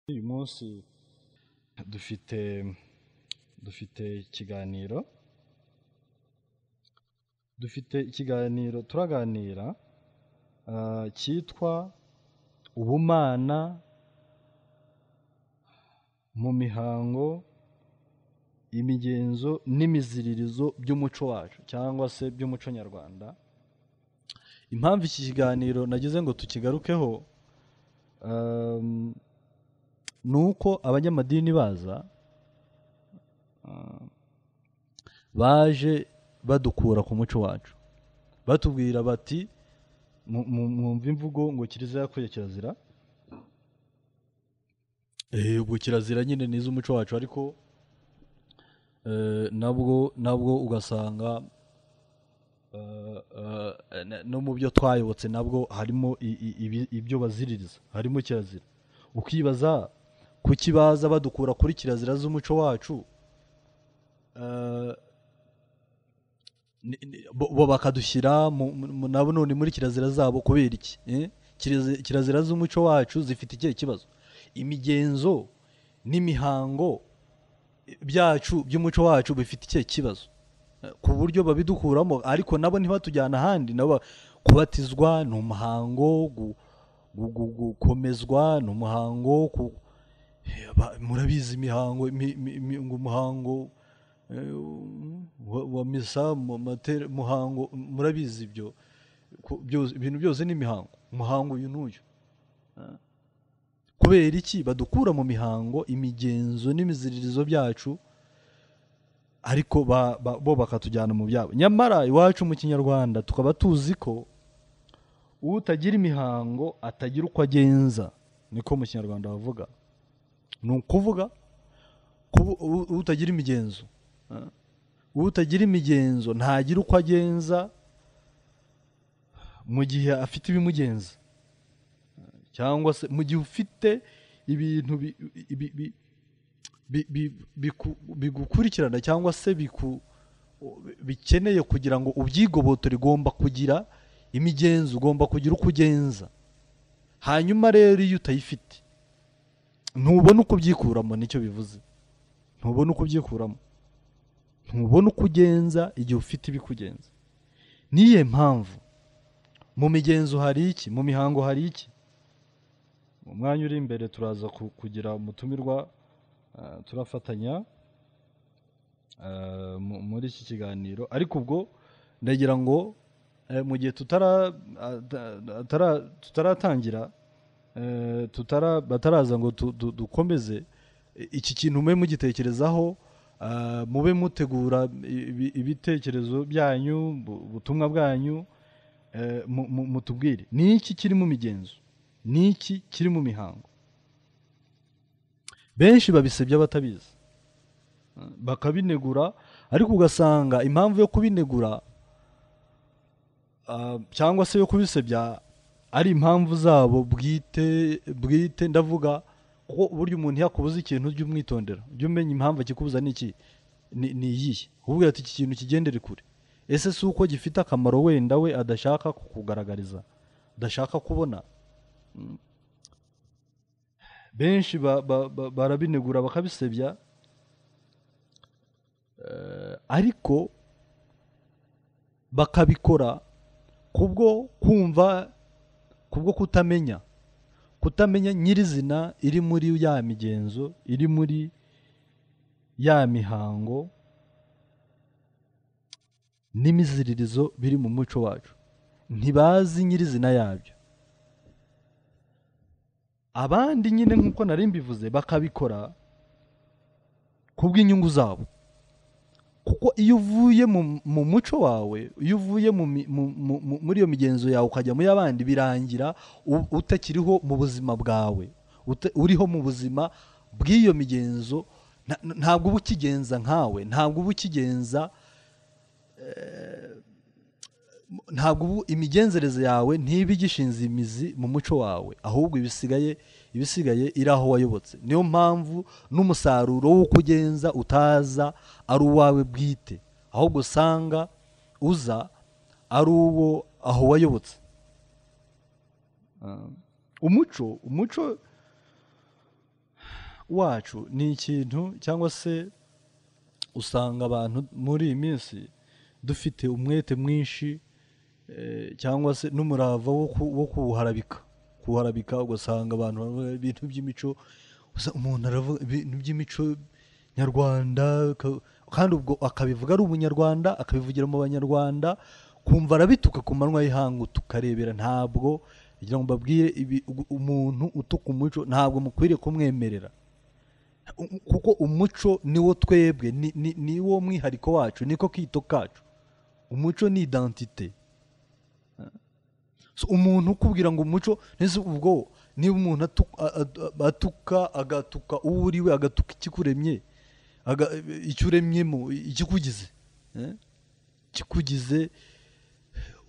uyu munsi dufite dufite ikiganiro dufite ikiganiro turaganira ah, cyitwa ubumana mu mihango imigenzo n'imiziririzo by'umuco wacu cyangwa se by'umuco nyarwanda impamvu iki kiganiro nagize ngo tukigarukeho um, ni uko abanyamadini baza um, baje badukura ku muco wacu batubwira bati "Mu- mu- mwumva imvugo ngo kiliziya yakuye kirazira Eh, ubwo kirazira nyine ni iz'umuco wacu ariko eh, nabwo nabwo ugasanga eh, eh, na- no mu byo twayobotse nabwo harimo i- i- ibi- ibyo baziririza harimo kirazira ukibaza kuki baza badukura kuri kirazira z'umuco wacu eh, ni- ni- bo bo bakadushyira mu- mu- mu- nabo none muri kirazira zabo kubera iki eh? Kirazi- kirazira z'umuco wacu zifite ikihe kibazo imigenzo n'imihango byacu by'umuco wacu bifite ikihe kibazo Eh, ku buryo babidukuramo ariko nabo ntibatujyana ahandi nabo kubatizwa ni umuhango gu- gu- gu- gukomezwa ni umuhango ku- Eh, ba- murabizi imihango imi- imi- imi- ngo umuhango eh, wa wa misa mu matera- muhango murabizi ibyo Ku- byose- ibintu byose ni imihango umuhango uyu n'uyu kubera iki badukura mu mihango imigenzo n'imiziririzo byacu ariko ba- ba- bo bakatujyana mu byabo nyamara iwacu mu kinyarwanda tukaba tuzi ko utagira imihango atagira uko agenza niko mu kinyarwanda bavuga ni ukuvuga kubu- u- utagira imigenzo eh? utagira imigenzo ntagira uko agenza mu gihe afite ibimugenza cyangwa se mu gihe ufite ibintu bi- bi- bi- bi- bi- biku- bigukurikirana cyangwa se biku bikeneye kugira ngo ubyigobotore igomba kugira imigenzo ugomba kugira uko ugenza hanyuma rero iyo utayifite ntubona uko ubyikuramo nicyo bivuze ntubona uko ubyikuramo ntubona uko ugenza igihe ufite ibikugenza niyihe mpamvu mu migenzo hari iki mu mihango hari iki mu mwanya uri imbere turaza ku- kugira umutumirwa ah, turafatanya ah, mu- muri iki kiganiro ariko ubwo ndagira ngo eh, mu gihe tutara- ah, ta- atara- tutaratangira eh, tutara- bataraza ngo tu- du- dukomeze i- iki kintu mube mugitekerezaho ah, mube mutegura ibi- ibitekerezo byanyu bu- ubutumwa bwanyu eh, mu- mu- mutubwire ni iki kiri mu migenzo ni iki kiri mu mihango benshi babisebya batabizi bakabinegura ariko ugasanga impamvu yo kubinegura ah, cyangwa se yo kubisebya ari impamvu zabo bwite bwite ndavuga kuko burya umuntu yakubuza ikintu ujye umwitondera ujye umenya impamvu akikubuza ni iki ni ni iyihe ububwira ati iki kintu kigendere kure ese si uko gifite akamaro wenda we adashaka kukugaragariza adashaka kubona benshi ba- ba- ba- barabinegura bakabisebya eh, ariko bakabikora kubwo kumva kubwo kutamenya kutamenya nyirizina iri muri ya migenzo iri muri ya mihango n'imiziririzo biri mu muco wacu ntibazi nyirizina yabyo abandi nyine nk'uko nari mbivuze bakabikora kubw'inyungu zabo kuko iyo uvuye mu, mu muco wawe iyo uvuye mu, mi- mu, mu, mu, muri iyo migenzo yawe ukajya muri abandi birangira u- utakiriho mu buzima bwawe uta, uriho mu buzima bw'iyo migenzo nta- ntabwo uba ukigenza nkawe ntabwo uba ukigenza ntabwo ubu imigenzereze yawe ntiba igishinze imizi mu muco wawe ahubwo ibisigaye ibisigaye iri aho wayobotse niyo mpamvu n'umusaruro w'uko ugenza utaza ari uwawe bwite ahubwo usanga uza ari uwo aho wayobotse umuco umuco wacu ni ikintu cyangwa se usanga abantu muri iyi minsi dufite umwete mwinshi eh, cyangwa se n'umurava wo ku- wo kuwuharabika kuwuharabika ugasanga abantu baravuga ibintu by'imico gusa umuntu aravuga ibintu by'imico nyarwanda ka- kandi ubwo akabivuga ari umunyarwanda akabivugira mu banyarwanda kumva arabituka ku manywa y'ihangu tukarebera ntabwo kugira ngo mbabwire ibi- ugu- umuntu utuka umuco ntabwo mukwiriye kumwemerera U- kuko umuco niwo twebwe ni- ni- niwo mwihariko wacu niko kito kacu umuco ni identite So, umuntu ukubwira ngo umuco nese ubwo niba umuntu atu- a- a- atuka agatuka uwo uri we agatuka ikikuremye aga- icyo uremyemo ikikugize eh? ikikugize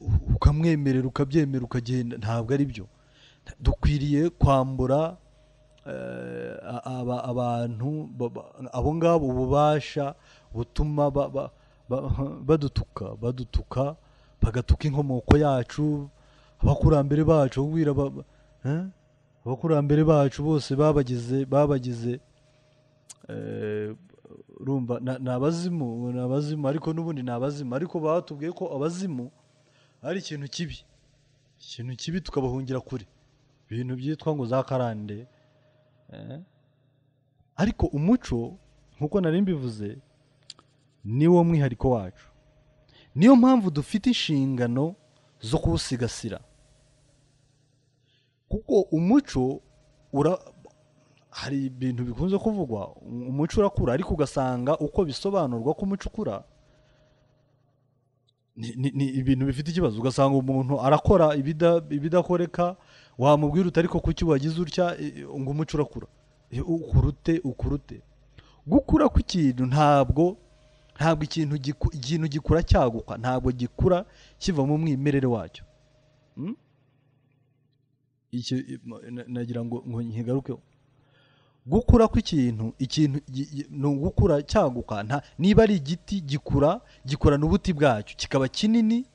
u- ukamwemerera ukabyemera ukagenda ntabwo ari byo dukwiriye kwambura eh, a- aba- abantu baba- abo ngabo ububasha butuma ba- ba- ba- badutuka badutuka bagatuka inkomoko yacu abakurambere bacu kubwira ba- ba- eh? abakurambere bacu bose babagize babagize eh, urumva na- ni abazimu ni abazimu ariko n'ubundi ni abazimu ariko batubwiye ko abazimu ari ikintu kibi ikintu kibi tukabahungira kure ibintu byitwa ngo za karande Eh? ariko umuco nk'uko nari mbivuze niwo mwihariko wacu niyo mpamvu dufite inshingano zo kuwusigasira kuko umuco ura hari ibintu bikunze kuvugwa umuco urakura ariko ugasanga uko bisobanurwa ko umuco ukura ni, ni, ni ibintu bifite ikibazo ugasanga umuntu arakora ibida, ibidakoreka wamubwira uti ariko kuki wagize utya eh, ngo umuco urakura Eh, ukurute ukurute gukura kw'ikintu ntabwo ntabwo ikintu giku- ikintu gikura cyaguka ntabwo gikura kiva mu mwimerere wacyo Mm? icyo i- ma- na- nagira ngo ngo nkigarukeho gukura kw'ikintu ikintu gi- gi- ni ugukura cyaguka nta- niba ari igiti gikura gikurana ubuti bwacyo kikaba kinini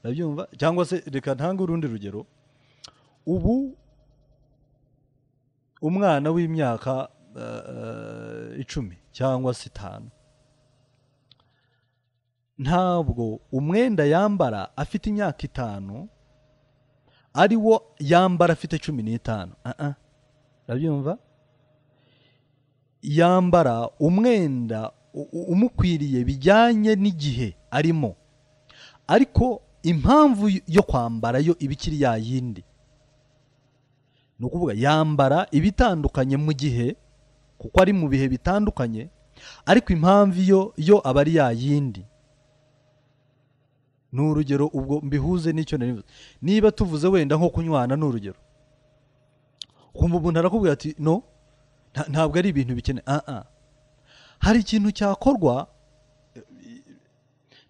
urabyumva cyangwa se reka ntange urundi rugero ubu umwana w'imyaka eh, eh, icumi cyangwa se itanu ntabwo umwenda yambara afite imyaka itanu ari wo yambara afite cumi n'itanu Ah, ah. urabyumva yambara umwenda u- u- umukwiriye bijyanye n'igihe arimo ariko impamvu y- yo kwambara yo iba ikiri ya yindi ni ukuvuga yambara ibitandukanye mu gihe kuko ari mu bihe bitandukanye ariko impamvu yo yo aba ari ya yindi ni urugero ubwo mbihuze n'icyo nari mvuze niba tuvuze wenda nko kunywana ni urugero ukumva umuntu arakubwira ati no nta- ntabwo ari ibintu bikenewe ah ah hari ikintu cyakorwa eh,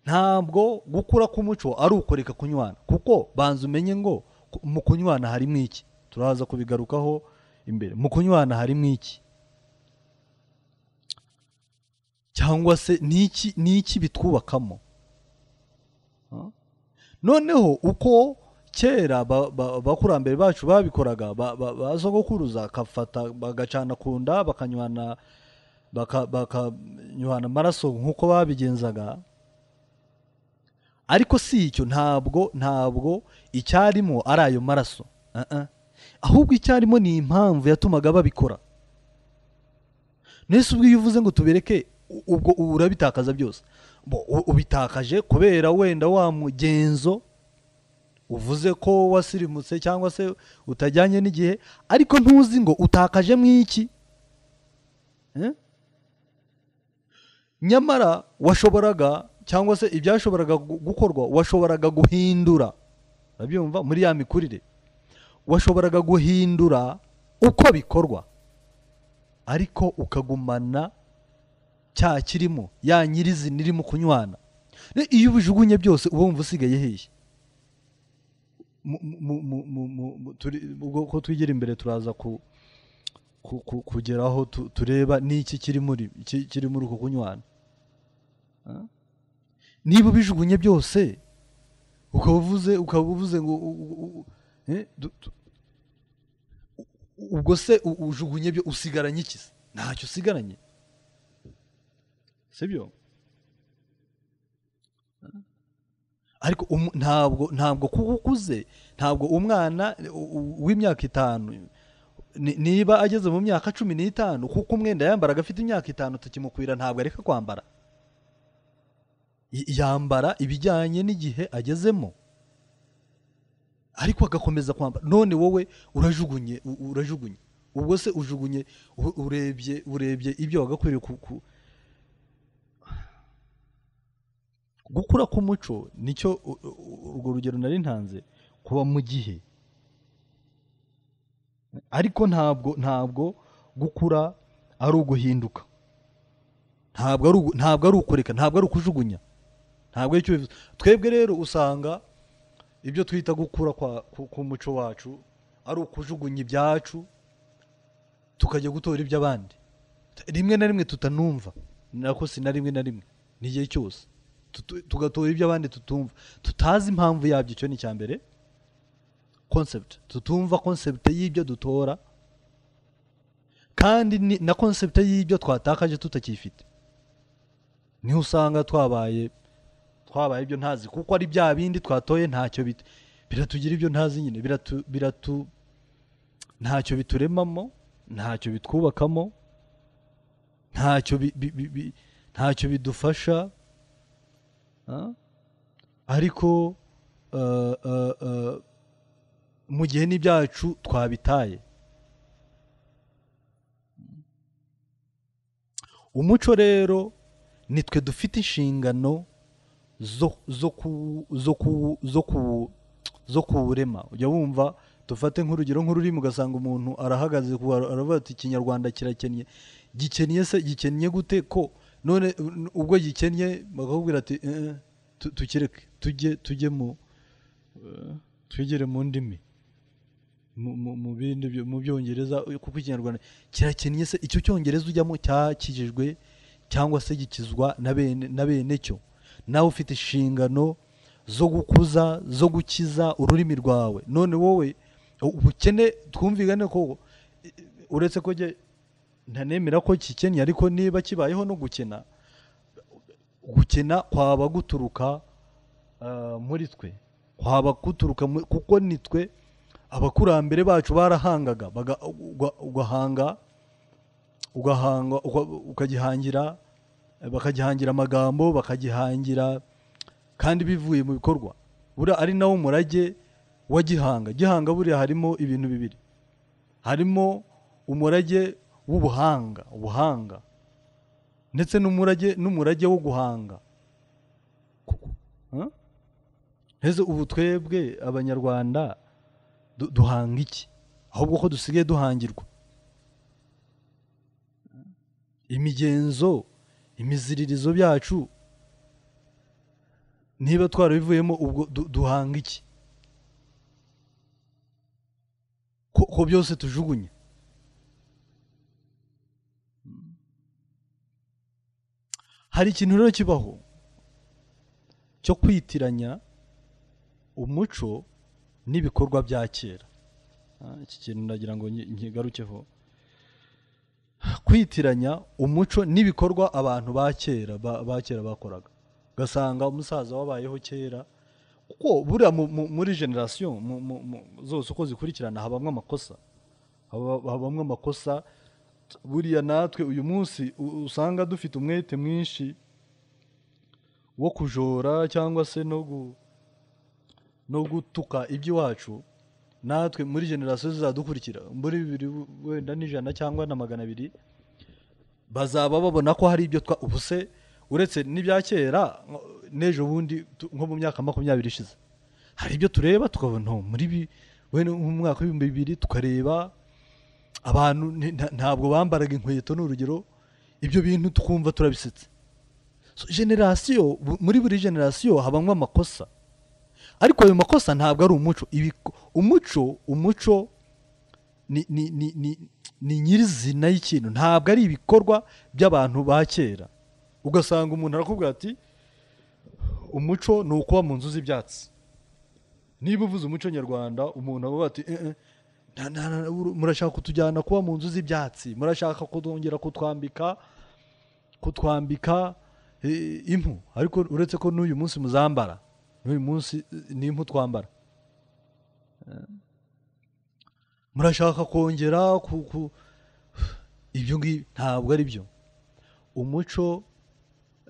ntabwo gukura k'umuco ari ukureka kunywana kuko banza umenye ngo ku- mu kunywana harimo iki turaza kubigarukaho imbere mu kunywana harimo iki cyangwa se ni iki ni iki bitwubakamo Ah. noneho uko kera ba- ba- abakurambere bacu babikoraga ba- ba- ba sogokuruza akafata bagacana ku nda bakanywana baka- bakanywana amaraso nk'uko babigenzaga ariko si icyo ntabwo ntabwo icyarimo ari ayo maraso Ah, ah. ahubwo icyarimo ni impamvu yatumaga babikora nese ubwo iyo uvuze ngo tubereke u- ubwo ubu urabitakaza byose Bo- u- ubitakaje kubera wenda wa mugenzo uvuze ko wasirimutse cyangwa se utajyanye n'igihe ariko ntuzi ngo utakaje mu iki Eh? nyamara washoboraga cyangwa se ibyashoboraga gu- gukorwa washoboraga guhindura urabyumva muri ya mikurire washoboraga guhindura uko bikorwa ariko ukagumana cya kirimo ya nyirizina irimo kunywana Ne- iyo ubijugunye byose uba wumva usigaye hehe Mu- mu- mu- mu- mu- mu- turi- ubwo ko twigira imbere turaza ku ku- ku- kugeraho tu- tureba n'iki kiri muri ki- kiri muri uko kunywana Ah? niba ubijugunye byose ukaba uvuze ukaba uvuze ngo u- u- u- eh, du- tu- ubwo se u- ujugunye byo usigaranye iki se ntacyo usigaranye sibyo ariko umu- ntabwo ntabwo kuko ukuze ntabwo umwana u- u- w'imyaka itanu ni- niba ageze mu myaka cumi n'itanu kuko umwenda yambaraga afite imyaka itanu tukimukwira ntabwo areka kwambara Y- yambara ibijyanye n'igihe agezemo ariko agakomeza kwambara none wowe urajugunye u- urajugunye ubwo se ujugunye u- urebye urebye ibyo wagakwiriye ku- ku- gukura k'umuco nicyo u- u- urwo rugero nari ntanze kuba mu gihe ariko ntabwo ntabwo gukura ari uguhinduka ntabwo ari ugu- ntabwo ari ukureka ntabwo ari ukujugunya ntabwo ari cyo bivuze twebwe rero usanga ibyo twita gukura kwa ku- k'umuco wacu ari ukujugunya ibyacu tukajya gutora iby'abandi rimwe na rimwe tutanumva ni nako si na rimwe na rimwe n'igihe cyose Tutu- tugatora iby'abandi tutumva tutazi impamvu yabyo icyo ni icya mbere concept tutumva concept y'ibyo dutora kandi ni- na concept y'ibyo twatakaje tutakifite niho usanga twabaye twabaye ibyo ntazi kuko ari bya bindi twatoye ntacyo bit- biratugira ibyo ntazi nyine biratu biratu ntacyo bituremamo ntacyo bitwubakamo ntacyo bi- bi- bi- bi- ntacyo bidufasha ah? ariko eh, eh, eh, mu gihe n'ibyacu twabitaye umuco rero nitwe dufite inshingano zo zo ku zo ku zo ku zo kuwurema ujya wumva dufate nk'urugero nk'ururimi ugasanga umuntu arahagaze ku- aravuga ati ikinyarwanda kirakennye gikennye se gikennye gute ko none u- ubwo gikennye bakakubwira ati "Eh, eh, tu- tukireke tujye tujye mu eh, twigire mu ndimi mu- mu mu bindi byo- mu byongereza kuko ikinyarwanda kirakennye se icyo cyongereza ujyamo cyakijijwe cyangwa se gikizwa na bene na bene cyo nawe ufite inshingano zo gukuza zo gukiza ururimi rwawe none wowe ubukene twumvikane ko eh, uretse ko njye ntanemera ko kikennye ariko niba kibayeho no gukena gukena kwaba guturuka ah, muri twe kwaba guturuka mu- kuko nitwe abakurambere bacu barahangaga baga- uga- ugahanga ugahanga uka- ukagihangira bakagihangira amagambo bakagihangira kandi bivuye mu bikorwa buriya ari nawo umurage wa gihanga gihanga buriya harimo ibintu bibiri harimo umurage w'ubuhanga ubuhanga ndetse n'umurage n'umurage wo guhanga Ku- Huh? mbese ubu twebwe abanyarwanda du- duhanga iki ahubwo ko dusigaye duhangirwa imigenzo imiziririzo byacu niba twarabivuyemo ubwo du- duhanga iki ko, ko byose tujugunya hari ikintu rero kibaho cyo kwitiranya umuco n'ibikorwa bya kera Ah, iki kintu ndagira ngo nki- nkigarukeho kwitiranya umuco n'ibikorwa abantu ba kera ba- ba kera bakoraga ugasanga umusaza wabayeho kera kuko buriya mu- mu- muri generasiyo mu- mu- mu- zose uko zikurikirana habamo amakosa Haba- habamo amakosa buriya natwe uyu munsi u- usanga dufite umwete mwinshi wo kujora cyangwa se no gu- no gutuka iby'iwacu natwe muri generasiyo zizadukurikira muri bibiri wenda n'ijana cyangwa na magana abiri bazaba babona ko hari ibyo twa ubu se uretse n'ibya kera nko- n'ejo bundi tu- nko mu myaka makumyabiri ishize hari ibyo tureba tukabona "Oh, muri bi wenda nko mu mwaka w'ibihumbi bibiri tukareba abantu ni- nta- ntabwo bambaraga inkweto ni urugero ibyo bintu tukumva turabisetse So, generasiyo bu- muri buri generasiyo habamo amakosa ariko ayo makosa ntabwo ari umuco Ibiko- umuco umuco ni, ni, ni, ni, ni nyirizina y'ikintu ntabwo ari ibikorwa by'abantu ba kera ugasanga umuntu arakubwira ati umuco ni ukuba mu nzu z'ibyatsi niba uvuze umuco nyarwanda umuntu avuga ati "Eh, eh, Na- na- na- uru- murashaka kutujyana kuba mu nzu z'ibyatsi murashaka kutwongera kutwambika kutwambika eh, impu ariko uretse ko n'uyu munsi muzambara n'uyu munsi eh, ni impu twambara Eh, murashaka kongera ku ku- ibyo ngibi ntabwo ari byo umuco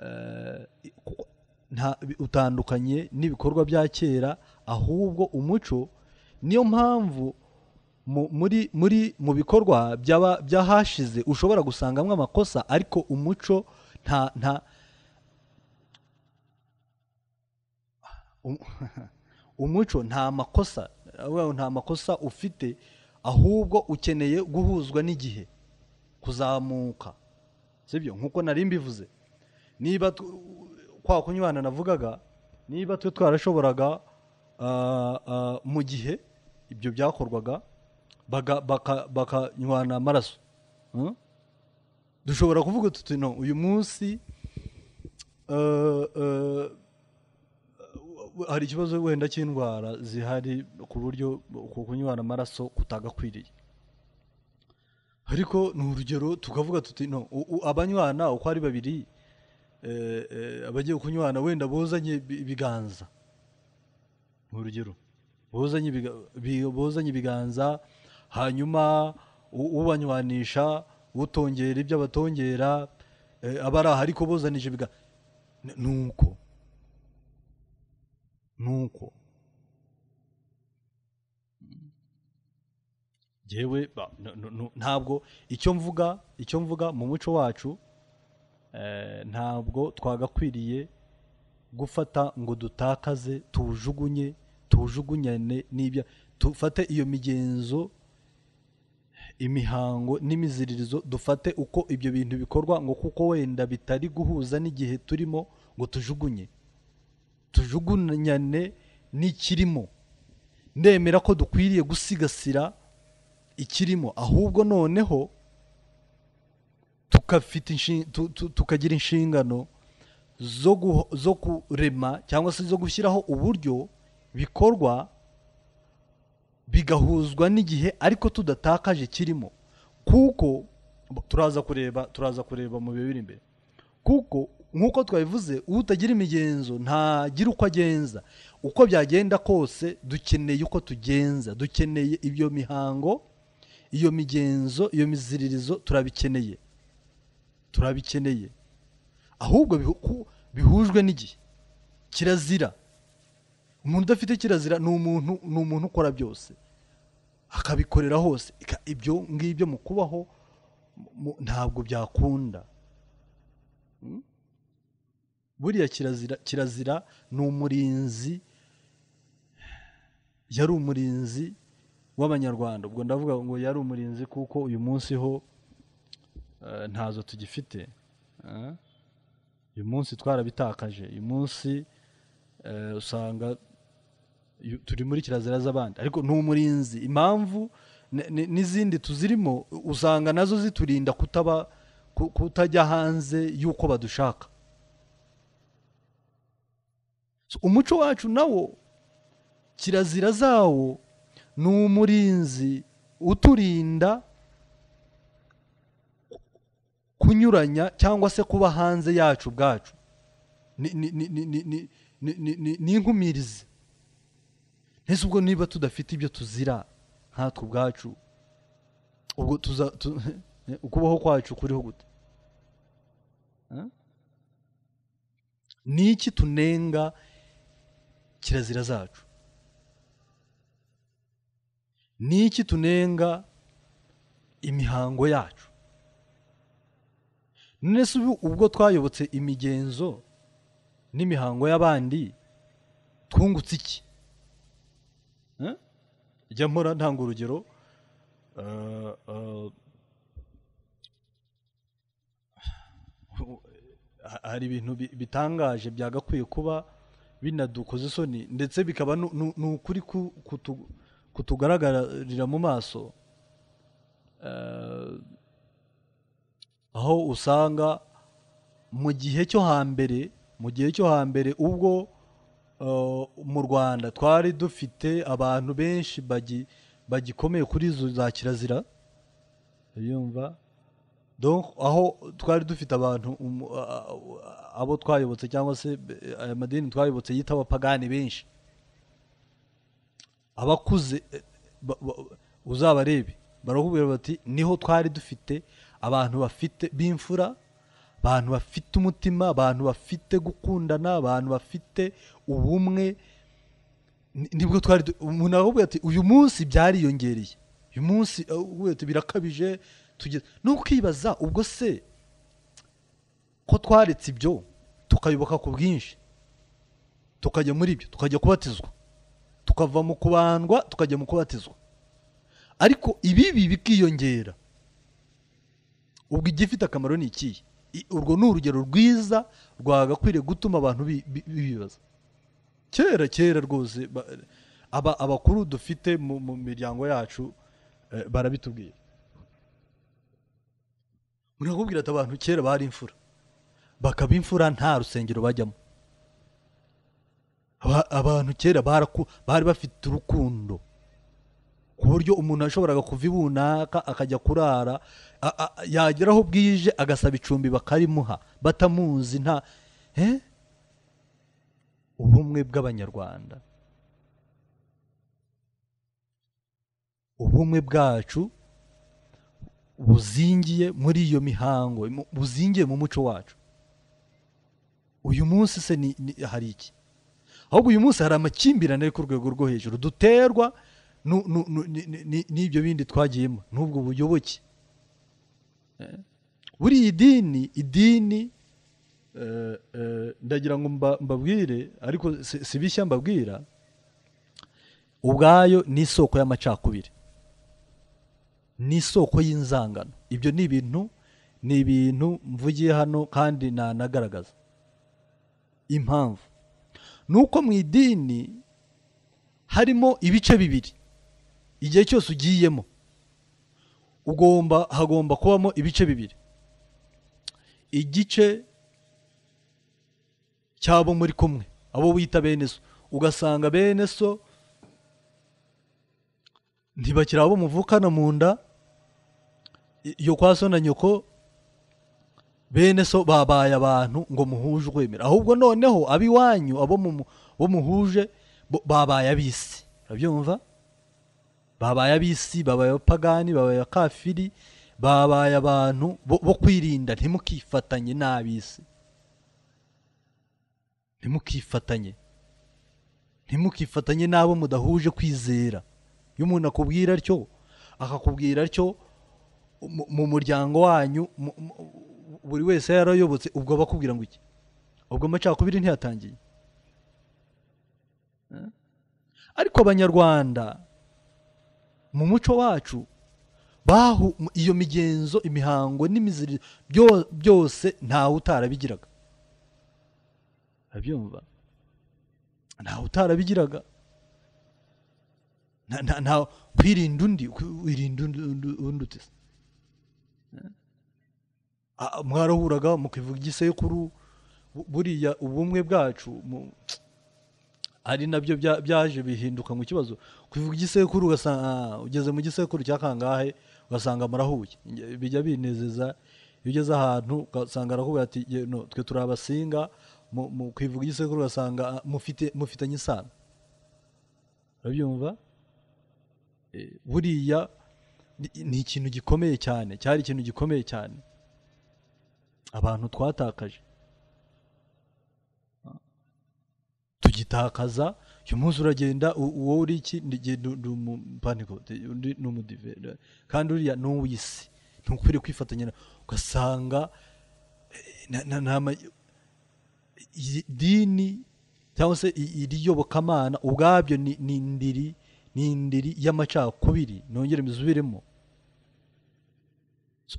eh, ku- nta utandukanye n'ibikorwa bya kera ahubwo umuco niyo mpamvu mu- muri muri mu bikorwa by'aba- by'ahashize ushobora gusangamo amakosa ariko umuco nta nta Um- umuco nta makosa aravuga ngo nta makosa ufite ahubwo ukeneye guhuzwa n'igihe kuzamuka sibyo nk'uko nari mbivuze niba tu- kwa kunywana navugaga niba twe twarashoboraga ah, ah, mu gihe ibyo byakorwaga baga- baka- bakanywana amaraso Hmm? dushobora kuvuga tuti no uyu munsi eh, eh, hari ikibazo wenda cy'indwara zihari ku buryo ku kunywana amaraso kutagakwiriye ariko ni urugero tukavuga tuti no u- u- abanywana uko ari babiri eh, eh, abagiye kunywana wenda buzanye ibi- ibiganza ni urugero buzanye ibiga- bi- buzanye ibiganza hanyuma u- ubanywanisha utongera ibyo abatongera eh, abari aha ariko buzanije ibiganza ni uko nuko jewe ba- no- no- no- ntabwo icyo mvuga icyo mvuga mu muco wacu eh, ntabwo twagakwiriye gufata ngo dutakaze tuwujugunye tuwujugunyane n'ibya dufate iyo migenzo imihango n'imiziririzo dufate uko ibyo bintu bikorwa ngo kuko wenda bitari guhuza n'igihe turimo ngo tujugunye tujugunyane n'ikirimo ndemera ko dukwiriye gusigasira ikirimo ahubwo noneho tukafite inshin- tu- tu- tukagira inshingano zo guho- zo kurema cyangwa se zo gushyiraho uburyo bikorwa bigahuzwa n'igihe ariko tudatakaje kirimo kuko turaza kureba turaza kureba mu bihe biri imbere kuko nk'uko twabivuze utagira imigenzo ntagira uko agenza uko byagenda kose dukeneye uko tugenza dukeneye iyo mihango iyo migenzo iyo miziririzo turabikeneye turabikeneye ahubwo bihu- ku- bihujwe n'igihe kirazira umuntu udafite kirazira ni umuntu ni umuntu ukora byose akabikorera hose Ika- ibyo ngibyo mu kubaho mu- ntabwo byakunda buriya kirazira kirazira ni umurinzi yari umurinzi w'abanyarwanda ubwo ndavuga ngo yari umurinzi kuko uyu munsi ho eh, ntazo tugifite eh. uyu munsi twarabitakaje uyu munsi eh, usanga yu- turi muri kirazira z'abandi ariko ni umurinzi impamvu n- n- n'izindi tuzirimo usanga nazo ziturinda kutaba ku- kutajya hanze y'uko badushaka So, umuco wacu nawo kirazira zawo ni umurinzi uturinda kunyuranya cyangwa se kuba hanze yacu ubwacu ni ni- ni- ni- ni- ni- ni- ni- ni- ni inkumirizi ntese ubwo niba tudafite ibyo tuzira nkatwe ubwacu ubwo tuza tu- ukubaho kwacu kuriho gute Huh? ni iki tunenga kirazira zacu ni iki tunenga imihango yacu none se ubu ubwo twayobotse imigenzo n'imihango y'abandi twungutse iki Eh? jya mpora ntanga urugero eh, eh, ha- hari ibintu bi- bitangaje byagakwiye kuba binadukoza isoni ndetse bikaba nu- nu- ni ukuri ku- kutu- kutugaragarira mu maso Eh, aho usanga mu gihe cyo hambere mu gihe cyo hambere ubwo eh, mu rwanda twari dufite abantu benshi bagi- bagikomeye kuri izo za kirazira urumva donc aho twari dufite abantu umu- a- a- abo twayobotse cyangwa se eh, aya madini twayobotse yita abapagani benshi abakuze eh, ba- ba- uzabarebe barakubwira bati niho twari dufite abantu bafite b'imfura abantu bafite umutima abantu bafite gukundana abantu bafite ubumwe ni- nibwo twari du- umuntu aravuga ati uyu munsi byariyongereye uyu munsi uh, uvuga ati birakabije tugeze ni ukibaza ubwo se ko twaretse ibyo tukayoboka ku bwinshi tukajya muri ibyo tukajya kubatizwa tukava mu kubandwa tukajya mu kubatizwa ariko ibibi bikiyongera ubwo igifite akamaro ni ikihe I- urwo ni urugero rwiza rwagakwiriye gutuma abantu bi- bi- bibaza kera kera rwose ba- aba- abakuru dufite mu mu miryango yacu eh, barabitubwira murakubwira ati abantu kera bari imfura bakaba imfura nta rusengero bajyamo Aba- abantu kera baraku- bari bafite urukundo ku buryo umuntu yashoboraga kuva ibunaka akajya kurara a- a- yagera aho bwije agasaba icumbi bakarimuha batamuzi nta Eh? ubumwe bw'abanyarwanda ubumwe bwacu buzingiye muri iyo mihango mu- buzingiye mu muco wacu uyu munsi se ni, ni, hari iki ahubwo uyu munsi hari amakimbirane ari ku rwego rwo hejuru duterwa nu- nu- nu- ni- ni- ni- n'ibyo bindi twagiyemo n'ubwo buyoboke Eh, buriya idini idini eh, eh, ndagira ngo mba- mbabwire ariko si si bishya mbabwira ubwayo ni isoko y'amacakubiri ni isoko y'inzangano ibyo ni ibintu ni ibintu mvugiye hano kandi nanagaragaza impamvu ni uko mu idini harimo ibice bibiri igihe cyose ugiyemo ugomba hagomba kubamo ibice bibiri igice cy'abo muri kumwe abo wita bene so ugasanga bene so ntibakiri abo muvukana mu nda i- iyo kwa so na nyoko bene so babaye abantu ngo muhuje ukwemera ahubwo noneho ab'iwanyu abo mu- bo muhuje bo- babaye ab'isi urabyumva babaye ab'isi babaye abapagani babaye abakafiri babaye abantu bo bo kwirinda ntimukifatanye n'ab'isi ntimukifatanye ntimukifatanye n'abo mudahuje kwizera iyo umuntu akubwira atyo akakubwira atyo mu- mu muryango wanyu mu- mu- buri wese yarayobotse ubwo aba akubwira ngo iki ubwo amacakubiri ntiyatangiye Eh? ariko abanyarwanda mu muco wacu bahu mu- iyo migenzo imihango n'imiziririzo byo- byose ntawe utarabigiraga abyumva ntawe utarabigiraga nta nta- nta kwirinda undi kwi- wirinda undi undi- undi ute se Ah, mwarahuraga mukivuga igisekuru bu- buriya ubumwe bwacu mu- ari nabyo bya- byaje bihinduka mu kibazo kuvuga igisekuru ugasanga ah, ugeze mu gisekuru cya kangahe ugasanga murahuye Nge- bijya binezeza iyo ugeze ahantu ugasanga aravuga ati "Ye, no, twe turi abasinga mu- mu kwivuga igisekuru ugasanga ah, mufite mufitanye isano urabyumva Eh, buriya ni- ni ikintu gikomeye cyane cyari ikintu gikomeye cyane abantu twatakaje tugitakaza uyu munsi uragenda u- uwo uri iki ndigiye n'umupanikote undi ni umudivera kandi uriya ni uw'isi ntukwiriye kwifatanya na- ugasanga eh, na- na- na ma- iyi dini cyangwa se i- iri yobokamana ubwabyo ni ni indiri ni indiri y'amacakubiri nongere mbisubiremo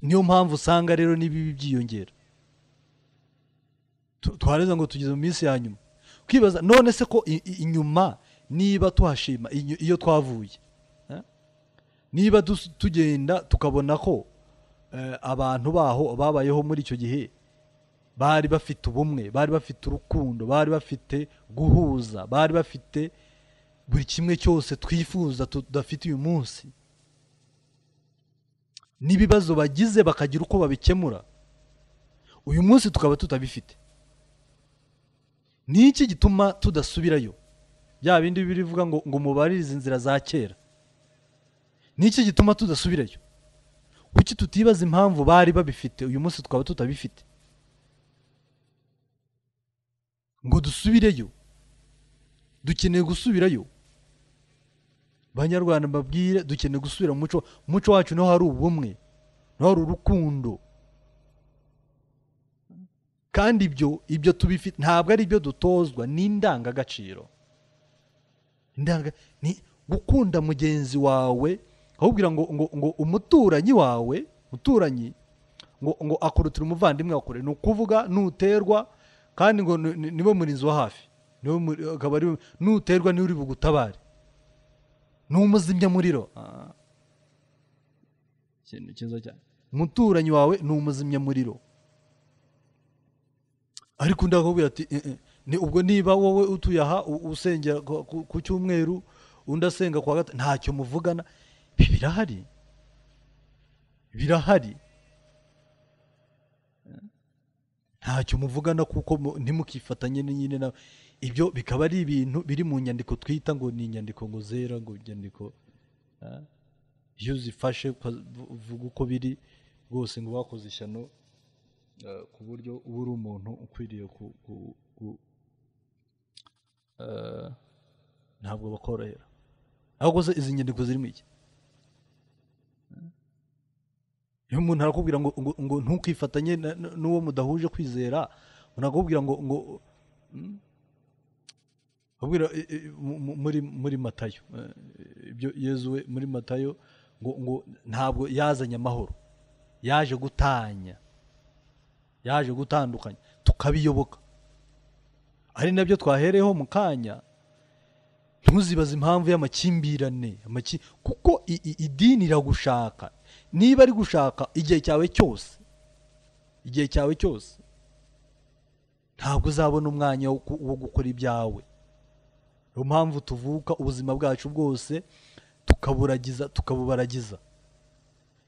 niyo mpamvu usanga rero n'ibibi byiyongera Tu- twareza ngo tugeze mu minsi ya nyuma kwibaza none se ko i- i- inyuma niba tuhashima inyu- iyo twavuye eh? niba dus- tugenda tukabona ko eh, abantu baho babayeho muri icyo gihe bari bafite ubumwe bari bafite urukundo bari bafite guhuza bari bafite buri kimwe cyose twifuza tudafite uyu munsi n'ibibazo bagize bakagira uko babikemura uyu munsi tukaba tutabifite ni iki gituma tudasubirayo bya bindi birivuga ngo ngo mubaririze inzira za kera ni iki gituma tudasubirayo kuki tutibaza impamvu bari babifite uyu munsi tukaba tutabifite ngo dusubireyo dukeneye gusubirayo banyarwanda babwire dukeneye gusubira mu muco mu muco wacu niho hari ubumwe niho hari urukundo kandi ibyo ibyo tubifite ntabwo ari ibyo dutozwa ni indangagaciro gukunda mugenzi wawe ahubwira ngo ngo ngo umuturanyi wawe umuturanyi ngo ngo akurutira umuvandimwe akure ni ukuvuga nuterwa kandi ngo nibo murinzi wa hafi nuterwa niwe uri bugutabare ni umuzimyamuriro ikintu cyiza cyane umuturanyi wawe ni umuzimyamuriro ariko ndakubwira ati ubwo niba wowe utuye aha usengera ku cyumweru undi asenga kwa gatatu ntacyo muvugana birahari birahari ntacyo muvugana kuko ntimukifatanye nyine nawe ibyo bikaba ari ibintu biri mu nyandiko twita ngo ni inyandiko ngo zera ngo inyandiko iyo uzifashe uvuga uko biri rwose ngo bakoze ishyano ku buryo uba uri umuntu ukwiriye ku ntabwo bakorohera ahubwo se izi nyandiko zirimo iki iyo umuntu arakubwira ngo ngo ntukifatanye n'uwo mudahuje kwizera umuntu arakubwira ngo ngo muri muri matayo ibyo yezuwe muri matayo ngo ngo ntabwo yazanye amahoro yaje gutanya yaje gutandukanya tukabiyoboka ari nabyo twahereyeho mu kanya ntuzibaze impamvu y'amakimbirane kuko idini iragushaka niba ari gushaka igihe cyawe cyose igihe cyawe cyose ntabwo uzabona umwanya wo gukora ibyawe niyo mpamvu tuvuka ubuzima bwacu bwose tukaburagiza tukabubaragiza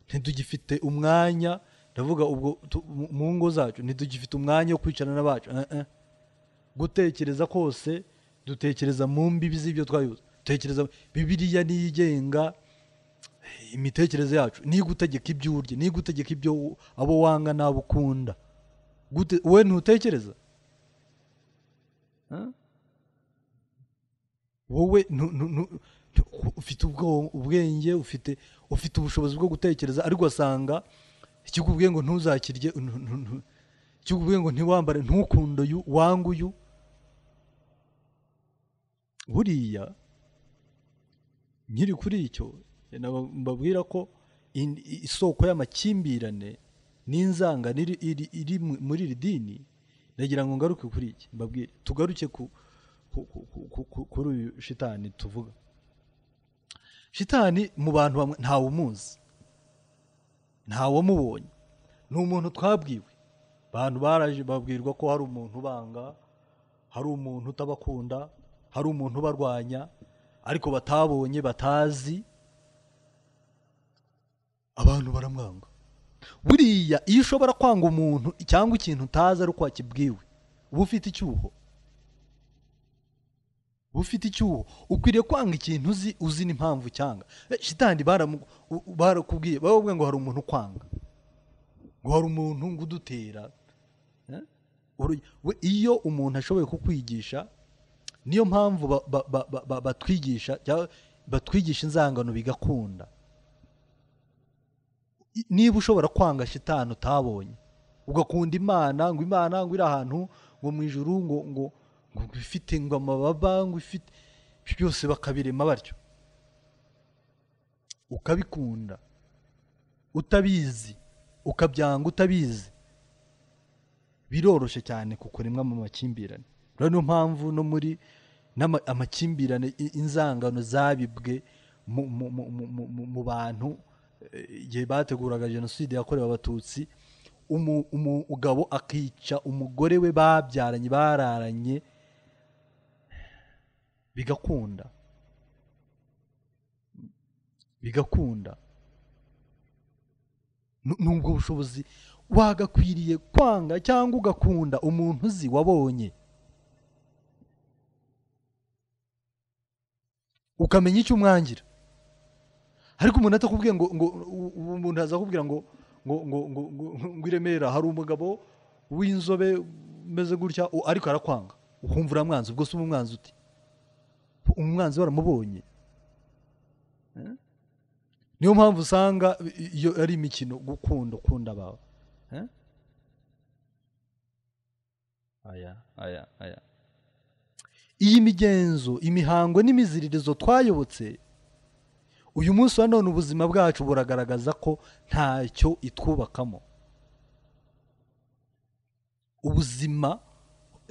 ntitugifite umwanya ndavuga ubwo mu ngo zacu ntitugifite umwanya wo kwicarana n'abacu gutekereza kose dutekereza mu mbibi z'ibyo twayoboza dutekereza bibiriya niyo igenga imitekerereze yacu niyo igutegeka ibyo urya niyo igutegeka ibyo abo wanga n'abo ukunda we ntutekereza wowe ufite ubwenge ufite ubushobozi bwo gutekereza ariko ugasanga ikikubwiye ngo ntuzakirye ikikubwiye ngo ntiwambare ntukunde uyu wange uyu buriya nkiri kuri icyo mbabwira ko isoko y'amakimbirane n'inzangano iri muri iri dini ndagira ngo ngaruke kuri iki mbabwire tugaruke kuri uyu shitani tuvuga shitani mu bantu bamwe ntawumuzi ntawamubonye ni umuntu twabwiwe abantu baraje babwirwa ko hari umuntu ubanga hari umuntu utabakunda hari umuntu ubarwanya ariko batabonye batazi abantu baramwanga buriya iyo ushobora kwanga umuntu cyangwa ikintu utazi ari uko wakibwiwe uba ufite icyuho uba ufite icyuho ukwiriye kwanga ikintu uzi uzi n'impamvu cyanga shitani barakubwiye bavuga ngo hari umuntu ukwanga ngo hari umuntu ngo udutera iyo umuntu ashoboye kukwigisha niyo mpamvu batwigisha batwigisha inzangano bigakunda niba ushobora kwanga shitani utabonye ugakunda imana ngo imana ngo iri ahantu ngo mu ijuru ngo ngo ngo ifite ngo amababa ngo ifite byose bakabirema batyo ukabikunda utabizi ukabyanga utabizi biroroshye cyane kukuremwa mu makimbirane niyo mpamvu no muri amakimbirane inzangano zabibwe mu bantu igihe bateguraga jenoside yakorewe abatutsi umugabo akica umugore we babyaranye bararanye bigakunda bigakunda Nu- nubwo bushobozi wagakwiriye kwanga cyangwa ugakunda umuntu uzi wabonye ukamenya icyo umwangira ariko umuntu atakubwiye ngo ngo u- ubu umuntu azakubwira ngo ngo ngo ngo ngo ngo i Remera hari umugabo w'inzobe umeze gutya u- ariko arakwanga ukumva uramwanze ubwo se uba umwanzi uti umwanzi waramubonye Eh? niyo mpamvu usanga i- iyo ari imikino gukunda ukunda abawe Eh? aya aya aya iyi migenzo imihango n'imiziririzo twayobotse uyu munsi wa none ubuzima bwacu buragaragaza ko ntacyo itwubakamo ubuzima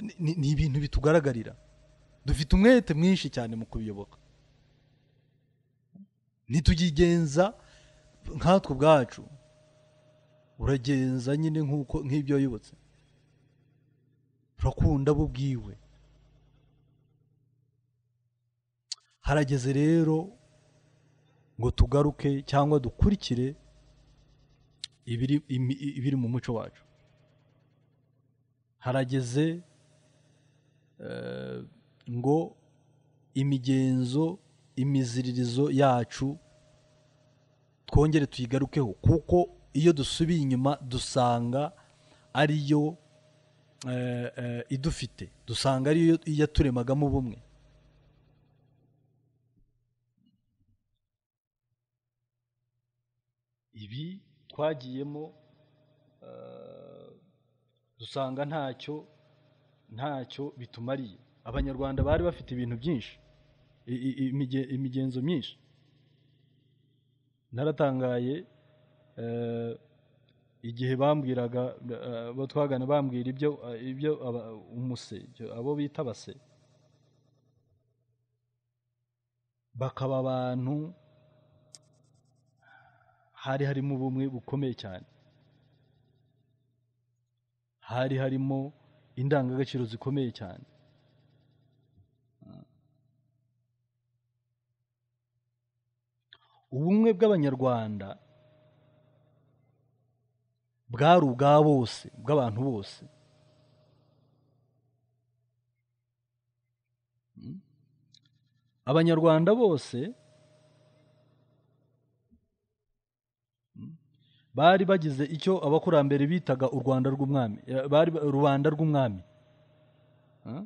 ni- ni ni ibintu bitugaragarira dufite umwete mwinshi cyane mu kubiyoboka ntitugigenza nkatwe ubwacu uragenza nyine nk'uko nk'ibyo wayobotse urakunda bo ubwiwe harageze rero ngo tugaruke cyangwa dukurikire ibiri imi- ibiri mu muco wacu harageze eh, ngo imigenzo imiziririzo yacu twongere tuyigarukeho kuko iyo dusubiye inyuma dusanga ariyo eh, eh, idufite dusanga ariyo yaturemagamo ubumwe ibi twagiyemo eh, dusanga ntacyo ntacyo bitumariye abanyarwanda bari bafite ibintu byinshi i- i- imige- imigenzo myinshi naratangaye eh, igihe bambwiraga eh, abo twagana bambwira ibyo eh, ibyo aba- umuse ibyo abo bita base bakaba abantu hari harimo ubumwe bukomeye cyane hari harimo indangagaciro zikomeye cyane ubumwe bw'abanyarwanda bwari ubwa bose bw'abantu bose Mm. abanyarwanda bose bari bagize icyo abakurambere bitaga u Rwanda rw'umwami eh, bari ba- rubanda rw'umwami Eh?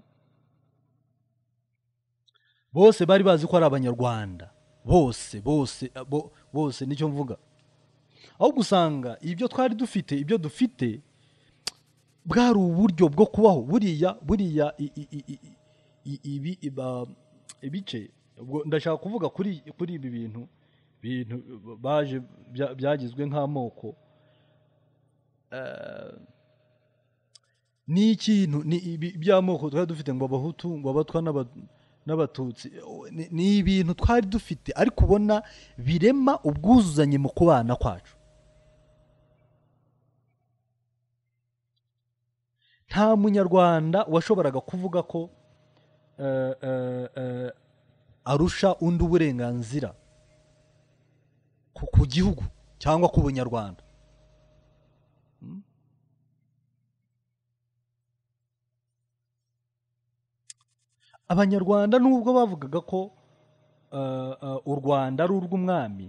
bose bari bazi ko ari abanyarwanda bose bose eh, bo- bose nicyo mvuga aho gusanga ibyo twari dufite ibyo dufite bwari uburyo bwo kubaho buriya buriya i- i- i- i- i- i- ibi- iba- ibice ubwo ndashaka kuvuga kuri kuri ibi bintu bintu baje bya- byagizwe nk'amoko Eh, ni ikintu ni ibi- by'amoko twari dufite ngo abahutu ngo abatwa n'aba- n'abatutsi ni- ni ibintu twari dufite ariko ubona birema ubwuzuzanye mu kubana kwacu nta munyarwanda washoboraga kuvuga ko eh, eh, eh, arusha undi uburenganzira ku- ku gihugu cyangwa ku bunyarwanda Mm. abanyarwanda nubwo bavugaga ko eh, eh, u rwanda ari urw'umwami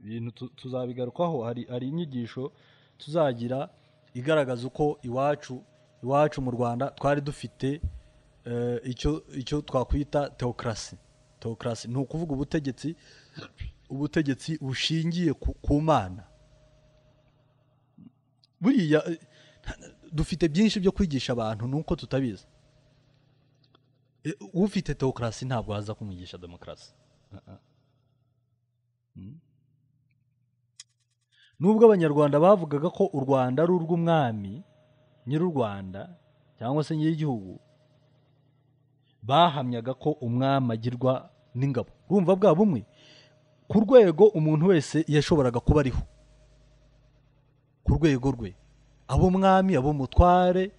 ibintu tu- tuzabigarukaho hari hari inyigisho tuzagira igaragaza uko iwacu iwacu mu rwanda twari dufite eh, icyo icyo twakwita teokrasi teokrasi ni ukuvuga ubutegetsi ubutegetsi bushingiye ku, ku mana buriya eh, dufite byinshi byo kwigisha abantu ni uko tutabizi Eh, ufite teokrasi ntabwo haza kumwigisha demokarasi Mm. nubwo abanyarwanda bavugaga ko u rwanda ari urw'umwami nyir'u rwanda cyangwa se nyir'igihugu bahamyaga ko umwami agirwa n'ingabo urumva bwa bumwe ku rwego umuntu wese yashoboraga kuba ariho ku rwego rwe abo mwami abo mutware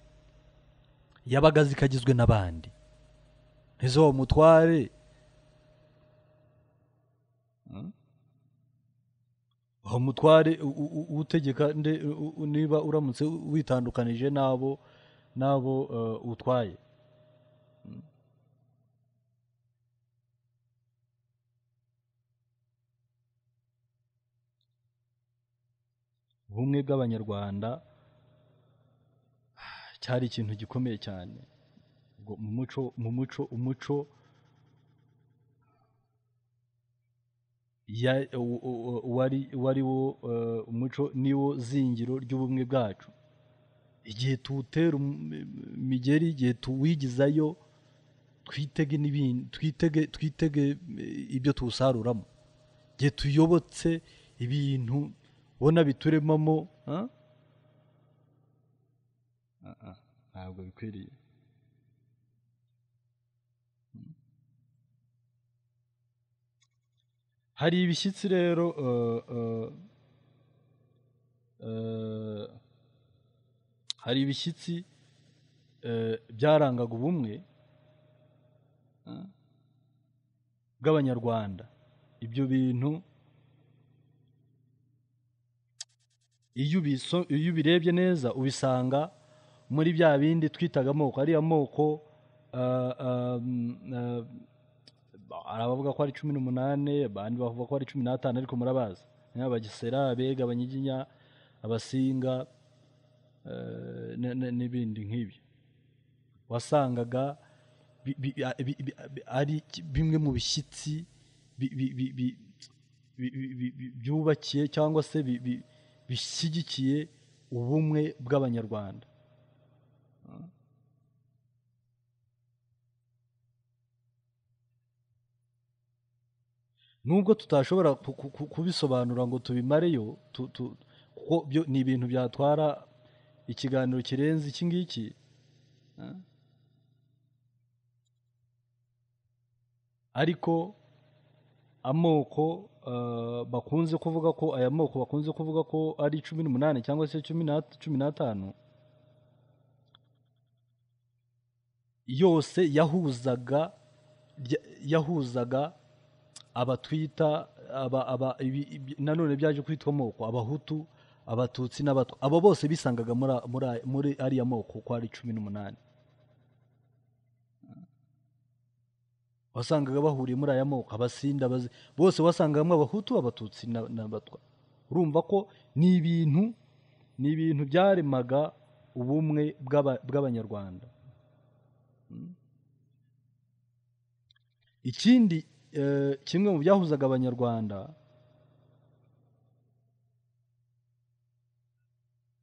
yabaga azi ko agizwe n'abandi izo mutware umutware utegeka niba uramutse witandukanije n'abo n'abo utwaye ubumwe bw'abanyarwanda cyari ikintu gikomeye cyane mu muco mu muco umuco wari wo umuco niwo zingiro ry'ubumwe bwacu igihe tuwutera imigeri igihe tuwigizayo twitege n'ibindi twitege twitege ibyo tuwusaruramo igihe tuyobotse ibintu ubona bituremamo ntabwo bikwiriye hari ibishyitsi rero hari ibishyitsi byarangaga ubumwe bw'abanyarwanda ibyo bintu iyo ubirebye neza ubisanga muri bya bindi twitaga amoko ariya moko hari abavuga ko ari cumi n'umunani abandi bavuga ko ari cumi n'atanu ariko murabazi abagesera abega abanyiginya abasinga n'ibindi nk'ibyo wasangaga ari bimwe mu bishyitsi byubakiye cyangwa se bishyigikiye ubumwe bw'abanyarwanda nubwo tutashobora kubisobanura ngo tubimareyo kuko byo ni ibintu byatwara ikiganiro kirenze iki ngiki ariko amoko bakunze kuvuga ko aya moko bakunze kuvuga ko ari cumi n'umunani cyangwa se cumi n'atanu yose yahuzaga yahuzaga abatwita nanone byaje kwitwa amoko abahutu abatutsi n'abatwa abo bose bisangaga muri ariya moko uko ari cumi n'umunani wasangaga bahuriye muri aya moko abasinda bose wasangagamo abahutu abatutsi n'abatwa urumva ko ni ibintu ni ibintu byaremaga ubumwe bw'abanyarwanda ikindi kimwe mu byahuzaga abanyarwanda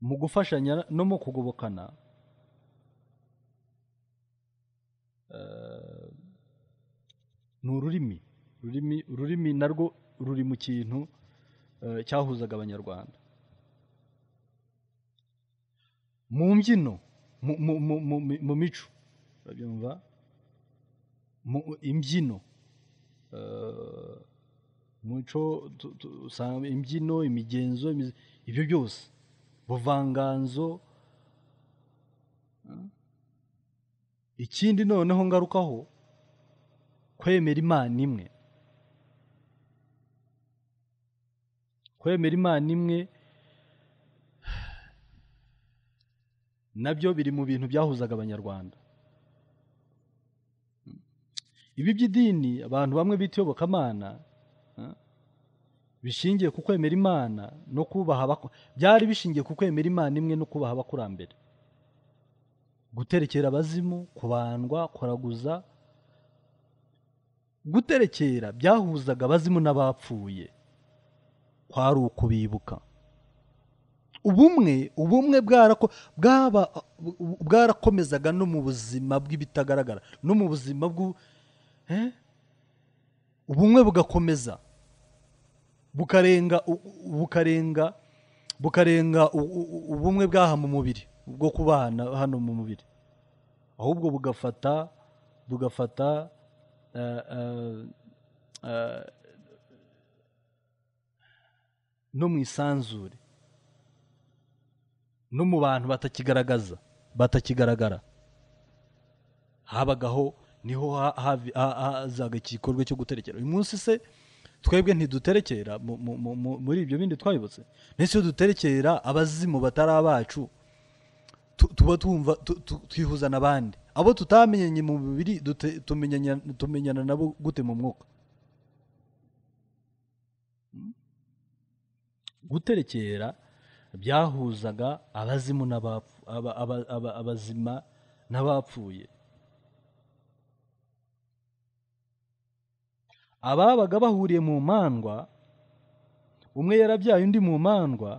mu gufashanya no mu kugobokana ni ururimi ururimi ururimi narwo ruri mu kintu cyahuzaga abanyarwanda mu mbyino mu mico urabyumva mu imbyino umuco imbyino imigenzo ibyo byose ubuvanganzo ikindi noneho ngarukaho kwemera imana imwe kwemera imana imwe nabyo biri mu bintu byahuzaga abanyarwanda ibi by'idini abantu bamwe bita iyobokamana bishingiye ku kwemera imana no kubaha byari bishingiye ku kwemera imana imwe no kubaha abakurambere guterekera abazimu kubandwa kuraguza guterekera byahuzaga abazimu n'abapfuye kwari ukubibuka ubumwe ubumwe bwarakomezaga no mu buzima bw'ibitagaragara no mu buzima bw'u ubumwe bugakomeza bukarenga bukarenga bukarenga ubumwe bw'aha mu mubiri bwo kubana hano mu mubiri ahubwo bugafata bugafata no mu isanzure no mu bantu batakigaragaza batakigaragara habagaho niho hazaga igikorwa cyo guterekera uyu munsi se twebwe ntiduterekera mu- mu- mu- mu- muri ibyo bindi twabibutse mbese iyo duterekera abazimu batari abacu tu- tuba twumva tu- tu- twihuza n'abandi abo tutamenyanye mu mubiri dute- tumenyanya- tumenyana nabo gute mu mwuka Mm? guterekera byahuzaga abazimu n'abapfu aba- aba- aba- abazima n'abapfuye ababaga bahuriye mu mandwa umwe yarabyaye undi mu mandwa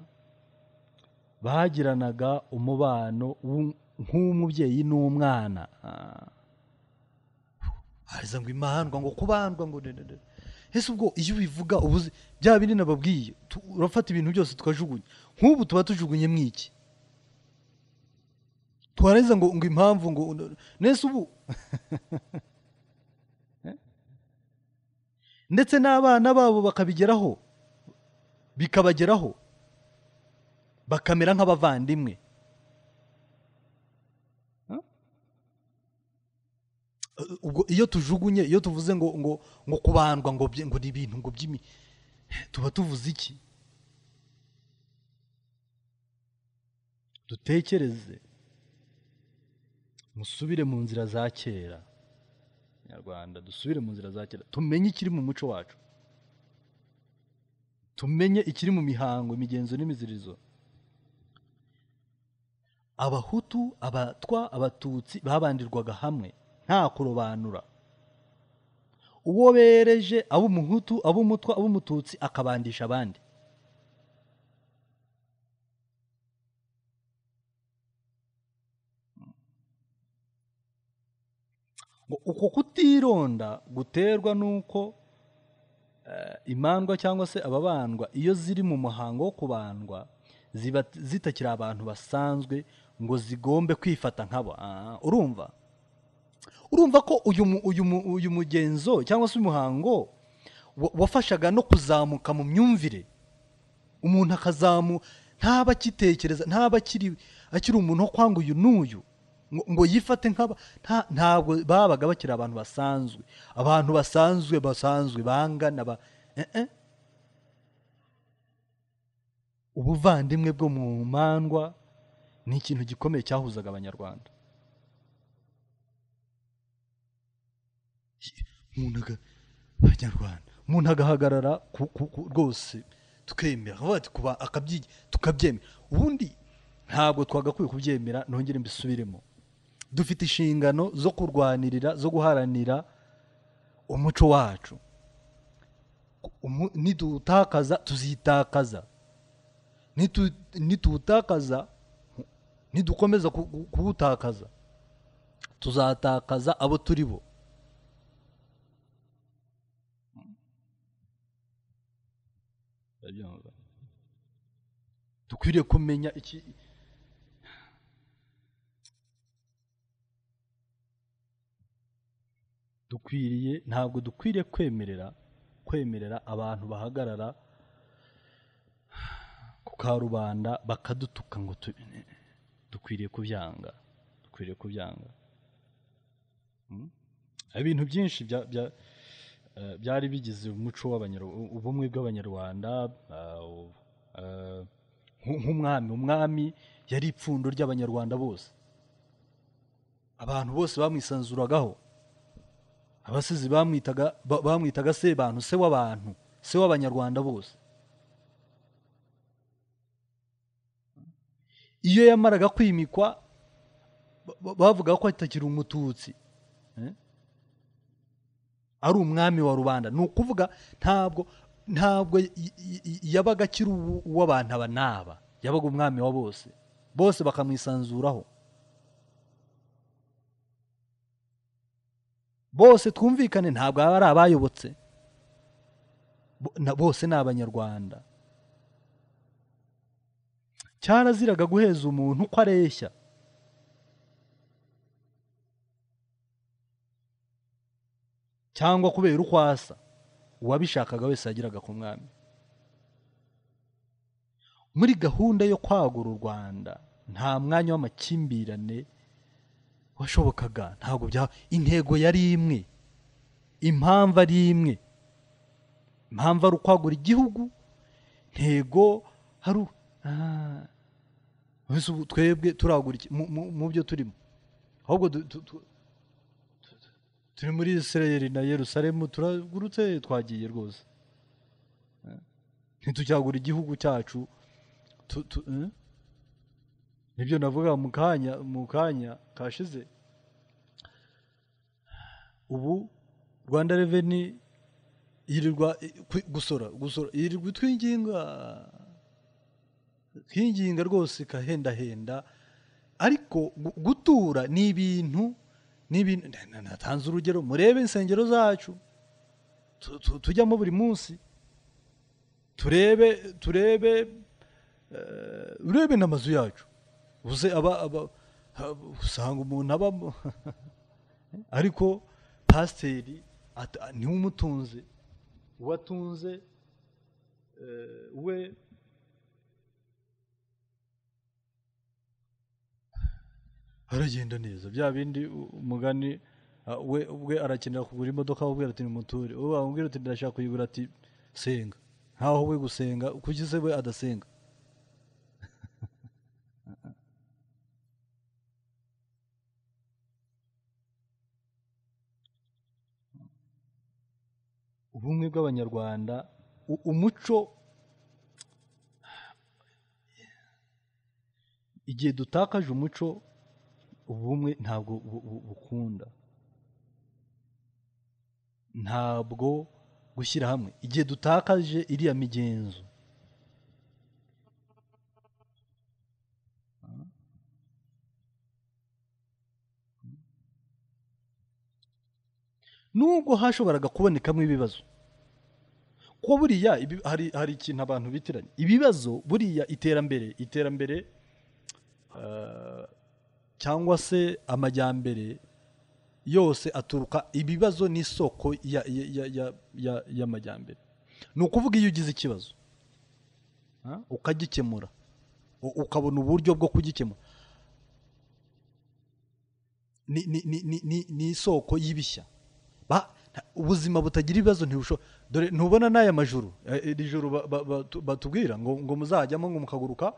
bagiranaga umubano w'u- nk'umubyeyi n'umwana Ah. hariza ngo imandwa ngo kubandwa ngo dedede ese ubwo iyo ubivuga uba uzi bya bindi nababwiye tu- urafata ibintu byose tukajugunya nk'ubu tuba tujugunye mwiki twarangiza ngo ngo impamvu ngo nese ubu ndetse n'abana babo bakabigeraho bikabageraho bakamera nk'abavandimwe Huh? Uh, ubwo iyo tujugunye iyo tuvuze ngo ngo ngo kubandwa ngo bye- ngo ni ibintu ngo by'imi tuba tuvuze iki dutekereze musubire mu nzira za kera nyarwanda dusubire mu nzira za kera tumenye ikiri mu muco wacu tumenye ikiri mu mihango imigenzo n'imizirizo abahutu abatwa abatutsi babandirwaga hamwe nta kurobanura uwo bereje ab'umuhutu ab'umutwa ab'umututsi akabandisha abandi ngo uko kutironda guterwa n'uko eh, imandwa cyangwa se ababandwa iyo ziri mu muhango wo kubandwa ziba zitakiri abantu basanzwe ngo zigombe kwifata nkabo Ah, urumva urumva ko uyu mu- uyu mu- uyu mugenzo cyangwa se umuhango wa- wafashaga no kuzamuka mu myumvire umuntu akazamu ntaba akitekereza ntaba akiri akiri umuntu wo kwanga uyu n'uyu ngo ngo yifate nk'aba nta- ntabwo babaga bakiri abantu basanzwe abantu basanzwe basanzwe bangana ba eh, eh. ubuvandimwe bwo mu mandwa ni ikintu gikomeye cyahuzaga abanyarwanda umuntu aga- abanyarwanda umuntu agahagarara ku- ku- ku- rwose tukemera akavuga ati kuba akabyi- tukabyemera ubundi ntabwo twagakwiye kubyemera nongere mbisubiremo dufite inshingano zo kurwanirira zo guharanira umuco wacu Umu- nidutakaza tuzitakaza Nitu- nituwutakaza nidukomeza ku- ku- kuwutakaza tuzatakaza abo turi bo Urabyumva? dukwiriye kumenya iki dukwiriye ntabwo dukwiriye kwemerera kwemerera abantu bahagarara ku karubanda bakadutuka ngo tu- dukwiriye kubyanga dukwiriye kubyanga Mm? ibintu byinshi bya- bya- eh, byari bigize umuco w'abanyarwanda ubumwe bw'abanyarwanda ah, u- eh, nk- nk'umwami umwami yari ipfundo ry'abanyarwanda bose abantu bose bamwisanzuragaho abasizi bamwitaga ba- bamwitaga se bantu se w'abantu se w'abanyarwanda bose iyo yamaraga kwimikwa ba- ba- bavuga ko atakiri umututsi Eh? ari umwami wa rubanda ni ukuvuga ntabwo ntabwo y- y- y- yabaga akiri uw- uw'abantu aba n'aba yabaga umwami wa bose bose bakamwisanzuraho bose twumvikane ntabwo baba ari abayobotse Bo- na- bose ni abanyarwanda cyaraziraga guheza umuntu uko areshya cyangwa kubera uko asa uwabishakaga wese yageraga ku mwami muri gahunda yo kwagura u rwanda nta mwanya w'amakimbirane washobokaga ntabwo bya intego yari imwe impamvu ari imwe impamvu ari ukwagura igihugu ntego hari u- Ah. Mbese ubu twebwe turagura iki mu- mu- mu byo turimo ahubwo du- tu- tu- tu- turi muri isirayeli na yerusalemu turagurutse twagiye rwose Eh? ntitucyagura igihugu cyacu tu- tu- eh? nibyo navuga mu kanya mu kanya kashize ubu rwanda reveni yirirwa i- kwi- gusora gusora yirirwa itwinginga twinginga rwose ikahendahenda ariko gu- gutura ni ibintu ni ibintu na- na- natanze urugero murebe insengero zacu tu- tu- tujyamo buri munsi turebe turebe eh, urebe n'amazu yacu uze aba aba ha- usanga umuntu abamo ariko pasiteri ata- niwe umutunze uwo atunze eh, we aragenda neza bya bindi u- umugani ah, we ubwe arakenera kugura imodoka amubwira ati nimuture uwo amubwira ati ndashaka kuyigura ati senga nkaho we gusenga kuki se we adasenga ubumwe bw'abanyarwanda u- umuco igihe dutakaje umuco ubumwe ntabwo bu- bu- bukunda ntabwo gushyira hamwe igihe dutakaje iriya migenzo nubwo hashoboraga kubonekamo ibibazo ko buriya ibi- hari, hari ikintu abantu bitiranya ibibazo buriya iterambere iterambere ah, cyangwa se amajyambere yose aturuka ibibazo n'isoko ya- ya- ya- ya- ya- y'amajyambere ni ukuvuga iyo ugize ikibazo ah, ukagikemura u- ukabona uburyo bwo kugikemura ni, ni, ni, ni, ni, ni isoko y'ibishya Ba- nta- ubuzima butagira ibibazo ntibusho dore ntubona n'aya majuru Eh, iri joro ba- ba- batu- batubwira ngo, ngo muzajyamo ngo mukaguruka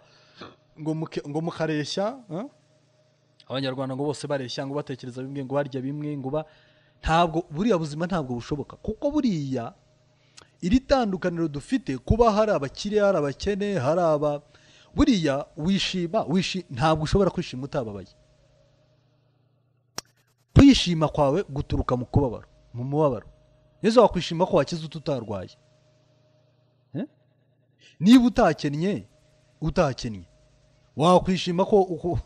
ngo, muke, ngo mukareshya ah? abanyarwanda ngo bose bareshya ngo batekereza bimwe ngo barya bimwe ngo ba ntabwo buriya buzima ntabwo bushoboka kuko buriya iri tandukaniro dufite kuba hari abakire hari abakene hari aba buriya wishima wishi ntabwo ushobora kwishima utababaye kwishima kwawe guturuka mu kubabaro mu mubabaro neza wakwishima ko wakize utu utarwaye Eh? niba utakennye utakennye wakwishima ko uko-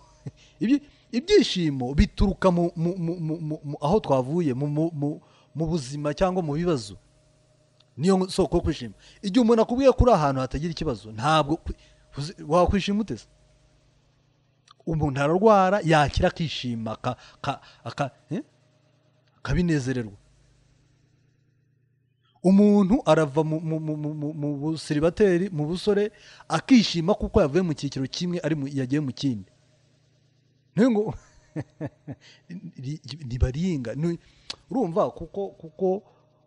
ibyi- ibyishimo bituruka mu, mu, mu, mu, mu, mu, aho twavuye mu, mu, mu, mu buzima cyangwa mu bibazo niyo soko yo kwishima igihe umuntu akubwiye ko uri ahantu hatagira ikibazo ntabwo kwi- uzi- wakwishima uteze umuntu ararwara yakira akishima aka- aka- aka- eh? akabinezererwa umuntu arava mu, mu, mu, mu, mu, mu busiribateri mu busore akishima kuko yavuye mu cyiciro kimwe ari mu, yagiye mu kindi niyo ngo ntibaringa ni- urumva kuko kuko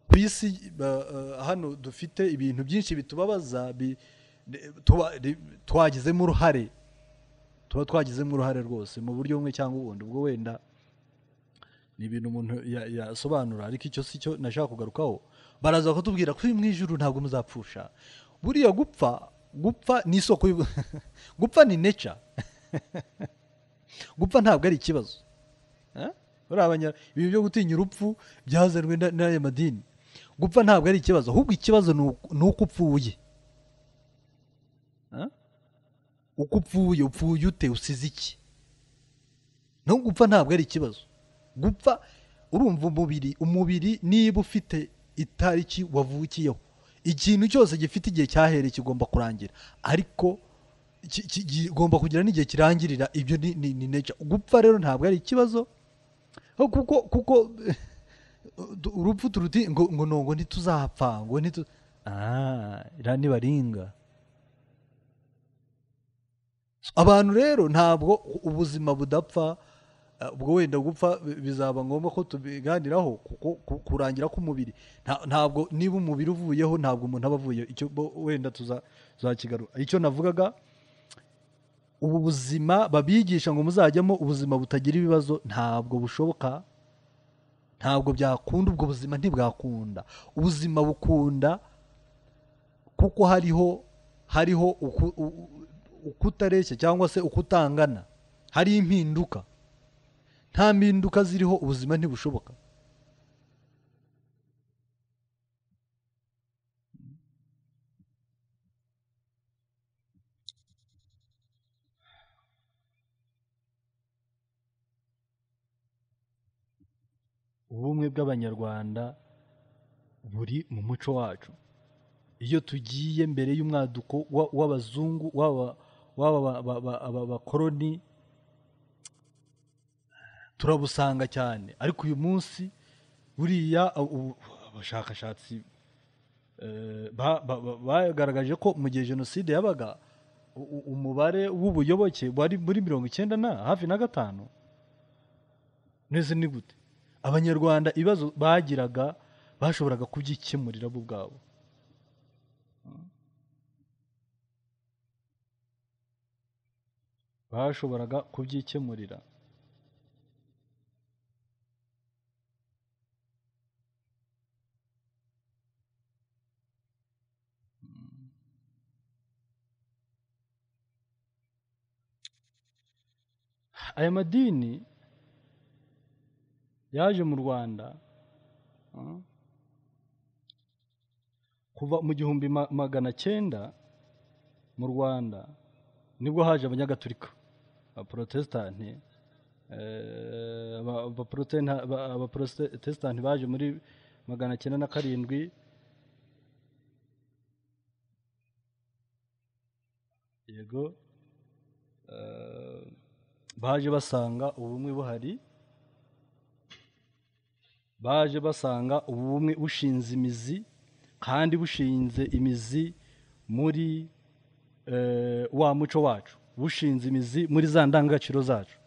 ku isi ba- eh, hano dufite ibintu byinshi bitubabaza bi- de- tuba- de- twagizemo uruhare tuba twagizemo uruhare rwose mu buryo bumwe cyangwa ubundi ubwo wenda ni ibintu umuntu ya- yasobanura ariko icyo si cyo nashaka kugarukaho baraza kutubwira ko mu ijuru ntabwo muzapfusha buriya gupfa gupfa ni isoko y'ubu- gupfa ni nature gupfa ntabwo ari ikibazo Eh? Buriya abanya- ibi byo gutinya urupfu byazanwe na- n'aya madini gupfa ntabwo ari ikibazo ahubwo ikibazo ni uku- ni uko upfuye Eh? uko upfuye upfuye ute usize iki no gupfa ntabwo ari ikibazo gupfa urumva umubiri umubiri niba ufite itariki wavukiyeho ikintu cyose gifite igihe cyahereye kigomba kurangira ariko ki- ki- kigomba kugira n'igihe kirangirira ibyo ni, ni, ni nature gupfa rero ntabwo ari ikibazo aho kuko kuko du- urupfu turuti ngo ngo no, ngo ntituzapfa ngo ntitu ah iriya ni baringa abantu rero ntabwo ubuzima budapfa ubwo wenda gupfa bi- bizaba ngombwa ko tubiganiraho kuko ku- kurangira k'umubiri Nta- ntabwo niba umubiri uvuyeho ntabwo umuntu aba avuyeho icyo bo- wenda tuzakigarura icyo navugaga ubu buzima babigisha ngo muzajyamo ubuzima butagira ibibazo ntabwo bushoboka ntabwo byakunda ubwo buzima ntibwakunda ubuzima bukunda kuko hariho hariho uku- u- u- ukutareshya cyangwa se ukutangana hari impinduka nta mpinduka ziriho ubuzima ntibushoboka ubumwe bw'abanyarwanda buri mu muco wacu iyo tugiye mbere y'umwaduko wa- w'abazungu w'aba- w'aba ba- ba- ba- aba bakoroni turabusanga cyane ariko uyu munsi buriya ubu- abashakashatsi eh, ba- ba- ba- bagaragaje ko mu gihe jenoside yabaga u- u- umubare w'ubuyoboke wari muri mirongo icyenda na hafi na gatanu neza ni gute abanyarwanda ibibazo bagiraga bashoboraga kubyikemurira bo ubwabo bashoboraga kubyikemurira aya madini yaje mu rwanda ah, kuva mu gihumbi ma- magana cyenda mu rwanda nibwo haje abanyagatulika abaporotesitanti eh, aba- abaporotena- aba- abaporotesitanti baje muri magana cyenda na karindwi yego eh, baje basanga ubumwe buhari baje basanga ubumwe bushinze imizi kandi bushinze imizi muri eh, wa muco wacu bushinze imizi muri za ndangagaciro zacu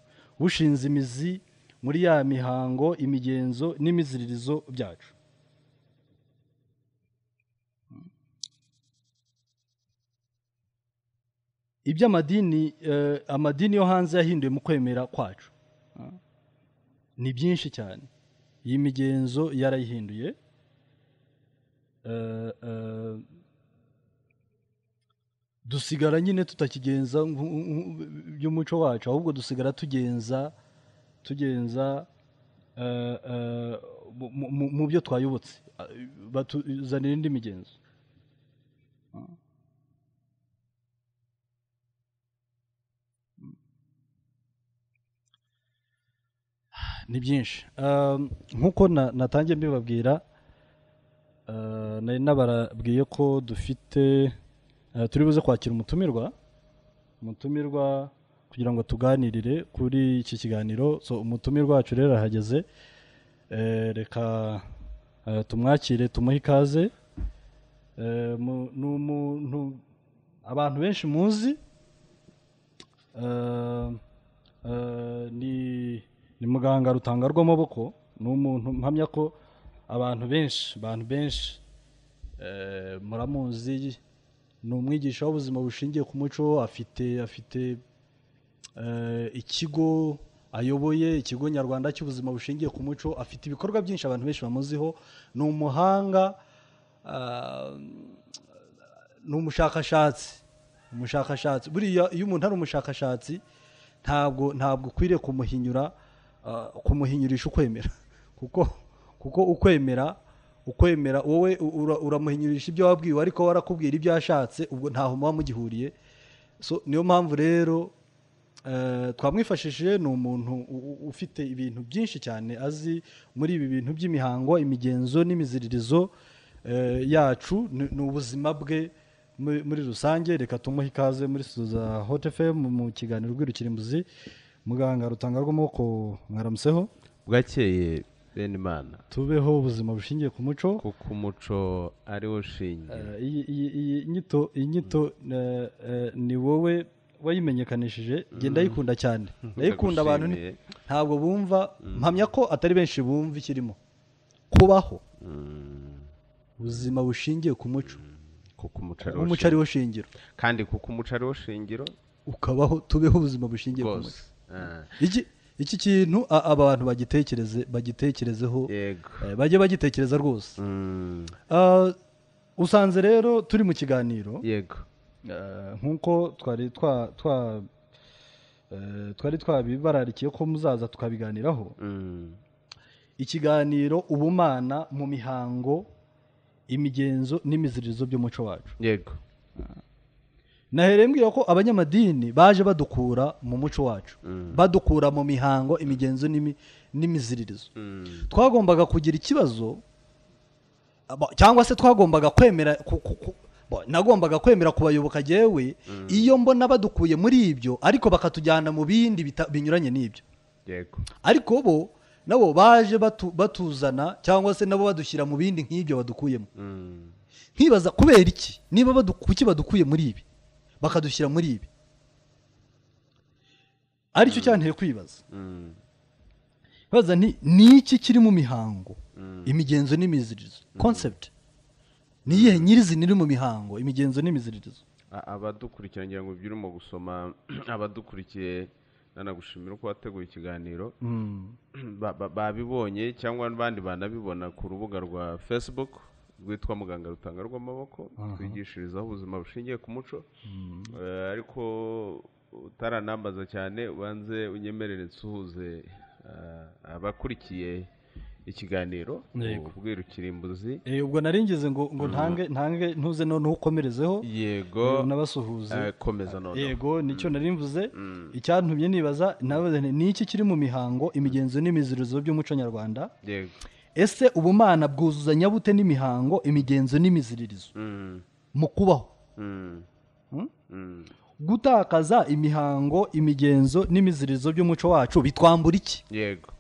bushinze imizi muri ya mihango imigenzo n'imiziririzo byacu iby'amadini eh, amadini yo hanze yahinduwe mu kwemera kwacu ni byinshi cyane iyi migenzo yarayihinduye Eh, eh, dusigara nyine tutakigenza nku- nku- by'umuco wacu ahubwo dusigara tugenza tugenza eh, eh, mu- mu- mu- mu byo twayobotse Ah, batuzanira indi migenzo ni byinshi Um, nk'uko na- natangiye mbibabwira uh, nari nabarabwiye ko dufite uh, turi buze kwakira umutumirwa umutumirwa kugira ngo tuganirire kuri iki kiganiro so umutumirwa wacu rero arahageze Eh, reka uh, tumwakire tumuhe ikaze Eh, mu- ni umuntu abantu benshi muzi Eh, eh, ni ni muganga rutanga rw'amaboko ni umuntu mpamya ko abantu benshi abantu benshi eh, muramuzi ni umwigisha w'ubuzima bushingiye ku muco afite afite eh, ikigo ayoboye ikigo nyarwanda cy'ubuzima bushingiye ku muco afite ibikorwa byinshi abantu benshi bamuziho ni umuhanga ah, ni umushakashatsi umushakashatsi buriya iyo umuntu ari umushakashatsi ntabwo ntabwo ukwiriye kumuhinyura ah, kumuhinyurisha ukwemera kuko kuko ukwemera ukwemera wowe u- ura- uramuhinyurisha ibyo wabwiwe ariko we arakubwira ibyo yashatse ubwo ntaho muba mugihuriye so niyo mpamvu rero eh, twamwifashishije ni umuntu u- u- ufite ibintu byinshi cyane azi muri ibi bintu by'imihango imigenzo n'imiziririzo eh, yacu ni ni ubuzima bwe muri muri rusange reka tumuhe ikaze muri studio za hot fm mu kiganiro rw'irukirimbuzi muganga rutanga rw'amaboko mwaramuseho bwakeye bene imana tubeho ubuzima bushingiye ku muco kuko umuco ari wo ushingiye Eh, iyi iyi- iyi nyito iyi nyito eh, eh, ni wowe wayimenyekanishije genda yikunda cyane ndayikunda abantu ni- Ndagushimiye. ntabwo bumva mpamya ko atari benshi bumva ikirimo kubaho ubuzima bushingiye ku muco kuko umuco ari wo umuco ari wo shingiro shingiro. kandi kuko umuco ari wo shingiro ukabaho tubeho ubuzima bushingiye ku rwose muco Ah, iki iki kintu a- abantu bagitekereze bagitekerezeho yego eh, bajye bagitekereza rwose Mm, Ah, usanze rero turi mu kiganiro yego Eh, nk'uko twari twa twa eh, twari twabibararikiye ko muzaza tukabiganiraho Mm, ikiganiro ubumana mu mihango imigenzo n'imiziririzo by'umuco wacu yego nahereye mbwira ko abanyamadini baje badukura mu muco wacu badukura mu mihango imigenzo n'imi- n'imiziririzo Mm, twagombaga kugira ikibazo abo- cyangwa se twagombaga kwemera ku- ku- ku- bo- nagombaga kwemera kubayoboka jewe iyo mbona badukuye muri ibyo ariko bakatujyana mu bindi bita- binyuranye n'ibyo yego ariko bo nabo baje batu- batuzana cyangwa se nabo badushyira mu bindi nk'ibyo badukuyemo Mm, nkibaza kubera iki niba badu- kuki badukuye muri ibi bakadushyira muri ibi aricyo cyanteye kwibaza mm, baza nti ni iki kiri mu mihango Mm. imigenzo n'imiziririzo concept ni iyihe nyirizina iri mu mihango imigenzo n'imiziririzo A- abadukurikira ngira ngo ibyo urimo gusoma abadukurikiye nanagushimira ko wateguye ikiganiro Ba- ba- babibonye cyangwa abandi banabibona ku rubuga rwa facebook rwitwa muganga rutanga rw'amaboko twigishirizaho ubuzima bushingiye ku muco Eh, ariko utaranambaza cyane ubanze unyemerere nsuhuze eh, abakurikiye ikiganiro Yego. ubwiru kirimbuzi Eh, ubwo nari ngize ngo ngo ntange ntange ntuze noneho ukomerezeho yego nabasuhuze eh, komeza noneho yego nicyo nari mvuze icyantumye nibaza nabaza nti, ni iki kiri mu mihango imigenzo n'imiziririzo by'umuco nyarwanda yego ese ubumana bwuzuzanya bute n'imihango imigenzo n'imiziririzo Mm, mu kubaho mm, Hmm? mm. gutakaza imihango imigenzo n'imiziririzo by'umuco wacu bitwambura iki yego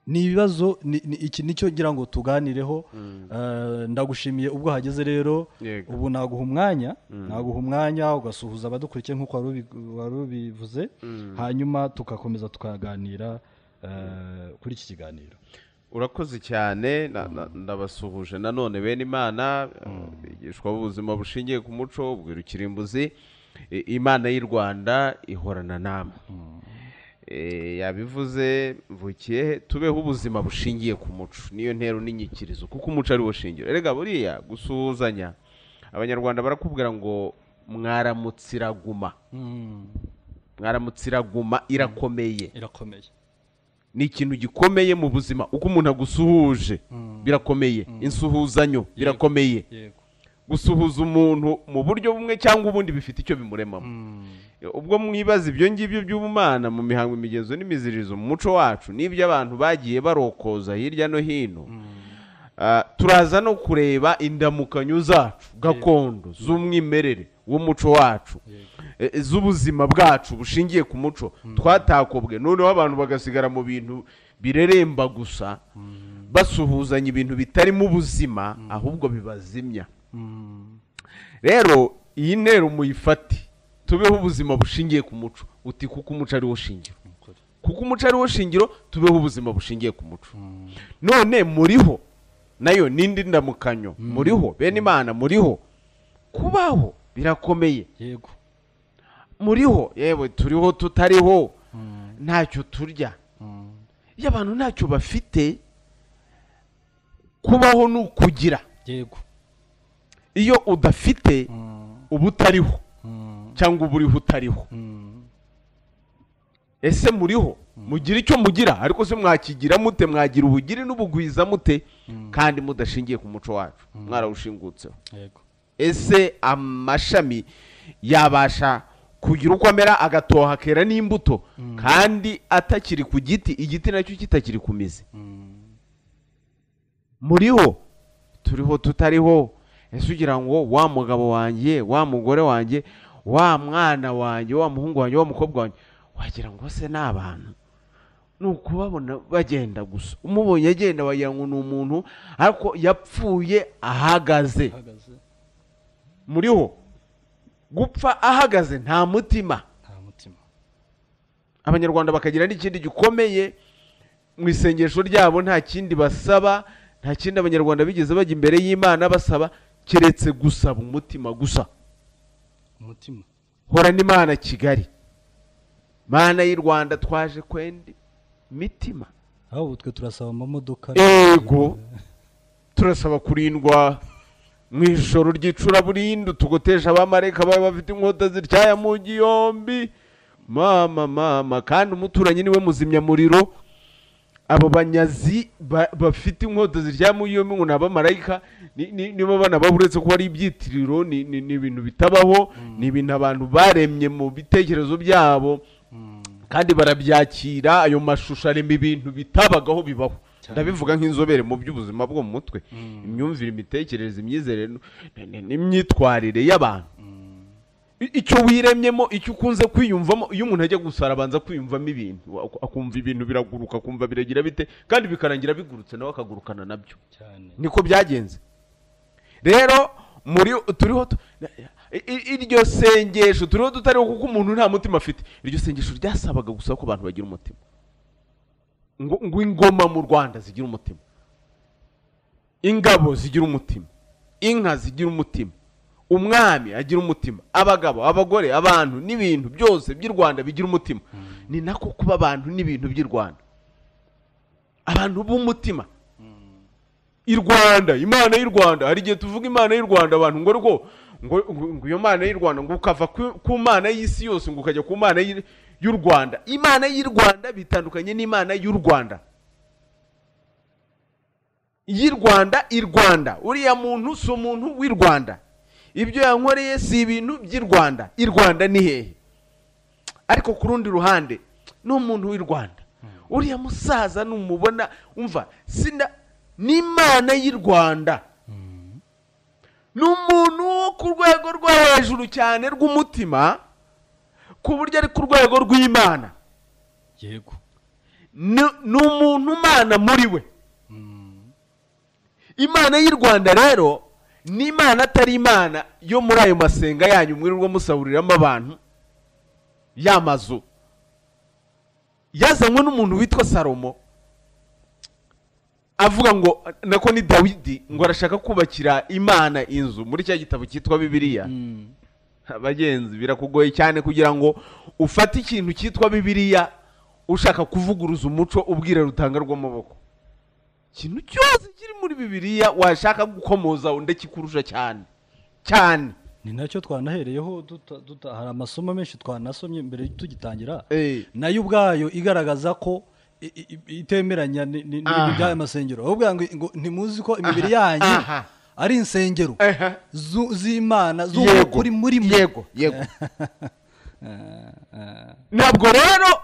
ni ibibazo ni- ni- iki nicyo ngira ngo tuganireho Eh, ndagushimiye ubwo hageze rero Yego. ubu naguha umwanya naguha umwanya ugasuhuza abadukurikiye nk'uko wari ubi- wari ubivuze hanyuma tugakomeza tukaganira eh, kuri iki kiganiro urakoze cyane na- na- ndabasuhuje nanone bene imana bigishwa ubuzima bushingiye ku muco ubwirukira imbuzi I- imana y'u rwanda ihorana namwe Eh, yabivuze mvukiye he? tubeho ubuzima bushingiye ku muco niyo ntero n'inyikirizo kuko umuco ari wo shingiro erega buriya gusuhuzanya abanyarwanda barakubwira ngo mwaramutse iraguma mwaramutse iraguma irakomeye irakomeye ni ikintu gikomeye mu buzima uko umuntu agusuhuje birakomeye insuhuzanyo birakomeye yego gusuhuza umuntu mu buryo bumwe cyangwa ubundi bifite icyo bimuremamo ubwo mwibaza ibyo ngibyo by'ubumana mu mihango imigenzo n'imiziririzo mu muco wacu n'ibyo abantu bagiye barokoza hirya no hino Ah, turaza no kureba indamukanyo zacu gakondo z'umwimerere w'umuco wacu eh, z'ubuzima bwacu bushingiye ku muco twatakobwe noneho abantu bagasigara mu bintu bireremba gusa basuhuzanya ibintu bitarimo ubuzima ahubwo bibazimya rero iyi ntero muyifate tubeho ubuzima bushingiye ku muco uti kuko umuco ari wo shingiro kuko umuco ari wo shingiro tubeho ubuzima bushingiye ku muco none muriho nayo n'indi ndamukanyo muriho bene imana muriho kubaho birakomeye yego muriho yewe turiho tutariho ntacyo turya iyo abantu ntacyo bafite kubaho ni ukugira yego iyo udafite uba utariho cyangwa uba uriho utariho ese muriho mugira icyo mugira ariko se mwakigira mute mwagira ubugire n'ubugwiza mute kandi mudashingiye ku muco wacu mwarawushingutseho yego ese amashami yabasha kugira uko amera agatoha akera n'imbuto kandi atakiri ku giti igiti nacyo kitakiri ku mizi muriho turiho tutariho ese ugira ngo wa mugabo wanjye wa mugore wanjye wa mwana wanjye wa muhungu wanjye wa mukobwa wanjye wagira ngo se ni abantu ni ukubabona bagenda gusa umubonye agenda wagira ngo ni umuntu ariko yapfuye ahagaze ihagaze muriho gupfa ahagaze nta mutima nta mutima abanyarwanda bakagira n'ikindi gikomeye mu isengesho ryabo nta kindi basaba nta kindi abanyarwanda bigeze bajya imbere y'imana basaba keretse gusaba umutima gusa umutima hora n'imana kigali mana y'u rwanda twaje kwenda imitima aho ubu twe turasaba amamodoka ego turasaba kurindwa mu ijoro ry'icuraburindi tugoteje abamarayika baba bafite inkota zityaya mu ngi yombi mama mama kandi umuturanyi niwe muzimyamuriro abo banyazi ba- bafite inkota ziryaya mu ngi yombi ngo ni abamarayika ni- ni- nibo bana baba uretse ko ari ibyitiriro ni ni- ni ibintu bitabaho ni ibintu abantu baremye mu bitekerezo byabo kandi barabyakira ayo mashusho arema ibintu bitabagaho bibaho Cyane. ndabivuga nk'inzobere mu by'ubuzima bwo mu mutwe imyumvire imitekerereze imyizerere n- n- n'imyitwarire y'abantu I- icyo wiremyemo icyo ukunze kwiyumvamo iyo umuntu ajya gusara abanza kwiyumvamo ibintu Ak- akumva ibintu biraguruka akumva biragira bite kandi bikarangira bigurutse nawe akagurukana nabyo cyane niko byagenze rero muri turiho tu- i- i- iryo sengesho turiho tutariho kuko umuntu nta mutima afite iryo sengesho ryasabaga gusa ko abantu bagira umutima ngo ngo ingoma mu rwanda zigira umutima ingabo zigira umutima inka zigira umutima umwami agira umutima abagabo abagore abantu n'ibintu byose by'i rwanda bigira umutima ni nako kuba abantu n'ibintu by'i rwanda abantu b'umutima i rwanda imana y'u rwanda hari igihe tuvuga imana y'u rwanda abantu ngo rwo ngo ngo- ngo iyo mana y'u rwanda ngo ukava ku- ku mana y'isi yose ngo ukajya ku mana y'u- y'u rwanda imana y'u rwanda bitandukanye n'imana y'u rwanda y'u rwanda i rwanda uriya muntu si umuntu w'i rwanda ibyo yankoreye si ibintu by'i rwanda i rwanda ni hehe ariko ku rundi ruhande ni umuntu w'i rwanda uriya musaza numubona umva sina n'imana y'i rwanda ni umuntu wo ku rwego rwo hejuru cyane rw'umutima ku buryo ari ku rwego rw'imana yego Ni- ni umuntu umana muri we Mm. imana y'u rwanda rero ni imana atari imana yo muri ayo masenga yanyu mwirirwa musaburiramo abantu ya mazu yazanywe n'umuntu witwa salomo avuga ngo nako ni dawidi ngo arashaka kubakira imana inzu muri cya gitabo cyitwa bibiliya Mm. bagenzi birakugoye cyane kugira ngo ufate ikintu cyitwa bibiliya ushaka kuvuguruza umuco ubwira rutanga rw'amaboko ikintu cyose kiri muri bibiliya washaka gukomoza ndakikurusha cyane cyane ni nacyo twanahereyeho duta- duta- hari amasomo menshi twanasomye mbere tugitangira Eh, nayo ubwayo igaragaza ko i- i- i- itemeranya ni- ni- n'ibintu Aha. by'aya masengero ahubwo ngo ngo ntimuzi ko imibiri Aha, yanyu aha. ari insengero Aha. zu- z'imana yego z'ukuri muri mwe yego yego ntabwo rero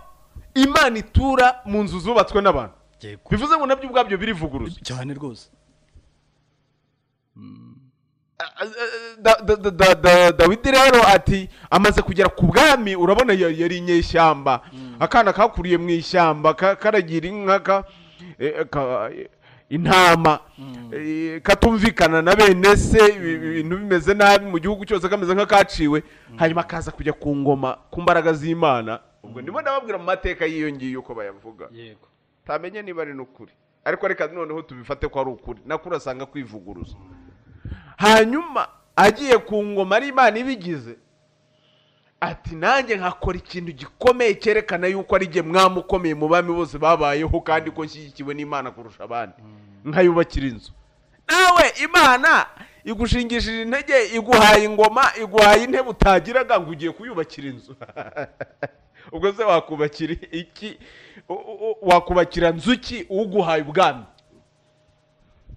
imana itura mu nzu zubatswe n'abantu yego bivuze ngo nabyo ubwabyo birivuguruza cyane rwose Da- da- da- da- da- dawidi rero ati amaze kugera ku bwami urabona ya- yari inyeshyamba akana kakuriye mu ishyamba ka- karagira inka ka- eh, ka- eh, intama eh, katumvikana na bene se ibi- ibi- ibintu bimeze nabi mu gihugu cyose kameze nk'akaciwe hanyuma kaza kujya ku ngoma ku mbaraga z'imana ubwo ndimo ndababwira mu mateka y'iyo ngiyo uko bayavuga yego tamenye niba ari n'ukuri ariko reka noneho tubifate ko ari ukuri nakuri asanga kwivuguruza hanyuma agiye ku ngoma ari imana ibigize ati nanjye nkakora ikintu gikomeye cyerekana yuko ari jye mwami ukomeye mu bami bose babayeho kandi ko nshyigikiwe n'imana kurusha abandi nkayubakira inzu nawe imana igushingishije intege iguhaye ingoma iguhaye intebe utagiraga ngo ugiye kuyubakira inzu ubwo se wakubakira iki U- u- u- wakubakira nzuki uguhaye ubwami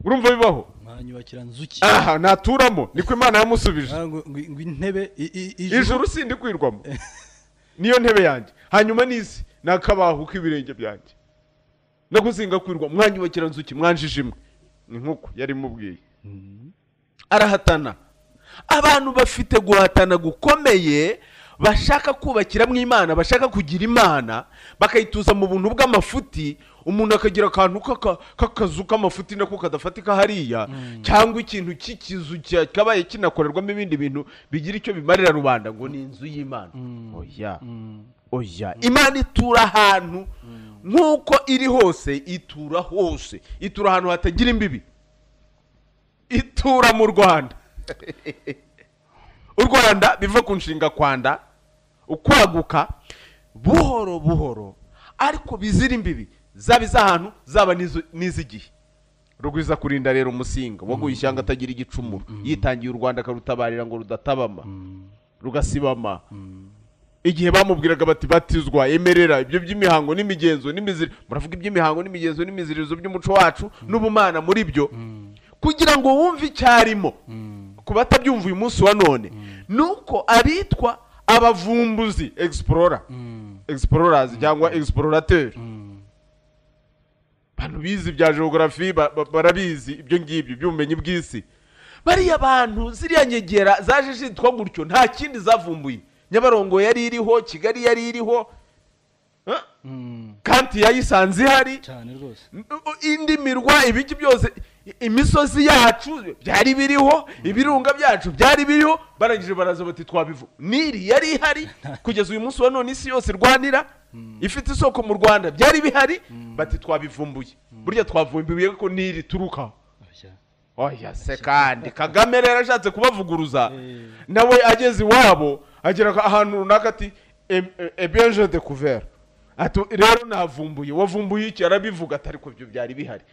urumva bibaho mwanyubakira nzuki aha naturamo niko imana yamusubije Ah, ngo ngo- ngo intebe i- i- ijuru sindi kwirwamo niyo ntebe yanjye hanyuma n'isi ni akabaho k'ibirenge byanjye no gusinga kwirwa mwanyubakira nzuki mwanjije imwe ni nk'uko yari imubwiye arahatana abantu bafite guhatana gukomeye bashaka kubakiramo imana bashaka kugira imana bakayituza mu buntu bw'amafuti umuntu akagira akantu k'aka- k'akazu k'amafuti nako kadafatika hariya cyangwa ikintu cy'ikizu cya- kabaye kinakorerwamo ibindi bintu bigira icyo bimarira rubanda ngo ni inzu y'imana oya oya imana itura ahantu nk'uko iri hose itura hose itura ahantu hatagira imbibi itura mu rwanda u rwanda biva ku nshinga kwanda ukwaguka buhoro buhoro ariko bizira imbibi zaba iz'ahantu zaba n'izo- n'iz'igihe rugwiza kurinda rero umusinga waguye ishyanga atagira igicumuro yitangiye u rwanda akarutabarira ngo rudatabama rugasibama igihe bamubwiraga bati batizwa emerera ibyo by'imihango n'imigenzo n'imiziri muravuga iby'imihango n'imigenzo n'imiziririzo by'umuco wacu n'ubumana muri byo kugira ngo wumve icyarimo ku batabyumva uyu munsi wa none ni uko abitwa abavumbuzi egisporora egispororazi cyangwa egisipororateri abantu bize ibya geogarafi ba- ba- barabizi ibyo ngibyo by'ubumenyi bw'isi bariya bantu ziriya nyegera zaje zitwa gutyo nta kindi zavumbuye nyabarongo yari iriho kigali yari iriho eh? kanti yayisanze ihari cyane rwose indi mirwa ibiki byose i- imisozi yacu byari biriho ibirunga byacu byari biriho barangije baraza bati twabivu niri yari ihari kugeza uyu munsi wa none isi yose irwanira ifite isoko mu rwanda byari bihari bati twabivumbuye burya twavumbuye ko niri turukaho Oya. oya se kandi kagame rero ashatse kubavuguruza Eh. nawe ageze iwabo agera ka- ahantu runaka ati ebenje de kuvera ati rero navumbuye wavumbuye iki arabivuga ati ariko ibyo byari bihari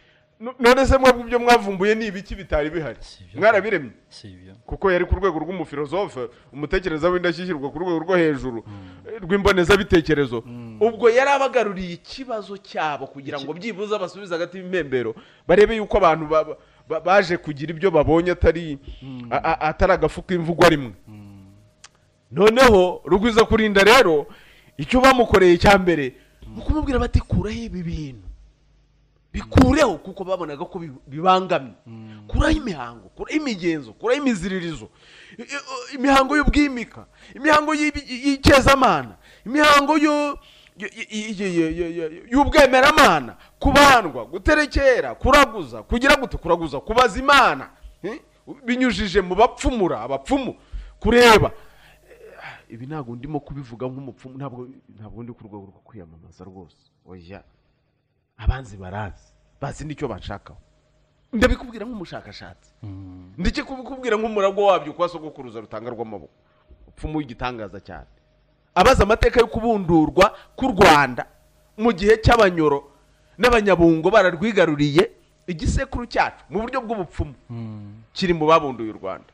No- none se mwebwe ibyo mwavumbuye ni ibiki bitari bihari Si ibyo. mwarabiremye si ibyo kuko yari ku rwego rw'umufilozofe umutekereza w'indashyikirwa ku rwego rwo hejuru eh, rw'imbonezabitekerezo ubwo yari abagaruriye ikibazo cyabo kugira ngo byibuze abasubize hagati y'impembero barebe yuko abantu ba- ba- ba- baje kugira ibyo babonye atari a- a- atari agafu k'imvugwa rimwe noneho rugwiza kurinda rero icyo bamukoreye cya mbere ni ukumubwira bati kuraho ibi bintu bikureho kuko babonaga ko bi- bibangamye kuraho imihango kuraho imigenzo kuraho imiziririzo i- i- imihango y'ubwimika imihango y'ibi- y'icyezamana imihango y'u- y- y- y- y- y- y- y'ubwemeramana kubandwa guterekera kuraguza kugira gute kuraguza kubaza imana eh? binyujije mu bapfumura abapfumu kureba ibi ntabwo ndimo kubivuga nk'umupfumu ntabwo ntabwo ndi ku rwego rwo kwiyamamaza rwose oya abanzi barazi bazi n'icyo bashakaho ndabikubwira nk'umushakashatsi ndetse kubikubwira nk'umuragwa wabyo kwa sogokuruza rutanga rw'amaboko upfumu w'igitangaza cyane abazi amateka yo kubundurwa k'u rwanda mu gihe cy'abanyoro n'abanyabungo bararwigaruriye igisekuru cyacu mu buryo bw'ubupfumu kiri mu babunduye u rwanda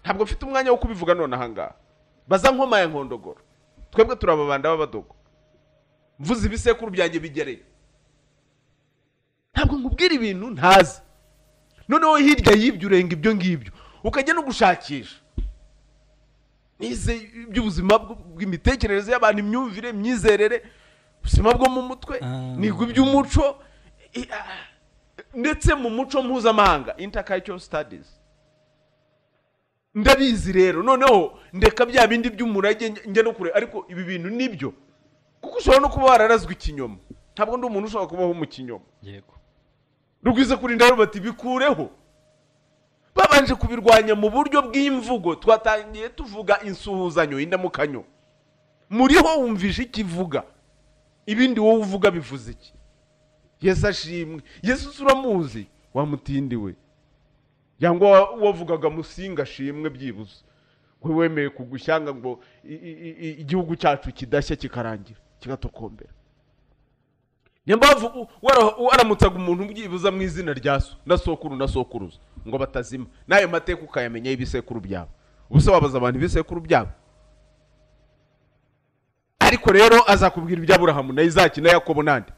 ntabwo mfite umwanya wo kubivuga none ahangaha baza nkoma ya nkondogoro twebwe turi ababanda b'abadogo mvuze ibisekuru byanjye bigereye ntabwo nkubwira ibintu ntazi noneho hirya y'ibyo urenga ibyo ngibyo ukajya no gushakisha nize iby'ubuzima bw- bw'imitekerereze y'abantu imyumvire imyizerere ubuzima bwo mu mutwe Ah. niga iby'umuco i- ah, ndetse mu muco mpuzamahanga intercultural studies ndabizi rero noneho ndeka bya bindi by'umurage njya- njya no kure ariko ibi bintu nibyo kuko ushobora no kuba wararazwe ikinyoma ntabwo ndi umuntu ushobora kubaho mu kinyoma yego rugwiza kurinda rero bati bikureho babanje kubirwanya mu buryo bw'imvugo twatangiye tuvuga insuhuzanyo indamukanyo muriho wumvishe ikivuga ibindi wowe uvuga bivuze iki yesu ashimwe yesu se uramuzi wamutindiwe cyangwa wa- wavugaga musinga ashimwe byibuze we wemeye kugushyanga ngo i- i- i- igihugu cyacu kidashya kikarangira kigatokombera niyo mpamvu wara- waramutsaga umuntu ubyibuza mu izina rya so na sokuru na sokuruza ngo batazima n'ayo mateka ukayamenya y'ibisekuru byabo ubuse wabaza abantu ibisekuru byabo ariko rero azakubwira iby'aburahamu na izaki na yakobo n'andi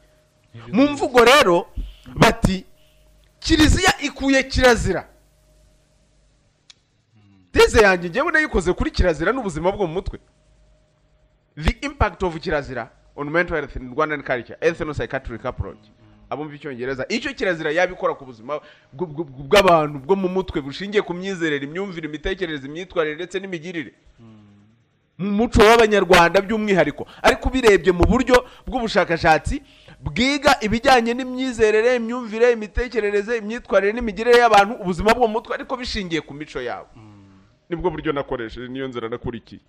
mu mvugo rero bati kiliziya ikuye kirazira teze yanjye ngewe nayikoze kuri kirazira n'ubuzima bwo mu mutwe the impact of kirazira on mental health in rwandan culture ethno-psychiatric approach abumva icyongereza icyo kirazira yabikora ku buzima bw- bw- bw- bw'abantu bwo mu mutwe bushingiye ku myizerere imyumvire imitekerereze imyitwarire ndetse n'imigirire mu muco w'abanyarwanda by'umwihariko ariko ubirebye mu buryo bw'ubushakashatsi bwiga ibijyanye n'imyizerere imyumvire imitekerereze imyitwarire n'imigirire y'abantu ubuzima bwo mu mutwe ariko bishingiye ku mico yabo nibwo buryo nakoresheje niyo nzira nakurikiye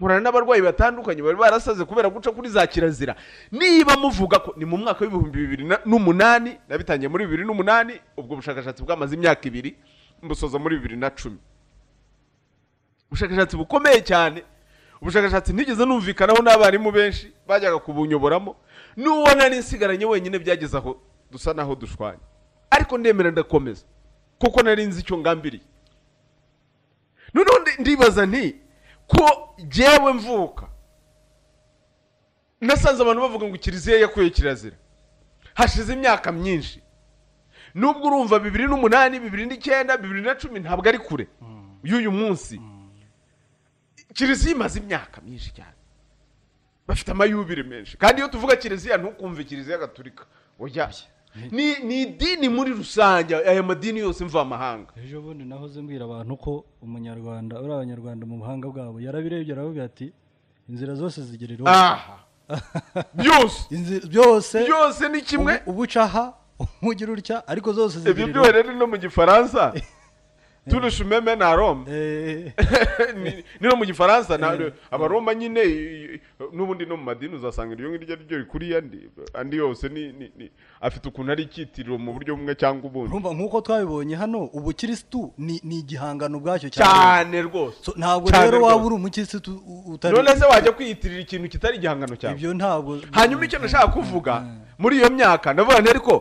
nkorana n'abarwayi batandukanye bari barasaze kubera guca kuri za kirazira niba muvuga ko ni mu mwaka w'ibihumbi bibiri na- n'umunani nabitangiye muri bibiri n'umunani ubwo bushakashatsi bwamaze imyaka ibiri mbusoza muri bibiri na cumi ubushakashatsi bukomeye cyane ubushakashatsi ntigeze numvikanaho n'abarimu benshi bajyaga kubunyoboramo n'uwo nari nsigaranye wenyine byageze aho dusa naho dushwanye ariko ndemera ndakomeza kuko nari nzi icyo ngambiriye noneho ndi- ndibaza nti ko jyewe mvuka nasanze abantu bavuga ngo kiliziya yakuye kirazira hashize imyaka myinshi nubwo urumva bibiri n'umunani bibiri n'icyenda bibiri na cumi ntabwo ari kure y'uyu munsi kiliziya imaze imyaka myinshi cyane bafite amayubire menshi kandi iyo tuvuga kiliziya ntukumve kiliziya gatulika oya ni ni idini muri rusange aya madini yose mvamahanga ejo bundi nahoze mbwira abantu ko umunyarwanda uri abanyarwanda mu buhanga bwabo yarabirebye aravuga ati inzira zose zigerera aha byose byose byose ni kimwe ubu- ubu uca aha ubu ugira utya ariko zose ibyo zigerera byo rero no mu gifaransa turusha umeme na rome Ni- ni no mu gifaransa na- Eh. abaroma nyine i- i- n'ubundi no mu madini uzasanga iryo ngiryo ari ryo rikuriye andi andi yose ni- ni- ni- afite ukuntu ari icyitiriro mu buryo bumwe cyangwa ubundi urumva nk'uko twabibonye hano ubukirisitu ni ni igihangano ubwacyo cyane cyane rwose So, ntabwo Cyane rero rwose. waba uri umukirisitu u- utari none se wajya kwiyitirira ikintu kitari igihangano cyawe ibyo ntabwo hanyuma icyo nashaka kuvuga muri iyo myaka ndavuga nti ariko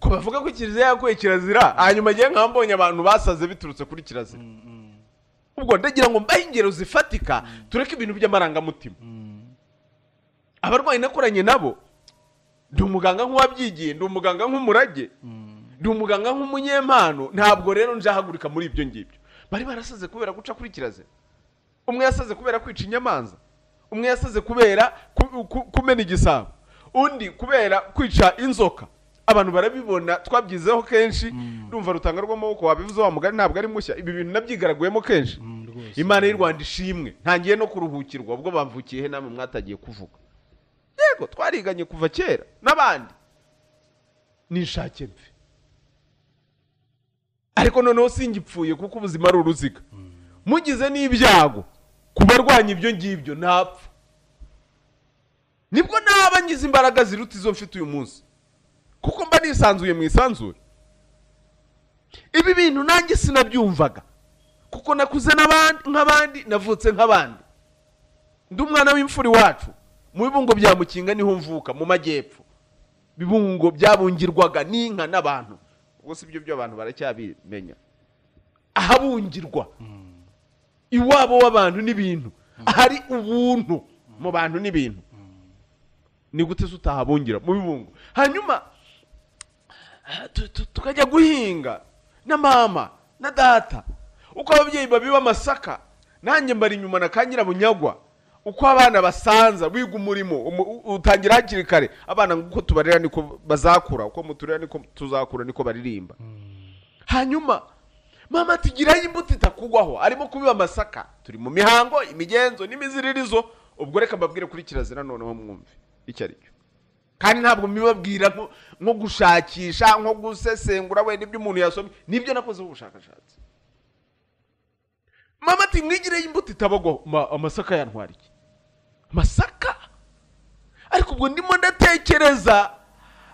ko bavuga ko kiliziya yakuye kirazira hanyuma ngewe nkaba mbonye abantu basaze biturutse kuri kirazira ubwo ndagira ngo mbahe ingero zifatika tureke ibintu by'amarangamutima abarwayi nakoranye nabo ndi umuganga nk'uwabyigiye ndi umuganga nk'umurage ndi umuganga nk'umunyempano ntabwo rero nzahagurika muri ibyo ngibyo bari barasaze kubera guca kuri kirazira umwe yasaze kubera kwica inyamanza umwe yasaze kubera ku- ku- kumena igisabo undi kubera kwica inzoka abantu barabibona twabyizeho kenshi ndumva rutanga rw'amaboko wabivuze wa mugari ntabwo ari mushya ibi bintu nabyigaraguyemo kenshi Mm, rwose. imana y'u rwanda ishimwe ntangiye no kuruhukirwa ubwo bamvukiye he namwe mwatagiye kuvuga yego twariganye kuva kera n'abandi ninshake mve ariko noneho singipfuye kuko ubuzima ari uruziga mugize n'ibyago ku barwanya ibyo ngibyo ntapfa nibwo naba ngize imbaraga ziruta izo mfite uyu munsi kuko mba nisanzuye mu isanzure ibi bintu nanjye sinabyumvaga kuko nakuze n'abandi- nk'abandi navutse nk'abandi ndi umwana w'imfura iwacu mu bibungo bya mukinga niho mvuka mu majyepfo bibungo byabungirwaga n'inka n'abantu ubwo si byo by'abantu baracyabimenya ahabungirwa iwabo w'abantu n'ibintu ahari ubuntu mu bantu n'ibintu ni gute se utahabungira mu bibungo hanyuma tu- tu- tukajya guhinga na mama na data uko ababyeyi babiba amasaka nanjye mbari inyuma na ka nyirabunyagwa uko abana basanza wiga umurimo umu- u- utangira hakiri kare abana ngo uko tubarera niko bazakura uko muturera niko tuzakura niko baririmba hanyuma mama tugirayo imbuto itakugwaho arimo kubiba amasaka turi mu mihango imigenzo n'imiziririzo ubwo reka mbabwire kuri kirazira noneho mwumve icyo ari cyo kandi ntabwo mbibabwira nko- nko gushakisha nko gusesengura wenda ibyo umuntu yasomye nibyo nakozeho ubushakashatsi mama ati mwigireyo imbuto itabagwaho Ma- amasaka yantwara iki amasaka ariko ubwo ndimo ndatekereza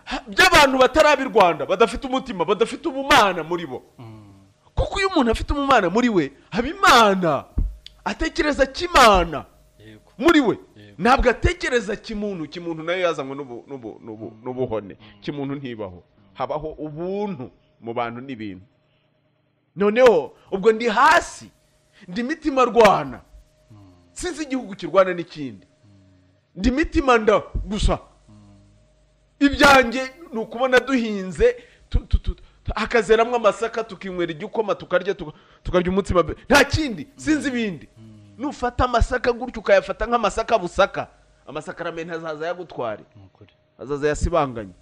ha- by'abantu bataraba i rwanda badafite umutima badafite ubumana muri bo kuko iyo umuntu afite umumana muri we haba imana atekereza kimana Yego. muri we Yego. ntabwo atekereza kimuntu kimuntu nayo yazanywe n'ubu- n'ubu- n'ubu- n'ubuhone kimuntu ntibaho habaho ubuntu mu bantu n'ibintu noneho ubwo ndi hasi ndi mitima rwana sinzi igihugu kirwana n'ikindi ndi mitima nda gusa ibyanjye ni ukubona duhinze tu- tu- tu- tu- hakazeramwo amasaka tukinywera igikoma tukarya tuka- tukarya umutsima be- nta kindi sinzi ibindi nufata amasaka gutyo ukayafata nk'amasaka busaka amasakaramenti azaza yagutware Ni ukuri. azaza yasibanganye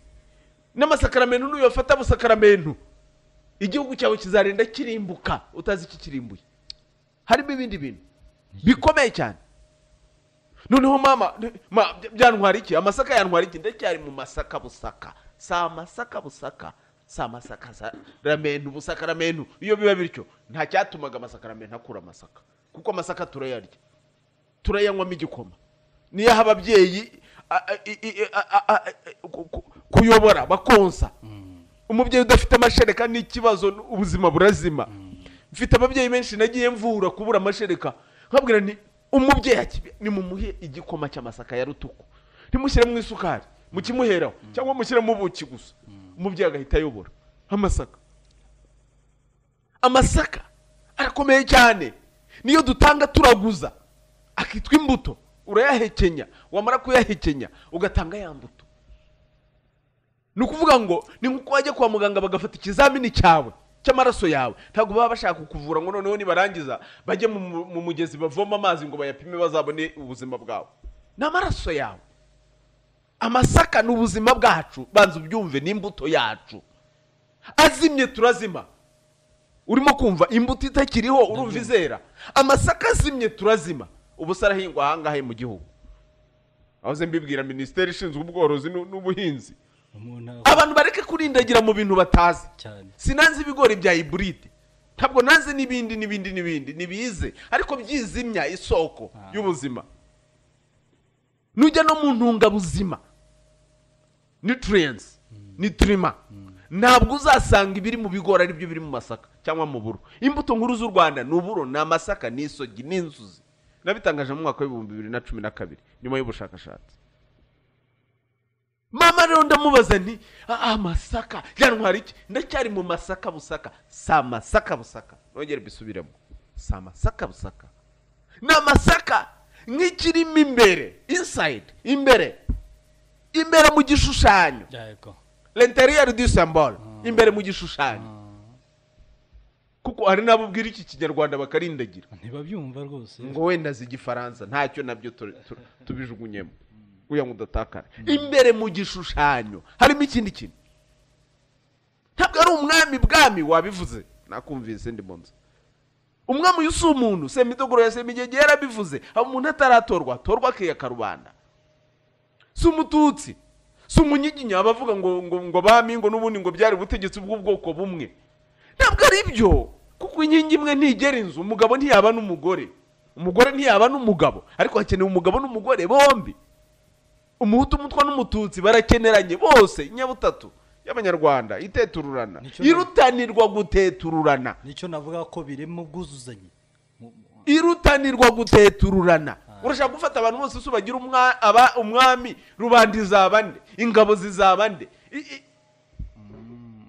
n'amasakaramento nuyafata amasakaramento igihugu cyawe kizarinda kirimbuka utazi ikikirimbuye harimo ibindi bintu bikomeye cyane noneho mama ne- ma- bya- byantwara iki amasaka yantwara iki ndacyari mu masaka busaka si amasaka busaka si amasaka za ramenu busaka ramenu iyo biba bityo nta cyatumaga amasaka ramenu akura amasaka kuko amasaka turayarya turayanywamo igikoma niyo aha ababyeyi a- a- i- i- a- a- a- a- ku- ku- kuyobora bakonsa umubyeyi udafite amashereka ni ikibazo ubuzima burazima mfite ababyeyi benshi nagiye mvura kubura amashereka nkabwira ni umubyeyi ati, nimumuhe igikoma cy'amasaka ya rutuku ntimushyiremo isukari mukimuheraho cyangwa mushyiremo ubuki gusa umubyeyi agahita ayobora amasaka amasaka arakomeye cyane niyo dutanga turaguza akitwa imbuto urayahekenya wamara kuyahekenya ugatanga ya mbuto ni ukuvuga ngo ni nk'uko wajya kwa muganga bagafata ikizamini cyawe cy'amaraso yawe ntabwo baba bashaka kukuvura ngo noneho nibarangiza bajye mu, mu- mu mugezi bavoma amazi ngo bayapime bazabone ubuzima bwawe ni amaraso yawe amasaka ni ubuzima bwacu banza ubyumve ni imbuto yacu azimye turazima urimo kumva imbuto itakiriho urumva izera amasaka azimye turazima ubu se arahingwa ahangahe mu gihugu aho ze mbibwira minisiteri ishinzwe ubworozi n'u- n'ubuhinzi umuntu abantu bareke kurindagira mu bintu batazi cyane sinanze ibigori bya iburide ntabwo nanze n'ibindi n'ibindi n'ibindi nibize ariko byizimya isoko Ah. y'ubuzima nujya no mu ntungabuzima nutrients nitrima ntabwo uzasanga ibiri mu bigori ari byo biri mu masaka cyangwa mu buro imbuto nkuru z'u rwanda ni uburo ni amasaka ni isogi ni inzuzi nabitangaje mu mwaka w'ibihumbi bibiri na cumi na kabiri nyuma y'ubushakashatsi mama rero ndamubaza nti "Ah, ah, amasaka yantwara iki ndacyari mu masaka busaka si amasaka busaka nongere mbisubiremo si amasaka busaka ni amasaka nk'ikirimo imbere insayidi imbere imbere mu gishushanyo yego l'interieur du symbole imbere mu gishushanyo kuko hari n'abo ubwira iki kinyarwanda bakarindagira ntibabyumva rwose ngo wenda zi igifaransa ntacyo nabyo tu- tu- tubijugunyemo kugira ngo udatakara imbere mu gishushanyo harimo ikindi kintu ntabwo ari umwami bwami wabivuze nakumvise ndi mu nzu umwami uyu si umuntu semidogoro ya semigege yarabivuze aho umuntu ataratorwa atorwa akiyaka rubanda si umututsi si umunyiginya abavuga ngo ngo ngo bami ngo n'ubundi ngo byari ubutegetsi bw'ubwoko bumwe ntabwo ari byo kuko inkingi imwe ntigera inzu umugabo ntiyaba n'umugore umugore ntiyaba n'umugabo ariko hakenewe umugabo n'umugore bombi umuhutu umutwa n'umututsi barakeneranye bose inyabutatu y'abanyarwanda itetururana Nicyo- irutanirwa gutetururana nicyo navuga ko birimo ubwuzuzanye Mu- mu- irutanirwa gutetururana urashaka gufata abantu bose se ubagira umwa- aba- umwami rubanda izaba nde ingabo zizaba nde I- i-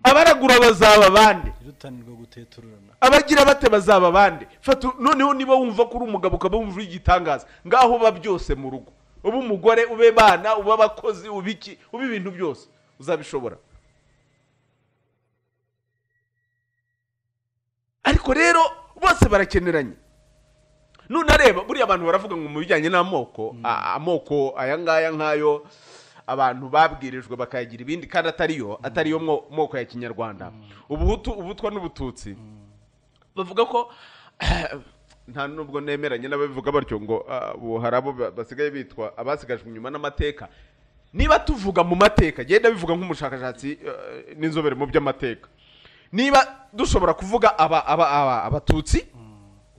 abaragura bazaba bande irutanirwa gutetururana abagira bate bazaba bande fata noneho niba wumva ko uri umugabo ukaba wumva uri igitangaza ngaho uba byose mu rugo ube umugore ube bana ube abakozi ube iki ube ibintu byose uzabishobora ariko rero bose barakeneranye none areba buriya abantu baravuga ngo mu bijyanye n'amoko a- amoko aya ngaya nk'ayo abantu babwirijwe bakayagira ibindi kandi atariyo atariyo mwo- moko ya kinyarwanda ubuhutu ubutwa n'ubututsi bavuga ko nta nubwo nemeranye n'ababivuga batyo ngo ah, ubu hari abo ba- basigaye bitwa abasigajwe inyuma n'amateka niba tuvuga mu mateka genda bivuga nk'umushakashatsi eh, n'inzobere mu by'amateka niba dushobora kuvuga aba aba aba abatutsi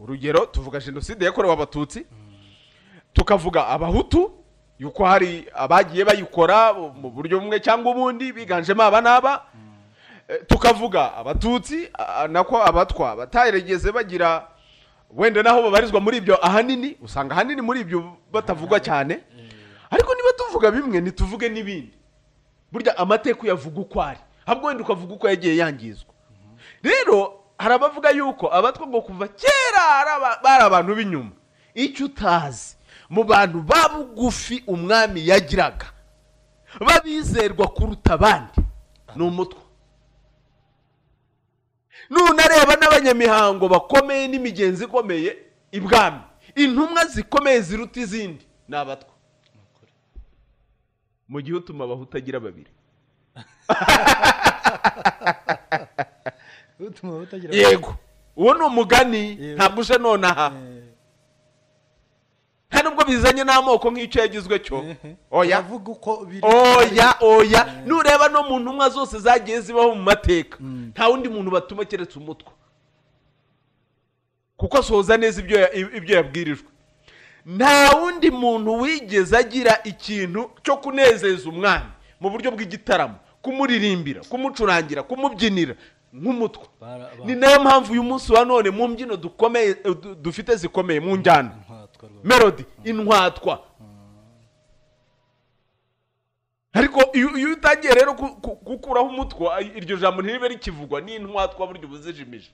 urugero tuvuga jenoside yakorewe abatutsi tukavuga abahutu yuko hari abagiye bayikora mu buryo bumwe cyangwa ubundi biganjemo aba n'aba Eh, tukavuga abatutsi ah, nako abatwa bataregeze bagira wenda naho babarizwa muri ibyo ahanini usanga ahanini muri ibyo batavugwa cyane ariko niba tuvuga bimwe ntituvuge n'ibindi burya amateka uyavuga uko ari ahubwo wenda ukavuga uko yagiye yangizwa rero hari abavuga yuko abatwa ngo kuva kera ari aba- bari abantu b'inyuma icyo utazi mu bantu ba bugufi umwami yagiraga babizerwa kuruta abandi ni umutwe nunareba n'abanyamihango bakomeye n'imigenzi ikomeye ibwami intumwa zikomeye ziruta izindi ni abatwa mu gihe utuma abahutu agira babiri utuma batagira yego uwo ni umugani Yego. ntabwo uje nonaha Eh, nta nubwo bizanye n'amoko nk'icyo yagizwe cyo oya Uravuga uko biri oya oya nureba no mu ntumwa zose zagiye zibaho mu mateka nta wundi muntu batuma keretse umutwe kuko asohoza neza ibyo ya- ibyo yabwirijwe nta wundi muntu wigeze agira ikintu cyo kunezeza umwami mu buryo bw'igitaramo kumuririmbira kumucurangira kumubyinira nk'umutwe Bara- bara- ni nayo mpamvu uyu munsi wa none mu mbyino dukomeye du- dufite zikomeye mu njyana Ntwatwa rwose. melody intwatwa ariko iyo iyo utangiye rero ku- ku- gukuraho umutwe ay- iryo jambo ntiribe rikivugwa n'intwatwa burya uba uzijimije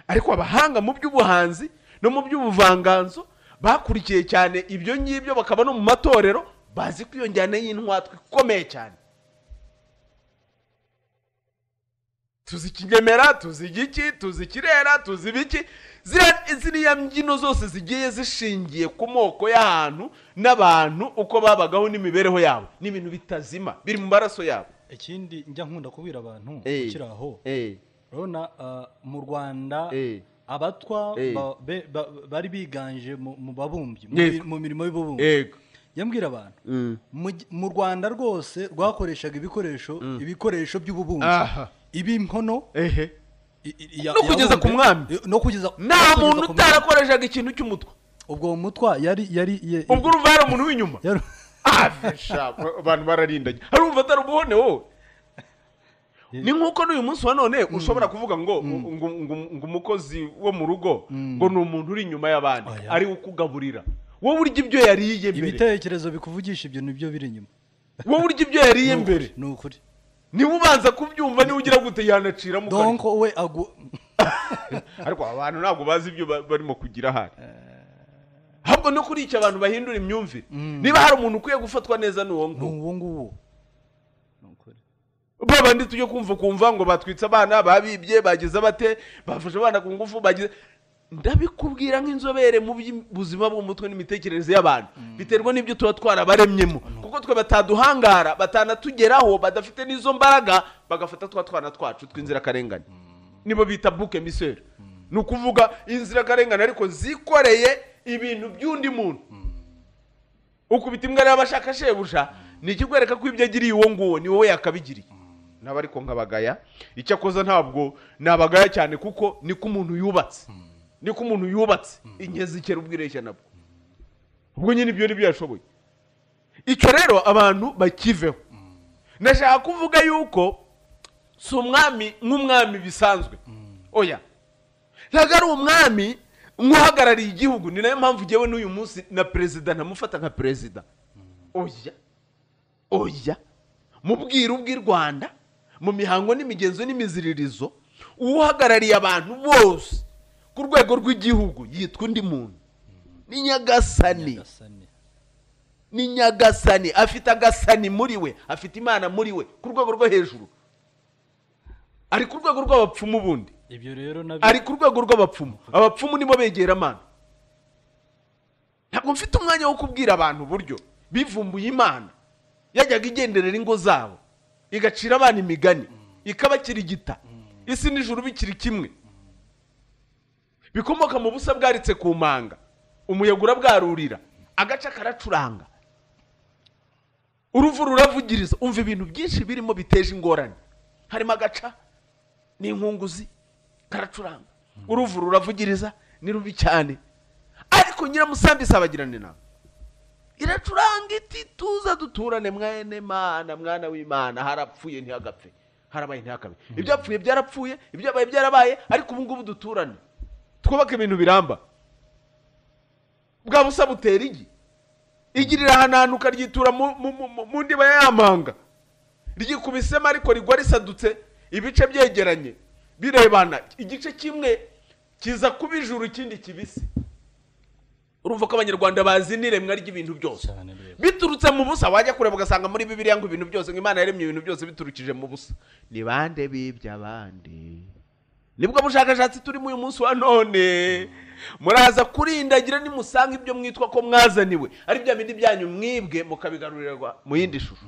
ariko abahanga mu by'ubuhanzi no mu by'ubuvanganzo bakurikiye cyane ibyo ngibyo bakaba no mu matorero bazi ko iyo njyana y'intwatwa ikomeye cyane tuzi ikinyemera tuzi igiki tuzi ikirera tuzi ibiki ziriya- ziriya mbyino zose zigiye zishingiye ku moko y'ahantu n'abantu uko babagaho n'imibereho yabo ni ibintu bitazima biri mu maraso yabo ikindi njya nkunda kubwira abantu Eh. ukiri aho Eh, urabona ah, mu rwanda Eh. abatwa Eh. ba- be- ba- bari biganje mu mu babumbyi mu Yego. mi- mu mirimo y'ububumbyi yego yambwira abantu Mm. mu gi- mu rwanda rwose rwakoreshaga ibikoresho ibikoresho by'ububumbyi Aha. ib'inkono ehe i- i- ya- No kugeza yabumbye. ku mwami. I- no kugeza nta no kugeza muntu ku mwami. utarakoreshaga ikintu cy'umutwe ubwo uwo mutwa yari yari ye- ubwo uruvara umuntu w'inyuma yari- Ah, sha, abantu bararindanye harumva atari ubuhone wowe ni nk'uko n'uyu munsi wa none ushobora kuvuga ngo ngo- ngo- ngo umukozi wo mu rugo ngo ni umuntu uri inyuma y'abandi Oya. ari we ukugaburira wowe urya ibyo yariye mbere ibitekerezo bikuvugisha ibyo nibyo biri inyuma wowe urya ibyo yariye Ni ukuri, mbere ni ukuri niwe ubanza kubyumva niwe ugira gute yanacira mu kanwa. donko we agu ariko abantu ntabwo bazi ibyo ba- barimo kugira ahari ahubwo no kuri icyo abantu bahindura imyumvire niba hari umuntu ukwiye gufatwa neza ni uwo ni nguwo uwo nguwo Ni ukuri. ba bandi tujye kumva kumva ngo batwitse abana babibye bagize bate bafashe abana ku ngufu bagize ndabikubwira nk'inzobere mu by'ubuzima bw'umutwe n'imitekerereze y'abantu biterwa n'ibyo tuba twarabaremyemo kuko twe bataduhangara batanatugeraho badafite n'izo mbaraga bagafata twa twana twacu tw'inzirakarengane nibo bita buke miseri ni ukuvuga inzirakarengane ariko zikoreye ibintu by'undi muntu ukubita imbwa rero abashaka shebuja ni ikikwereka ko ibyo agiriye uwo nguwo ni wowe yakabigiriye naba ariko nkabagaya icyakoza ntabwo nabagaya cyane kuko niko umuntu yubatse niko umuntu yubatse ingezi kera ubwireshya nabwo ubwo nyine ibyo nibyo yashoboye icyo rero abantu bakiveho ndashaka kuvuga yuko si umwami nk'umwami bisanzwe oya ntabwo ari umwami nk'uhagarariye igihugu ni nayo mpamvu ugewe n'uyu munsi na perezida ntamufata nka perezida oya oya mu bwiru bw'i rwanda mu mihango n'imigenzo n'imiziririzo uwuhagarariye abantu bose ku rwego rw'igihugu yitwa undi muntu ni nyagasani Nyagasani. ni nyagasani afite agasani muri we afite imana muri we ku rwego rwo hejuru ari ku rwego rw'abapfumu bundi ibyo rero nabyo ari ku rwego rw'abapfumu abapfumu nibo begera amana ntabwo mfite umwanya wo kubwira abantu uburyo bivumbuye imana yajyaga igenderera ingo zabo igacira abana imigani ikabakirigita isi n'ijuru bikiri kimwe bikomoka mu busa bwaritse ku manga umuyaga urabwarurira agace karacuranga uruvu ruravugiriza umva ibintu byinshi birimo biteje ingorane harimo agaca n'inkunguzi karacuranga uruvu ruravugiriza ni rubi cyane ariko nyiramusambi isabagirana inama iracuranga iti tuza duturane mwene mana mwana w'imana harapfuye ntihagapfe harabaye ntihakabe ibyapfuye byarapfuye ibyabaye byarabaye ariko ubu ngubu duturane twubake ibintu biramba bwa busa butera igi igirira ahananuka ryitura mu- mu- mu- mu ndiba y'amanga ryikubisemo ariko rigwa risadutse ibice byegeranye birebana igice kimwe kiza kuba ijuru ikindi kibisi urumva ko abanyarwanda bazi n'iremwa ry'ibintu byose cyane rero biturutse mu busa wajya kureba ugasanga muri bibiliya ngo ibintu byose ngo imana yaremye ibintu byose biturukije mu busa ni bande bibye abandi nibwo bushakashatsi turimo uyu munsi wa none muraza kurindagira nimusanga ibyo mwitwa ko mwazaniwe ari bya bindi byanyu mwibwe mukabigarurirwa mu yindi shusho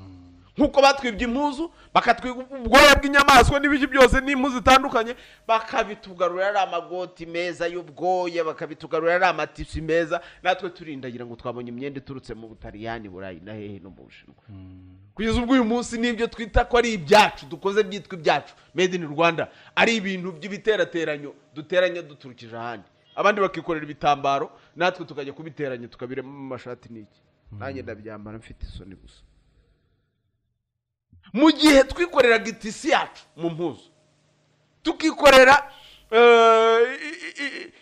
nk'uko batwibye impuzu bakatwiga ubwoya bw'inyamaswa n'ibiki byose n'impu zitandukanye bakabitugarurira ari amagoti meza y'ubwoya bakabitugarurira ari amatisi meza natwe turindagira ngo twabonye imyenda iturutse mu butaliyani burayi na hehe no mu bushinwa kugeza ubwo uyu munsi nibyo twita ko ari ibyacu dukoze byitwa ibyacu made in rwanda ari ibintu by'ibiterateranyo duteranya duturukije ahandi abandi bakikorera ibitambaro natwe tukajya kubiteranya tukabiremo amashati n'iki nanjye ndabyambara mfite isoni gusa mu gihe twikoreraga itisi yacu mu mpuzu tukikorera eh, i- i- i-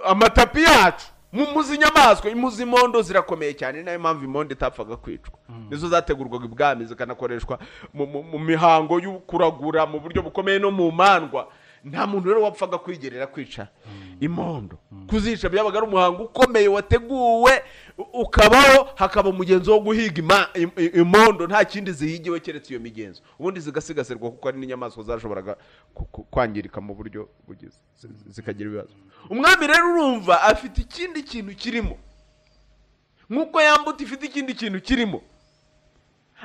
amatapi yacu mu mpuzu inyamaswa impu z'imondo zirakomeye cyane ni nayo mpamvu imondo itapfaga kwicwa nizo zategurwaga ibwami zikanakoreshwa mu- mu mu mihango yo kuragura mu buryo bukomeye no mu mandwa nta muntu rero wapfaga kwigerera kwica imondo kuzica byabaga ari umuhango ukomeye wateguwe u- ukabaho hakaba umugenzo wo guhiga ima- im- i- imondo nta kindi zihigiwe keretse iyo migenzo ubundi zigasigasirwa kuko ari n'inyamaswa zashoboraga ku- ku- kwangirika mu buryo bugize zi- zikagira ibibazo umwami rero urumva afite ikindi kintu kirimo nk'uko yambuta ifite ikindi kintu kirimo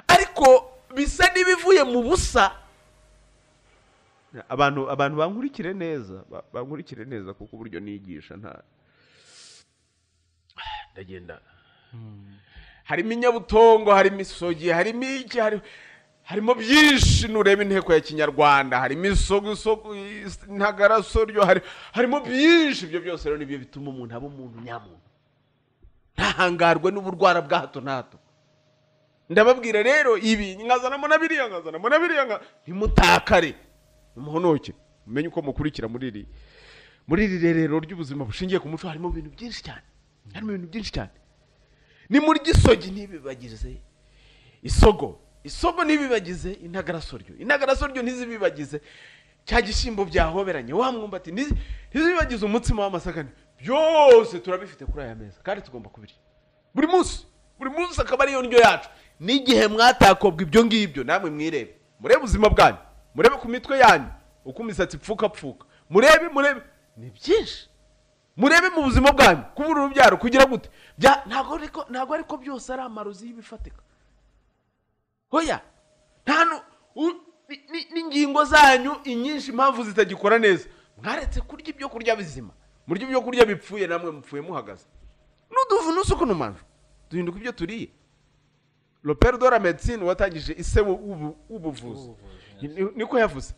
ariko bisa n'ibivuye mu busa abantu abantu bankurikire neza ba- bankurikire neza kuko uburyo nigisha nta ndagenda harimo inyabutongo harimo isogi harimo iki hari- harimo byinshi nureba inteko ya kinyarwanda harimo isogo isogo is- ntagarasoryo hari- harimo byinshi ibyo byose rero nibyo bituma umuntu aba umuntu nyamuntu ntahangarwe n'uburwara bwa hato na hato ndababwira rero ibi nkazanamo na biriya nkazanamo na biriya nka- ntimutakare muhonoke mumenye uko mukurikira muri iri muri iri rerero ry'ubuzima bushingiye ku muco harimo ibintu byinshi cyane harimo ibintu byinshi cyane ni muri gisogi ntibibagize isogo isogo ntibibagize intagarasoryo intagarasoryo ntizibibagize cya gishyimbo byahoberanye wa mwumbati ntizi- ntizibibagize umutsima w'amasaka byose turabifite kuri aya meza kandi tugomba kubirya buri munsi buri munsi akaba ariyo ndyo yacu n'igihe mwatakobwa ibyo ngibyo namwe mwirebe murebe ubuzima bwanyu murebe ku mitwe yanyu uko imisatsi ipfuka pfuka murebe murebe ni byinshi murebe mu buzima bwanyu kubura urubyaro kugira gute bya ntabwo ariko ntabwo ariko byose ari amarozi y'ibifatika hoya nta nu- u- ni- ni- n'ingingo zanyu inyinshi impamvu zitagikora neza mwaretse kurya ibyo kurya bizima murya ibyo kurya bipfuye namwe mupfuye muhagaze n'uduvuna usuku n'umanje duhinduka ibyo turiye lopero de la medecine watangije ise w'ubu- w'ubuvuzi Ni- niko yavuze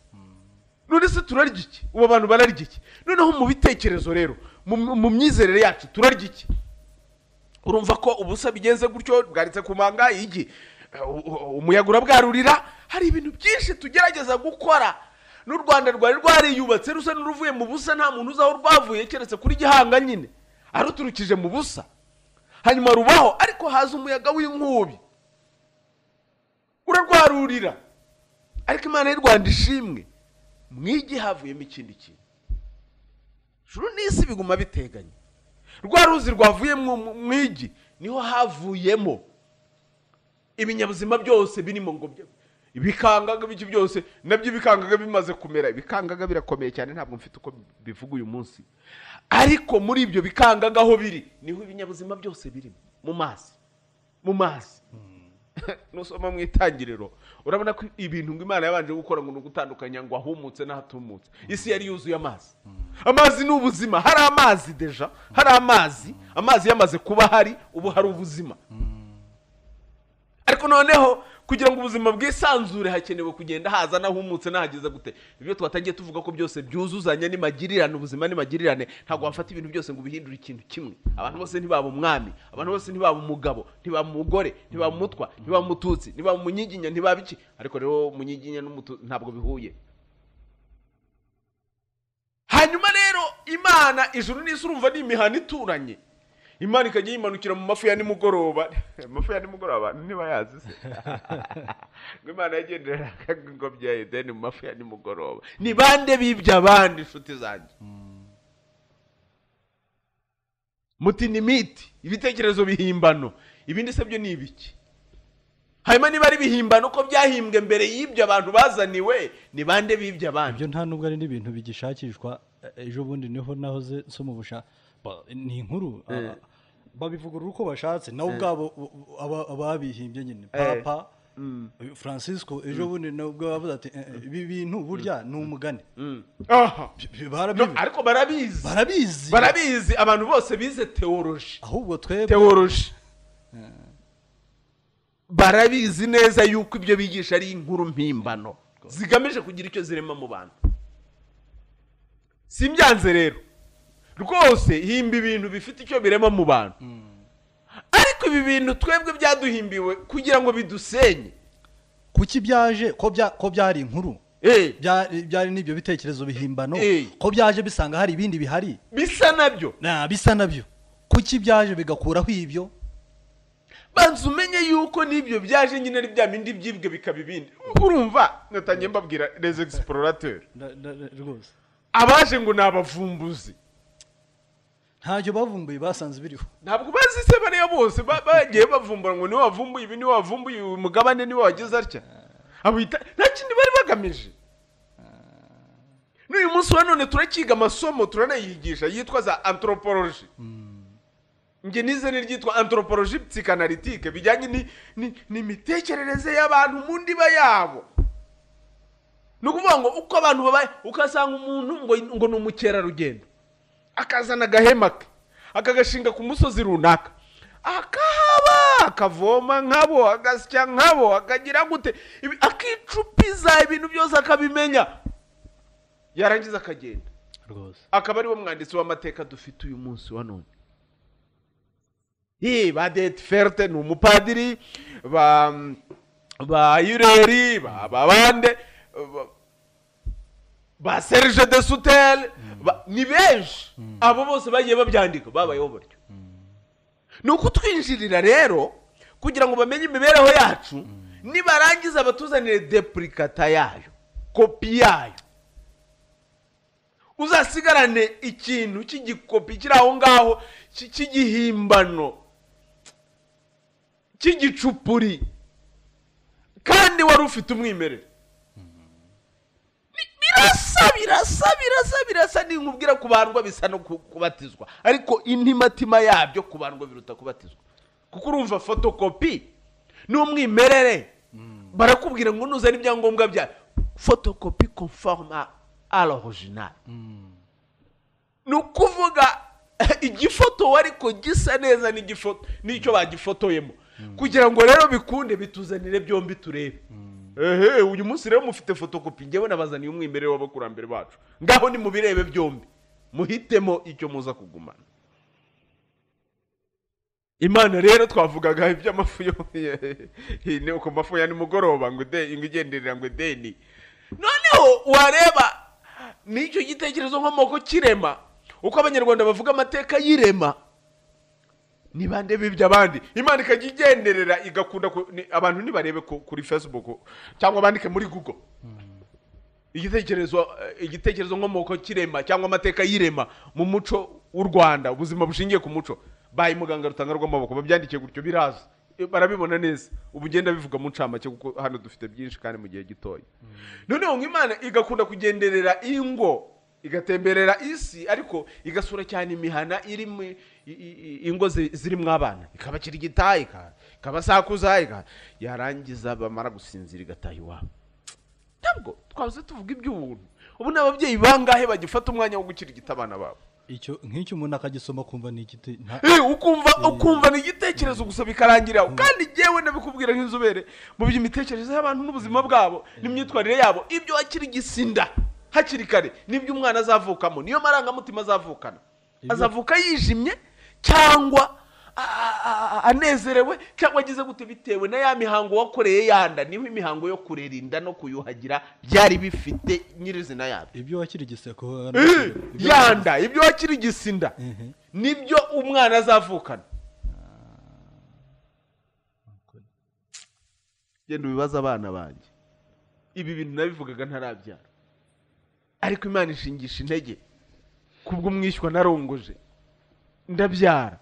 none se turarya iki ubu bantu bararya iki noneho mu bitekerezo rero mu- mu myizerere yacu turarya iki urumva ko ubusa bigenze gutyo bwaritse ku manga igi u- u- umuyaga urabwarurira hari ibintu byinshi tugerageza gukora n'u rwanda rwari rwariyubatse rusa n'uruvuye mu busa nta muntu uzi aho rwavuye keretse kuri gihanga nyine aruturukije mu busa hanyuma rubaho ariko haza umuyaga w'inkubi urarwarurira ariko imana y'u rwanda ishimwe mwigi havuyemo ikindi kintu juru n'isi biguma biteganye rwa ruzi rwavuye mu mwigi niho havuyemo ibinyabuzima byose birimo ngo bya- ibikangaga biki byose nabyo ibikangaga bimaze kumera ibikangaga birakomeye cyane ntabwo mfite uko bivuga uyu munsi ariko muri ibyo bikangaga aho biri niho ibinyabuzima byose birimo mu mazi mu mazi nusoma mu itangiriro urabona ko ibintu ngo imana yabanje gukora ngo ni ugutandukanya ngo ahumutse n'ahatumutse isi yari yuzuye amazi amazi ni ubuzima hari amazi deja hari amazi amazi yamaze kuba hari ubu hari ubuzima ariko noneho kugira ngo ubuzima bwisanzure hakenewe kugenda haza n'ahumutse n'ahageze gute ibyo twatangiye tuvuga ko byose byuzuzanya n'imagirirane ubuzima n'imagirirane ntabwo wafata ibintu byose ngo ubihindure ikintu kimwe abantu bose ntibaba umwami abantu bose ntibaba umugabo ntibaba umugore ntibaba umutwa ntibaba umututsi ntibaba umunyiginya ntibaba iki ariko rero umunyiginya n'umututsi ntabwo bihuye hanyuma rero imana ijuru n'isi urumva ni imihana ituranye imana ikajya yimanukira mu mafu ya nimugoroba amafu ya nimugoroba ntibayazi se ngo imana yagendera ingobyi ya edeni mu mafu ya nimugoroba ni bande bibye abandi inshuti zanjye muti ni miti ibitekerezo bihimbano ibindi se byo ni ibiki hanyuma niba ari bihimbano ko byahimbwe mbere y'ibyo abantu bazaniwe ni bande bibye abandi ibyo nta nubwo ari n'ibintu bigishakishwa e- ejo bundi niho nahoze nsoma ubusha ba- ni inkuru babivugurura uko bashatse nabo ubwabo u- u- aba- ababihimbye nyine papa francisco ejo bundi nubwo bavuze ati "Eh, eh, ibi bintu burya ni umugani aha Bi- bi- barabizi No, ariko barabizi barabizi barabizi abantu bose bize teoroji ahubwo twebwe teoroji barabizi neza yuko ibyo bigisha ari inkuru mpimbano zigamije kugira icyo zirema mu bantu simbyanze rero rwose himba ibintu bifite icyo birema mu bantu ariko ibi bintu twebwe byaduhimbiwe kugira ngo bidusenye kuki byaje ko bya- ko byari inkuru Eh, byari byari n'ibyo bitekerezo bihimbano Eh. ko byaje bisanga hari ibindi bihari bisa nabyo na bisa nabyo kuki byaje bigakuraho ibyo banza umenye yuko n'ibyo byaje nyine ari bya bindi byibwe bikaba ibindi urumva natangiye mbabwira les explorateurs rwose abaje ngo ni abavumbuzi ntacyo bavumbuye basanze biriho ntabwo bazi se bariya bose ba- bagiye bavumbura ngo niwe wavumbuye ibi niwe wavumbuye uyu mugabane niwe wagize atya abita nta kindi bari bagamije n'uyu munsi wa none turacyiga amasomo turanayigisha yitwa za anthropology njye nize n'iryitwa anthropology psychanalytique bijyanye ni- ni- n'imitekerereze y'abantu mu ndiba yabo ni ukuvuga ngo uko abantu babaye ukasanga umuntu ngo ngo ni umukerarugendo akazana agahema ke akagashinga ku musozi runaka akahaba akavoma nkabo agasya nkabo akagira gute Ibi- akicupiza ibintu byose akabimenya yarangiza akagenda rwose akaba ariwo mwanditsi w'amateka dufite uyu munsi wa none Ii, ba dete ferte ni umupadiri ba ba yureri ba ba bande ba- ba serge de sutele ba- ni benshi abo bose bagiye babyandika babayeho batyo ni ukutwinjirira rero kugira ngo bamenye imibereho yacu nibarangiza batuzanire depurikata yayo kopi yayo uzasigarane ikintu cy'igikopi kiri aho ngaho cy- cy'igihimbano cy'igicupuri kandi wari ufite umwimerere Bi- birasa birasa birasa birasa ninkubwira kubandwa bisa no ku- kubatizwa ariko intimatima yabyo kubandwa biruta kubatizwa kuko urumva fotokopi n'umwimerere barakubwira ngo nuzana ibyangombwa bya fotokopi conforme à- à l'original ni ukuvuga igifoto ariko gisa neza n'igifoto n'icyo bagifotoyemo kugira ngo rero bikunde bituzanire byombi turebe ehe uyu munsi rero mufite fotokopi ngewe nabazaniye umwimerere w'abakurambere bacu ngaho ni mubirebe byombi muhitemo icyo muza kugumana imana rero twavugaga iby'amafu yo ni uko mafu ya nimugoroba ngo de ngo igenderera ngo deni noneho wareba n'icyo gitekerezo nkomoko kirema uko abanyarwanda bavuga amateka y'irema ni bande bibye abandi imana ikajya igenderera igakunda ku- ni- abantu ntibarebe ku- kuri facebook cyangwa bandike muri google igitekerezo eh, igitekerezo nkomoko kirema cyangwa amateka y'irema mu muco w'u rwanda ubuzima bushingiye ku muco baye muganga rutanga rw'amaboko babyandikiye gutyo biraza Eh, barabibona neza ubu ugenda bivuga mu ncamake kuko hano dufite byinshi kandi mu gihe gitoya noneho nk'imana igakunda kugenderera ingo igatemberera isi ariko igasura cyane imihana irimo i- i- i- ingo zi- zirimo abana ikabakira igitaha ika- ikabasakuza ika- yarangiza bamara gusinzira igataha iwabo ntabwo twabuze tuvuga iby'ubuntu ubu ni ababyeyi bangahe bagifata umwanya wo gukirigita abana babo icyo nk'icyo umuntu akagisoma kumva ni igiti nta- Eh, ukumva ukumva ni igitekerezo gusa bikarangirira aho kandi njyewe ndabikubwira nk'inzobere mu by'imitekerereze y'abantu n'ubuzima bwabo n'imyitwarire yabo ibyo wakirigisa inda hakiri kare nibyo umwana azavukamo niyo marangamutima azavukana Ibyo- azavuka yijimye cyangwa a- a- a- anezerewe cyangwa agize gute bitewe na ya mihango wakoreye yanda niho imihango yo kurera inda no kuyuhagira byari bifite nyirizina yabyo ibyo wakirigise ko Eh, ibyo- yanda ibyo wakirigisa inda Mhm. nibyo umwana azavukana genda ubibaza abana banjye ibi bintu nabivugaga ntarabyara ariko imana ishingisha intege kubwo umwishywa narongoje ndabyara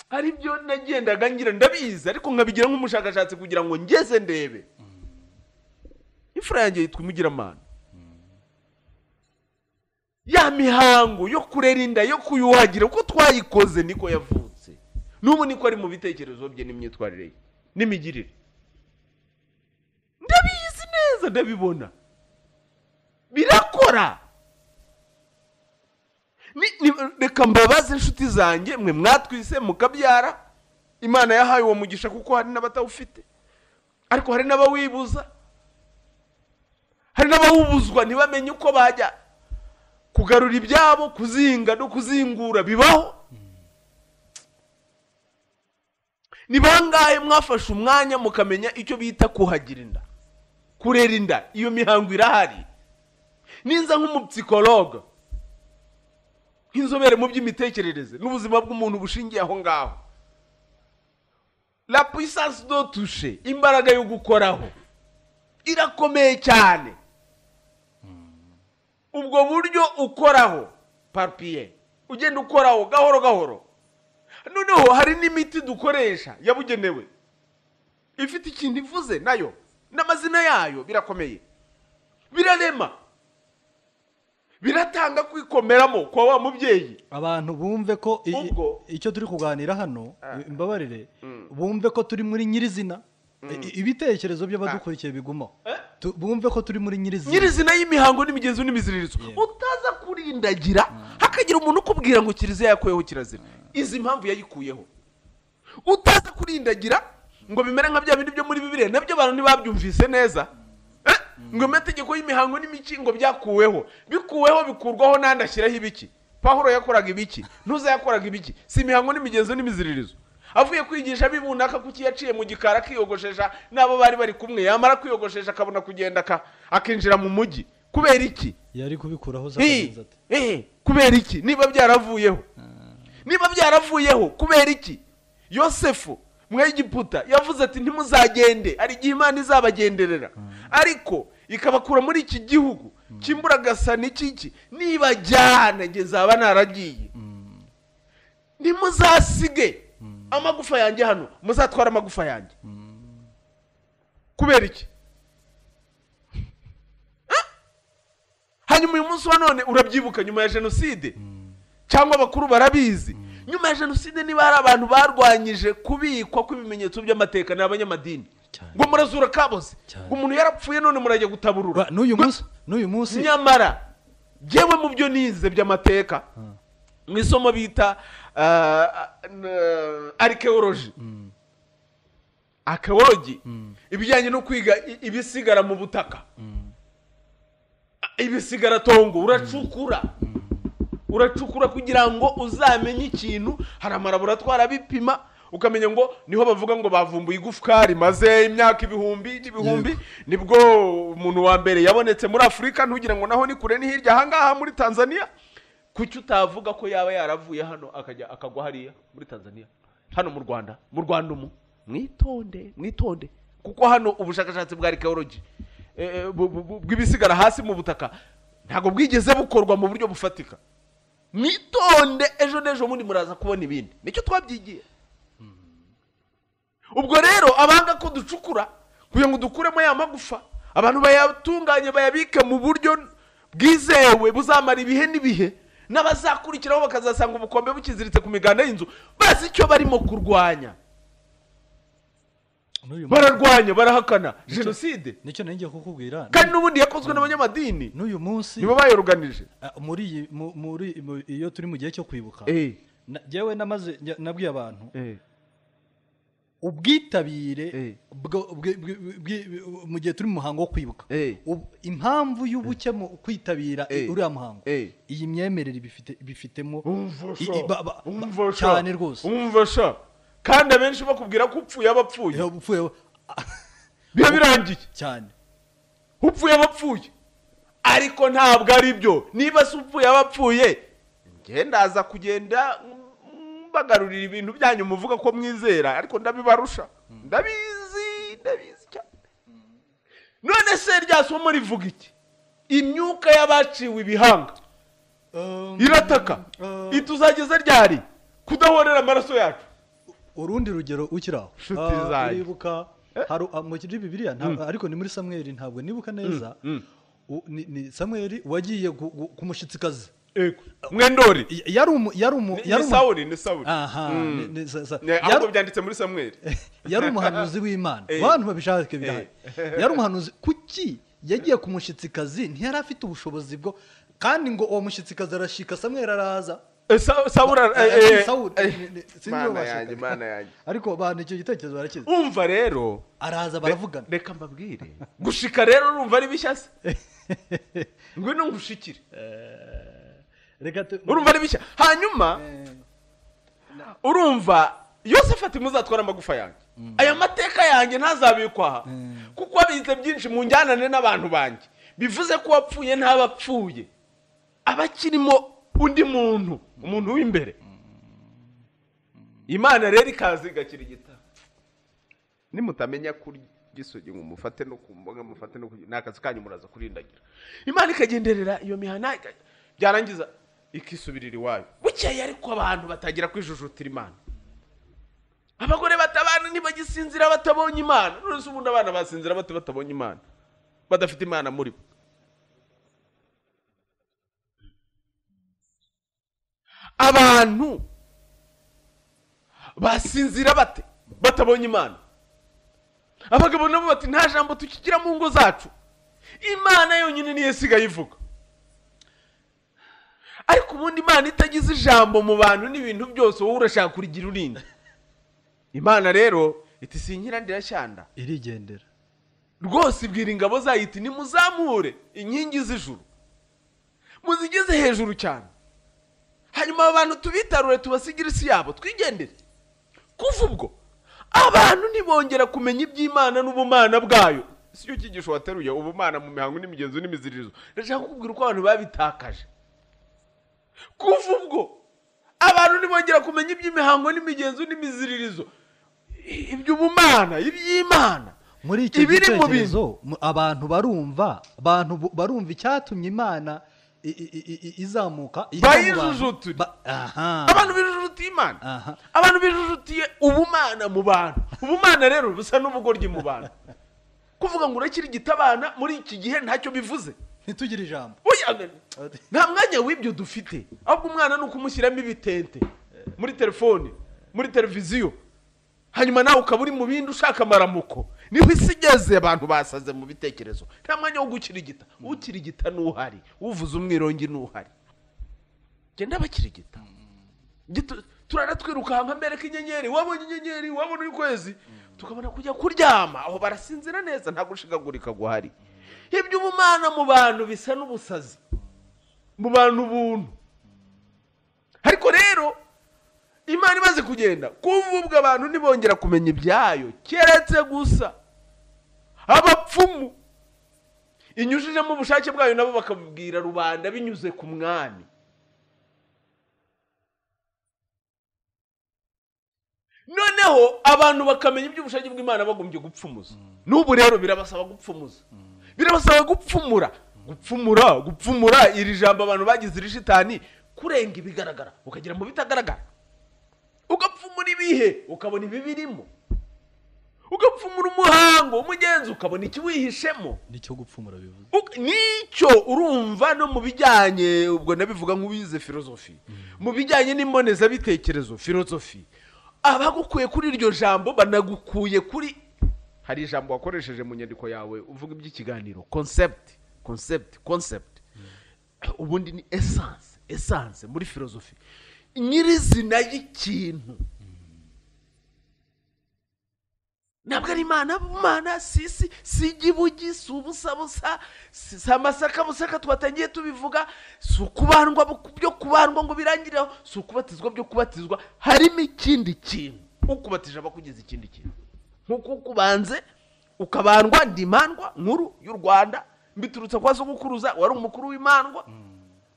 ari byo nagendaga ngira ndabizi ariko nkabigira nk'umushakashatsi kugira ngo ngeze ndebe imfura yanjye yitwa imugiramana ya mihango yo kurera inda yo kuyuhagira uko twayikoze niko yavutse n'ubu niko ari mu bitekerezo bye n'imyitwarire ye n'imigirire ndabizi neza ndabibona birakora Ni- ni- reka mbabaze inshuti zanjye mwe mwatwise mukabyara imana yahaye uwo mugisha kuko hari n'abatawufite ariko hari n'abawibuza hari n'abawubuzwa ntibamenye uko bajya kugarura ibyabo kuzinga no kuzingura bibaho ni bangahe mwafashe umwanya mukamenya icyo bita kuhagira inda kurera inda iyo mihango irahari ninza nk'umupsikologa nk'inzobere mu by'imitekerereze n'ubuzima bw'umuntu bushingiye aho ngaho la puissance do touche imbaraga yo gukoraho irakomeye cyane ubwo buryo ukoraho papiye ugenda ukoraho gahoro gahoro noneho hari n'imiti dukoresha yabugenewe ifite ikintu ivuze nayo n'amazina yayo birakomeye birarema biratanga kwikomeramo kwa wa mubyeyi abantu bumve ko i- i- Ubwo- icyo turi kuganira hano Ah. imbabarire bumve ko turi muri nyirizina I- ibitekerezo by'abadukurikiye bigumaho Eh? Tu- bumve ko turi muri nyirizina nyirizina y'imihango n'imigenzo n'imiziririzo Yeah. utaza kurindagira hakagira umuntu ukubwira ngo kiliziya yakuyeho kirazira izi mpamvu yayikuyeho utaza kurindagira ngo bimere nka bya bindi byo muri bibiriya nabyo abantu ntibabyumvise neza Eh? ngo amategeko y'imihango n'imikingo byakuweho bikuweho bikurwaho n'andi ashyiraho ibiki pahuro yakoraga ibiki ntuza yakoraga ibiki si imihango n'imigenzo n'imiziririzo avuye kwigisha ab'ibunaka kuki yaciye mu gikari akiyogoshesha n'abo bari bari kumwe yamara kwiyogoshesha akabona kugenda aka- akinjira mu mujyi kubera iki yari kubikuraho za Eh, kagenzi ati eh, kubera iki niba byaravuyeho niba byaravuyeho kubera iki yosefu mw'egiputa yavuze ati ntimuzagende hari igihe imana izabagenderera ariko ikabakura muri iki gihugu cy'imburagasa n'ikiki nibajyana njye zaba naragiye ntimuzasige amagufa yanjye hano muzatwara amagufa yanjye kubera iki hanyuma uyu munsi wa none urabyibuka nyuma ya jenoside cyangwa abakuru barabizi nyuma ya jenoside niba hari abantu barwanyije kubikwa kw'ibimenyetso by'amateka ni abanyamadini Cyane. ngo murazura kaboze Cyane. ngo umuntu yarapfuye none murajya gutaburura Ba- n'uyu Ngo- munsi n'uyu munsi nyamara njyewe mu byo nize by'amateka mu isomo bita arikewoloji akewologi ibijyanye no kwiga i- ibisigara mu butaka ibisigara tongo uracukura uracukura kugira ngo uzamenye ikintu hari amalaboratwari abipima ukamenya ngo niho bavuga ngo bavumbuye igufwa rimaze imyaka ibihumbi n'ibihumbi nibwo umuntu wa mbere yabonetse muri afurika ntugira ngo naho ni kure ni hirya ahangaha muri tanzania kuki utavuga ko yaba yaravuye hano akajya akagwa hariya muri tanzania hano mu rwanda mu rwanda umu mwitonde mwitonde kuko hano ubushakashatsi bwa arikewologi eh, bu- bu- bu- bw'ibisigara hasi mu butaka ntabwo bwigeze bukorwa mu buryo bufatika mwitonde ejo n'ejo bundi muraza kubona ibindi nicyo twabyigiye ubwo rero abanga ko ducukura kugira ngo dukuremo ya magufa abantu bayatunganye bayabike mu buryo bwizewe buzamara ibihe n'ibihe n'abazakurikiraho bakazasanga ubukombe bukiziritse ku miganda y'inzu bazi icyo barimo kurwanya n'uyu munsi bararwanya barahakana jenoside nicyo nenge kukubwira kandi n'ubundi yakozwe n'abanyamadini n'uyu munsi nibo bayoruganije ah, muri iyi- mu- muri mu- iyo turi mu gihe cyo kwibuka Eh, na- njyewe namaze njya- nabwiye abantu eh, Eh. ubwitabire bwo- bwe- bwe- bwe- mu gihe turi mu muhango wo kwibuka Eh. Ub- impamvu y'ubuke mu kwitabira i- Eh. uriya muhango Eh. iyi myemerere bifite- bifitemo Umva i- sha, i- ba- ba- umva sha, cyane rwose umva sha kandi abenshi bakubwira ko upfuye aba apfuye Eh, upfuye- ah, biba birangiye cyane upfuye aba apfuye ariko ntabwo ari byo niba se upfuye aba apfuye njye ndaza kugenda mbagarurira ibintu byanyu muvuga ko mwizera ariko ndabibarusha ndabizi ndabizi cyane none se rya somo rivuga iki imyuka y'abaciwe ibihanga Um, irataka um, ituzageza ryari kudahorera amaraso yacu urundi rugero ukiri aho Nshuti Ah, zanjye. uribuka hari ah, muri bibiliya nta- ariko ni muri samweli ntabwo nibuka neza U- ni- ni samweli wagiye ku- ku- ku mushyitsikazi ego mwendori yari umu yari umu Ni- yari ni umu- sawuli ni sawuli aha Mm. ni- ni- sa- sa- Ne, yari- ahubwo byanditse muri samweri yari umuhanuzi w'imana Eh. abantu babishaka birahari Eh. yari umuhanuzi kuki yagiye ku mushyitsikazi ntiyari afite ubushobozi bwo kandi ngo uwo mushyitsikazi arashika samweri araza sawuli Eh, eh, Sawuli, ni- ni- sinzi uwo mana bashakaga. yanjye mana yanjye ariko abantu icyo gitekerezo barakizi umva rero araza baravugana reka mbabwire gushika rero urumva ari bishyashya ngwino ngushikire reka tu- urumva ari bishya hanyuma Eh, urumva yosafati muzatwara amagufa yanjye aya mateka yanjye ntazabikwa aha Mm. kuko abize byinshi mu njyanane n'abantu banjye bivuze ko uwapfuye ntabapfuye aba akirimo undi muntu umuntu w'imbere imana rero ikaza igakira igitabo nimutamenya kurya igisogi ngo mufate no ku mboga mufate no kurya ni akazi kanyu muraza kurindagira imana ikagenderera iyo mihana ika- byarangiza ikisubirira iwayo bukeye ariko abantu batangira kwijujutira imana abagore batabana ntibagisinzira batabonye imana none se ubundi abana basinzira bate batabonye imana badafite imana muri bo abantu basinzira bate batabonye imana abagabo nabo bati nta jambo tukigira mu ngo zacu imana yonyine niyo isigaye ivuga ariko ubundi imana itagize ijambo mu bantu n'ibintu byose wowe urashaka kurigira urindi imana rero iti sinkira ndirashyanda irigendera rwose ibwira ingabo zayo iti nimuzamure inkingi z'ijuru muzigeze hejuru cyane hanyuma aba bantu tubitarure tubasigire isi yabo twigendere kuva ubwo abantu ntibongera kumenya iby'imana n'ubumana bwayo si cyo cyigisho wateruye ubumana mu mihango n'imigenzo n'imiziririzo ndashaka kukubwira uko abantu babitakaje kuva ubwo abantu ntibongera kumenya iby'imihango n'imigenzo n'imiziririzo iby'ubumana iby'imana muri icyo ibiri mu bintu gitekerezo mu- abantu barumva abantu bu- barumva icyatumye imana i- i- i- i- izamuka iva mu bantu. Bayijujutira. Ba- aha abantu bijujutiye imana Aha. abantu bijujutiye ubumana mu bantu ubumana rero busa n'ubugoryi mu bantu kuvuga ngo urakirigita abana muri iki gihe ntacyo bivuze ntitugire ijambo Oya, nta mwanya w'ibyo dufite ahubwo umwana ni ukumushyiramo ibitente muri telefone muri televiziyo hanyuma nawe ukaba uri mu bindi ushaka amaramuko niho isi igeze abantu basaze mu bitekerezo nta mwanya wo gukirigita ukirigita n'uhari uvuze umwirongi n'uhari genda abakirigita Gito- turara twirukanka mbereka inyenyeri wabonye inyenyeri wabona ukwezi tukabona kujya kuryama aho barasinzira neza nta gushigagurika guhari iby'ubumana mu bantu bisa n'ubusazi mu bantu ubuntu ariko rero imana imaze kugenda kuva ubwo abantu ntibongera kumenya ibyayo keretse gusa abapfumu inyujijemo ubushake bwayo nabo bakabubwira rubanda binyuze ku mwami noneho abantu bakamenya iby'ubushake bw'imana bagombye gupfumuza n'ubu rero birabasaba gupfumuza birabasaba gupfumura gupfumura gupfumura iri jambo abantu bagize irishitani kurenga ibigaragara ukagera mu bitagaragara ugapfumura ibihe ukabona ibibirimo ugapfumura umuhango umugenzi ukabona ikiwihishemo nicyo gupfumura bivuze Uk- nicyo urumva no mu bijyanye ubwo nabivuga nk'uwize filozofi mu bijyanye n'imbonezabitekerezo filozofi abagukuye kuri iryo jambo banagukuye kuri hari ijambo wakoresheje mu nyandiko yawe uvuga iby'ikiganiro concept concept concept ubundi ni essence essence muri filozofi nyirizina y'ikintu ntabwo ari imana imana si si si igibugi si ubusabusa si si amasaka busaka twatangiye tubivuga si ukubandwa bu- byo kubandwa ngo birangireho si ukubatizwa byo kubatizwa harimo ikindi kintu ukubatije aba akugize ikindi kintu nk'uko ukubanze ukabandwa ndimandwa nkuru y'u rwanda mbiturutse kwa sogokuruza wari umukuru w'imandwa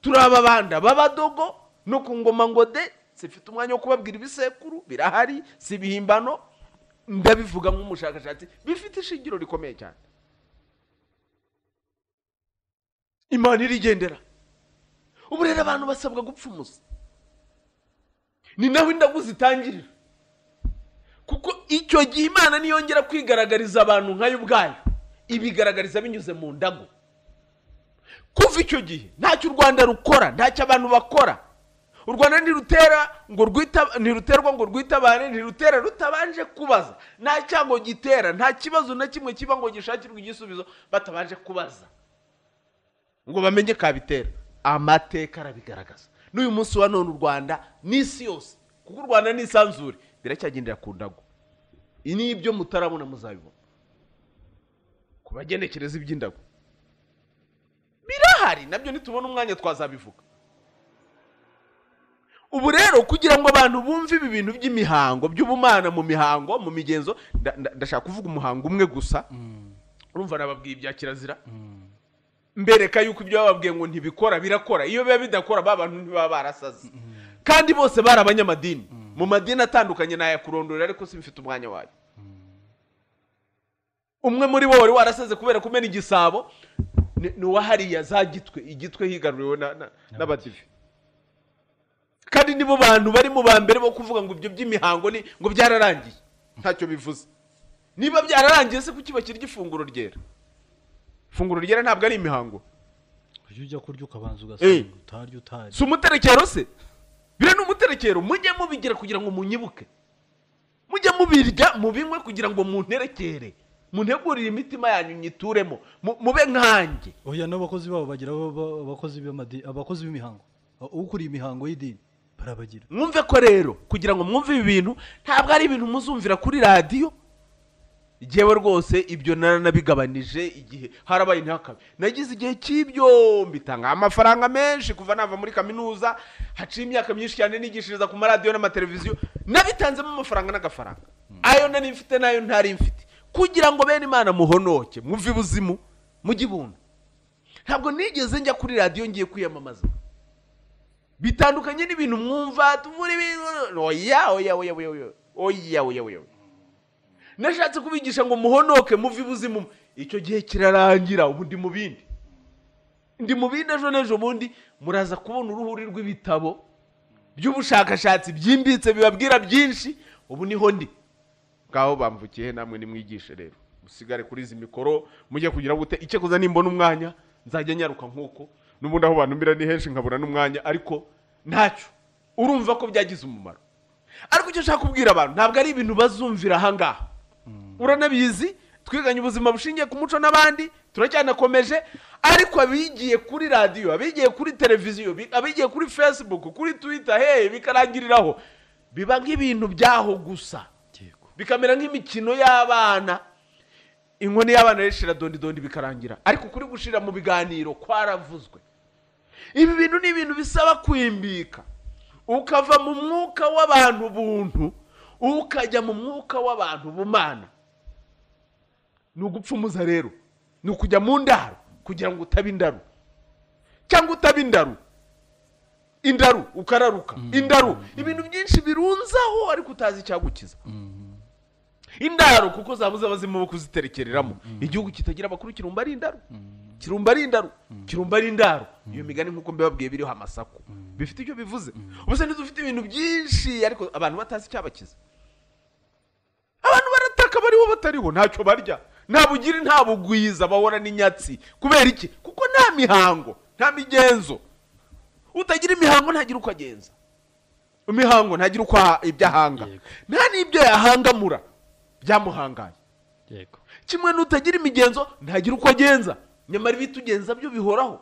turi ababanda b'abadogo no ku ngoma ngo de zifite umwanya wo kubabwira ibisekuru birahari si ibihimbano ndabivuga nk'umushakashatsi bifite ishingiro rikomeye cyane imana irigendera ubu rero abantu basabwa gupfumuza ni naho indagu zitangirira kuko icyo gihe imana niyongera kwigaragariza abantu nkayo ubwayo ibigaragariza binyuze mu ndago kuva icyo gihe ntacyo u rwanda rukora ntacyo abantu bakora u rwanda ntirutera ngo rwita ntiruterwa ngo rwitabare ntirutera rutabanje kubaza nta cyango gitera nta kibazo na kimwe kiba ngo gishakirwe igisubizo batabanje kubaza ngo bamenye kabitera amateka arabigaragaza n'uyu munsi wa none u rwanda n'isi yose kuko u rwanda n'isanzure biracyagendera ku ndago ibi ni ibyo mutarabona muzabibona ku bagenekereza iby'indago birahari nabyo nitubona umwanya twazabivuga ubu rero kugira ngo abantu bumve ibi bintu by'imihango by'ubumana mu mihango mu migenzo nda- nda- ndashaka kuvuga umuhango umwe gusa urumva nababwiye ibya kirazira mbereka yuko ibyo bababwiye ngo ntibikora birakora iyo biba bidakora ba bantu ntibaba barasaze kandi bose bari abanyamadini mu madini atandukanye nayakurondorera ariko simfite umwanya wayo umwe muri bo wari warasaze kubera kumena igisabo ni ni uwa hariya za gitwe igitwe higaruriwe na- na- n'abadive kandi nibo bantu bari mu ba mbere bo kuvuga ngo ibyo by'imihango ni ngo byararangiye ntacyo bivuze niba byararangiye se kuki bakirya ifunguro ryera ifunguro ryera ntabwo ari imihango ujya ujya kurya ukabanza ugasenga utarya utari si umuterekero se biriya ni umuterekero mujye mubigira kugira ngo munyibuke mujye mubirya mubinywe kugira ngo munterekere muntegurire imitima yanyu nyituremo mu- mube nkanjye oya n'abakozi babo bagira aba- aba- abakozi b'amadi- abakozi b'imihango A- ukuriye imihango y'idini barabagira mwumve ko rero kugira ngo mwumve ibi bintu ntabwo ari ibintu muzumvira kuri radiyo yewe rwose ibyo naranabigabanije igihe harabaye ntihakabe nagize igihe cy'ibyo mbitanga amafaranga menshi kuva nava muri kaminuza haciye imyaka myinshi cyane nigishiriza ku maradiyo n'amateleviziyo nabitanzemo amafaranga n'agafaranga ayo nari mfite n'ayo ntari mfite kugira ngo bene imana muhonoke muve ibuzimu mujye ibunda ntabwo nigeze njya kuri radiyo ngiye kwiyamamaza bitandukanye n'ibintu mwumva tuvura ibintu oya oya oya oya oya oya oya oya oya nashatse kubigisha ngo muhonoke muve ibuzimu icyo gihe kirarangira ubu ndi mu bindi ndi mu bindi ejo n'ejo bundi muraza kubona uruhuri rw'ibitabo by'ubushakashatsi byimbitse bibabwira byinshi ubu niho ndi ngaho bamvukiye namwe nimwigishe rero musigare kuri izi mikoro mujye kugira gute icyakoze nimbona umwanya nzajya nyaruka nk'uko n'ubundi aho bantumira ni henshi nkabura n'umwanya ariko ntacyo urumva ko byagize umumaro ariko icyo nshaka kubwira abantu ntabwo ari ibintu bazumvira ahangaha uranabizi twiganye ubuzima bushingiye ku muco n'abandi turacyanakomeje ariko abigiye kuri radiyo abigiye kuri televiziyo bi- abigiye kuri facebook kuri twitter hey bikarangiriraho biba nk'ibintu byaho gusa yego bikamera nk'imikino y'abana inkoni y'abana rishira dondi dondi bikarangira ariko kuri gushira mu biganiro kwaravuzwe ibi bintu ni ibintu bisaba kwimbika ukava mu mwuka w'abantu buntu ukajya mu mwuka w'abantu bumana ni ugupfumuza rero ni ukujya mu ndaro kugira ngo utabe indaru cyangwa utabe indaru indaru ukararuka indaru ibintu byinshi birunzaho ariko utazi icyagukiza indaro kuko zabuze abazimu bo kuziterekereramo igihugu kitagira abakuru kirumba ari indaro kirumba ari indaro kirumba ari indaro iyo migani nk'uko mbibabwiye biriho amasaku bifite icyo bivuze ubuse ntizo ufite ibintu byinshi ariko abantu batazi icyabakiza abantu barataka bariho batariho ntacyo barya nta bugiri nta bugwiza bahora n'inyatsi kubera iki kuko nta mihango nta migenzo utagira imihango ntagira uko agenza imihango ntagira uko aha- ibyo ahanga Yego. nta n'ibyo yahangamura byamuhangaye yego kimwe n'utagira imigenzo ntagira uko agenza nyamara ibitugenza byo bihoraho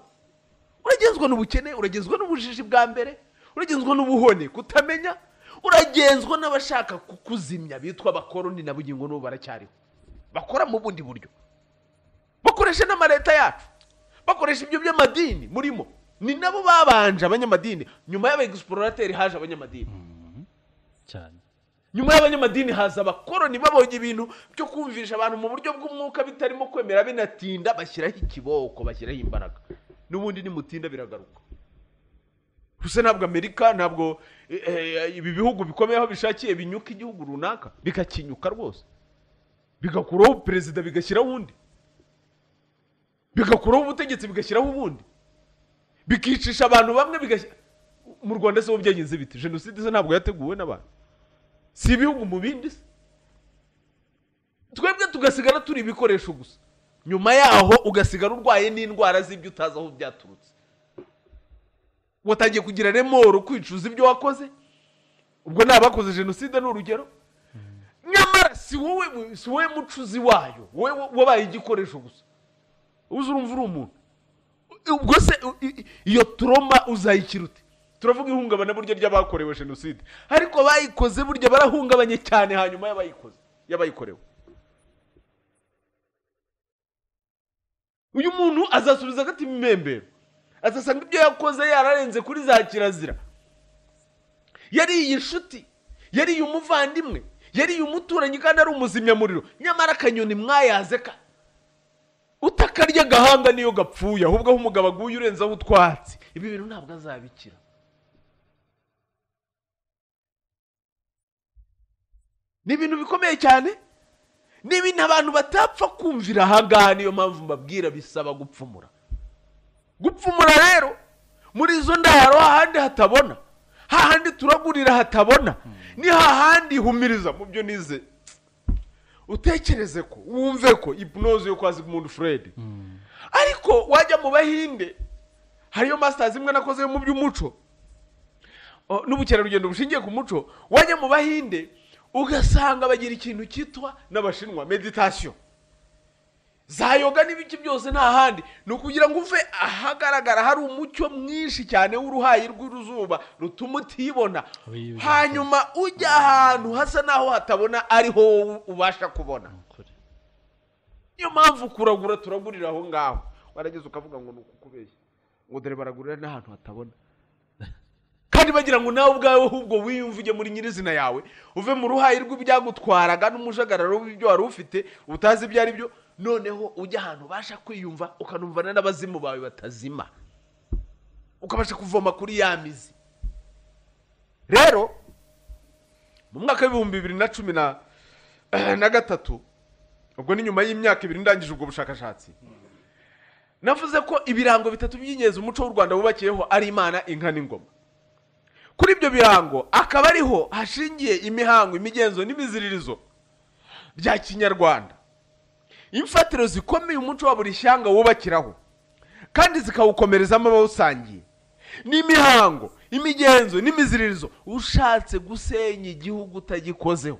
uragenzwa n'ubukene uragenzwa n'ubujiji bwa mbere uragenzwa n'ubuhone kutamenya uragenzwa n'abashaka kukuzimya bitwa abakoroni na bugingo n'ubu baracyariho bakora mu bundi buryo bakoresha n'amaleta yacu bakoresha ibyo by'amadini murimo ni nabo babanje abanyamadini nyuma y'abaegisiporateri haje abanyamadini cyane nyuma y'abanyamadini haza abakoroni babonye ibintu byo kumvisha abantu mu buryo bw'umwuka bitarimo kwemera binatinda bashyiraho ikiboko bashyiraho imbaraga n'ubundi nimutinda biragaruka gusa ntabwo amerika ntabwo eh, eh, ibi bihugu bikomeye aho bishakiye binyuka igihugu runaka bikakinyuka rwose bigakuraho perezida bigashyiraho undi bigakuraho ubutegetsi bigashyiraho ubundi bikicisha abantu bamwe bigashyira mu rwanda se bo byagenze biti jenoside se ntabwo yateguwe n'abantu si ibihugu mu bindi se twebwe tugasigara turi ibikoresho gusa nyuma yaho ugasigara urwaye n'indwara z'ibyo utazi aho byaturutse watangiye kugira remoro kwicuza ibyo wakoze ubwo ni abakoze jenoside ni urugero nyamara si wowe si wowe mucuzi wayo wowe wabaye igikoresho gusa uzi urumva uri umuntu ubwo se iyo turoma uzayikira ute turavuga ihungabana burya ry'abakorewe jenoside ariko bayikoze burya barahungabanye cyane hanyuma y'abayikoze y'abayikorewe uyu muntu azasubiza agati imembero azasanga ibyo yakoze yararenze kuri za kirazira yariye inshuti yariye umuvandimwe yariye umuturanyi kandi ari umuzimyamuriro nyamara akanyoni mwayaze ka utakarya agahanga niyo gapfuye ahubwo aho umugabo aguye urenzaho utwatsi ibi bintu ntabwo azabikira ni ibintu bikomeye cyane ni ibintu abantu batapfa kumvira ahangaha niyo mpamvu mbabwira bisaba gupfumura gupfumura rero muri izo ndaro hahandi hatabona hahandi turagurira hatabona ni hahandi humiriza mu byo nize utekereze ko wumve ko ibunoze yo kwa zigmund fred ariko wajya mu bahinde hariyo masitazi imwe nakoze yo mu by'umuco o, n'ubukerarugendo bushingiye ku muco wajya mu bahinde ugasanga bagira ikintu cyitwa n'abashinwa meditasiyo za yoga n'ibiki byose nta handi ni ukugira ngo uve ahagaragara hari umucyo mwinshi cyane w'uruhayi rw'iruzuba rutuma utibona Oyi, oyi. hanyuma ujya ahantu hasa n'aho hatabona ariho wowe ubasha kubona niyo mpamvu kuragura turagurira aho ngaho warageze ukavuga ngo ni ukukubeshya ngo dore baragurira n'ahantu hatabona kandi bagira ngo nawe ubwawe ahubwo wiyumve ujye muri nyirizina yawe uve mu ruhayi rw'ibyagutwaraga n'umujagararo w'ibyo wari ufite utazi ibyo ari byo noneho ujya ahantu ubasha kwiyumva ukanumvana n'abazimu bawe batazima ukabasha kuvoma kuri ya mizi rero mu mwaka w'ibihumbi bibiri na cumi na na gatatu ubwo ni nyuma y'imyaka ibiri ndangije ubwo bushakashatsi navuze ko ibirango bitatu by'ingenzi umuco w'u rwanda wubakiyeho ari imana inka n'ingoma kuri ibyo birango akaba ariho hashingiye imihango imigenzo n'imiziririzo bya kinyarwanda imfatiro zikomeye umuco wa buri shyanga wubakiraho kandi zikawukomerezamo abawusangiye n'imihango imigenzo n'imiziririzo ushatse gusenya igihugu utagikozeho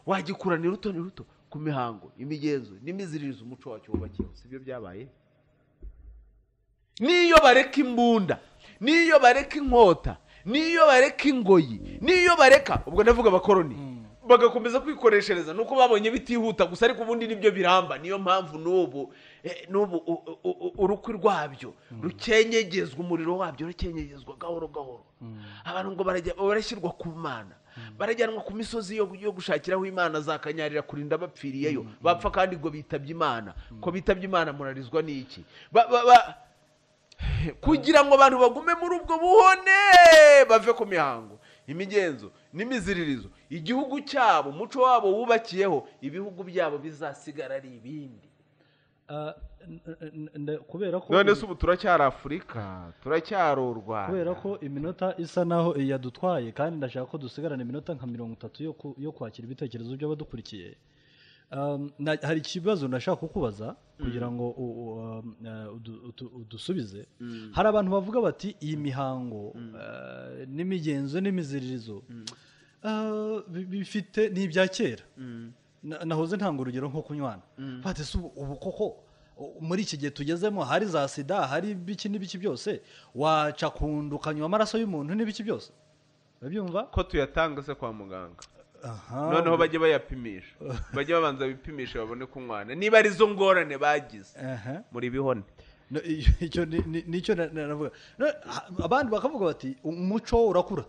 wagikuranira ruto ni ruto ku mihango imigenzo n'imiziririzo umuco wacyo wubakiyeho si byo byabaye n'iyo bareka imbunda n'iyo bareka inkota n'iyo bareka ingoyi n'iyo bareka ubwo ndavuga abakoroni bagakomeza kwikoreshereza nuko babonye bitihuta gusa ariko ubundi nibyo biramba niyo mpamvu n'ubu eh, n'ubu u- u- u- urukwi rwabyo rukenyegezwa umuriro wabyo rukenyegezwa gahoro gahoro abantu ngo barajya- barashyirwa ku mana barajyanwa ku misozi yo yo gushakiraho imana zakanyarira kurinda bapfiriyeyo bapfa kandi ngo bitabye imana ko bitabye imana murarizwa n'iki Ba- ba- ba- kugira ngo abantu bagume muri ubwo buhone bave ku mihango imigenzo n'imiziririzo igihugu cyabo umuco wabo wubakiyeho ibihugu byabo bizasigara ari ibindi Ah, n- n- n- kubera ko none se ubu turacyari afurika turacyari u rwanda kubera ko iminota isa naho yadutwaye kandi ndashaka ko dusigarana iminota nka mirongo itatu yo ku- yo kwakira ibitekerezo by'abadukurikiye Um, na- hari ikibazo nashaka kukubaza kugira ngo u- u- um, eh, udu- utu- udusubize hari abantu bavuga bati iyi mihango eh, n'imigenzo n'imiziririzo ah, bi- bifite ni ibya kera Na- nahoze ntanga urugero nko kunywana bati se ubu- ubu koko u- muri iki gihe tugezemo hari za sida hari ibiki n'ibiki byose waca kundu ukanywa amaraso y'umuntu n'ibiki byose urabyumva ko tuyatanga se kwa muganga Aha. noneho bajye bayapimisha bajye babanza bipimisha babone kunywana niba ari zo ngorane bagize Aha. muri bihone No, i- icyo ni- ni- nicyo na- na- navuga No, ha- abandi bakavuga bati umuco urakura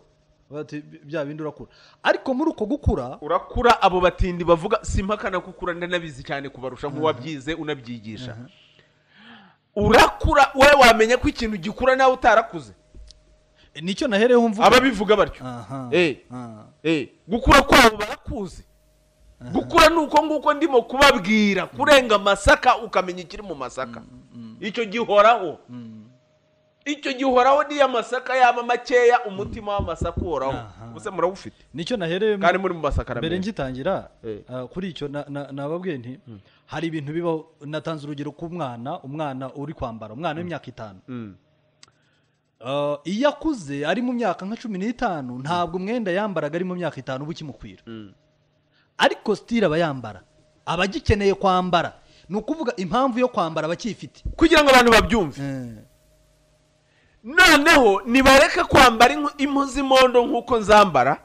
bati bya bindi urakura ariko muri uko gukura urakura abo batindi bavuga simpakana kukura ndanabizi cyane kubarusha nk'uwabyize unabyigisha urakura wowe wamenya ko ikintu gikura nawe utarakuze nicyo nahereyeho mvuga ababivuga batyo Aha. Eh. Ah. Eh, gukura kwabo barakuzi gukura ni uko nguko ndimo kubabwira kurenga amasaka ukamenya ikiri mu masaka icyo gihoraho icyo gihe uhoraho niyo amasaka yaba makeya umutima w'amasaka uhoraho Aha. gusa murawufite nicyo nahereye kandi muri mu masaka mbere menshi ngitangira Eh. ah, kuri icyo na- na- nababwiye nti hari ibintu bibaho natanze urugero ku mwana umwana uri kwambara umwana w'imyaka itanu Mm. Ah, iyo akuze ari mu myaka nka cumi n'itanu ntabwo umwenda yambaraga ari mu myaka itanu uba ukimukwira Mm. ariko sitira aba yambara aba agikeneye kwambara ni ukuvuga impamvu yo kwambara aba akiyifite kugira ngo abantu babyumve Eh, noneho nibareke kwambara inku- impu z'imondo nk'uko nzambara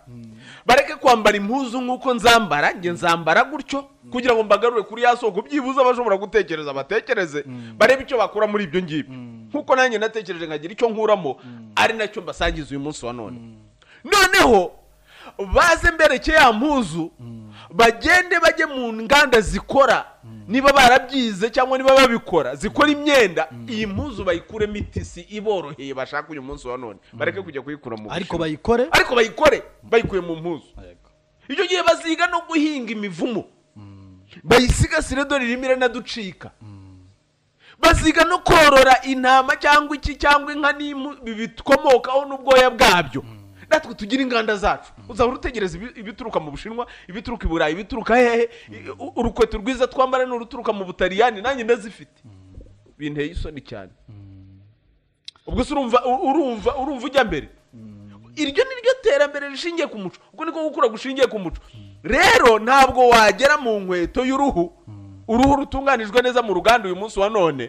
bareke kwambara impuzu nk'uko nzambara njye nzambara gutyo kugira ngo mbagarure kuri ya soko byibuze abashobora gutekereza batekereze barebe icyo bakura muri ibyo ngibyo nk'uko nanjye natekereje nkagira icyo nkuramo ari nacyo mbasangiza uyu munsi wa none noneho baze mbereke ya mpuzu bagende bajye mu nganda zikora niba barabyize cyangwa niba babikora zikora imyenda iyi mpuzu bayikuremo itisi iboroheye bashaka uyu munsi wa none bareke kujya kuyikura mu ariko Bushinwa. bayikore ariko bayikore bayikuye mu mpuzu icyo gihe baziga no guhinga imivumo bayisigasire dore irimo iranaducika baziga no korora intama cyangwa iki cyangwa inka n'impu bikomokaho n'ubwoya bwabyo natwe tugire inganda zacu uzahora utegereza ibi- ibituruka mu bushinwa ibituruka i burayi ibituruka hehe u- urukweto rwiza twambara ni uruturuka mu butaliyani nanjye ndazifite binteye isoni cyane ubwo se urumva u- urumva urumva ujya mbere iryo ni ryo terambere rishingiye ku muco ubwo niko gukura gushingiye ku muco rero ntabwo wagera mu nkweto y'uruhu uruhu rutunganijwe neza mu ruganda uyu munsi wa none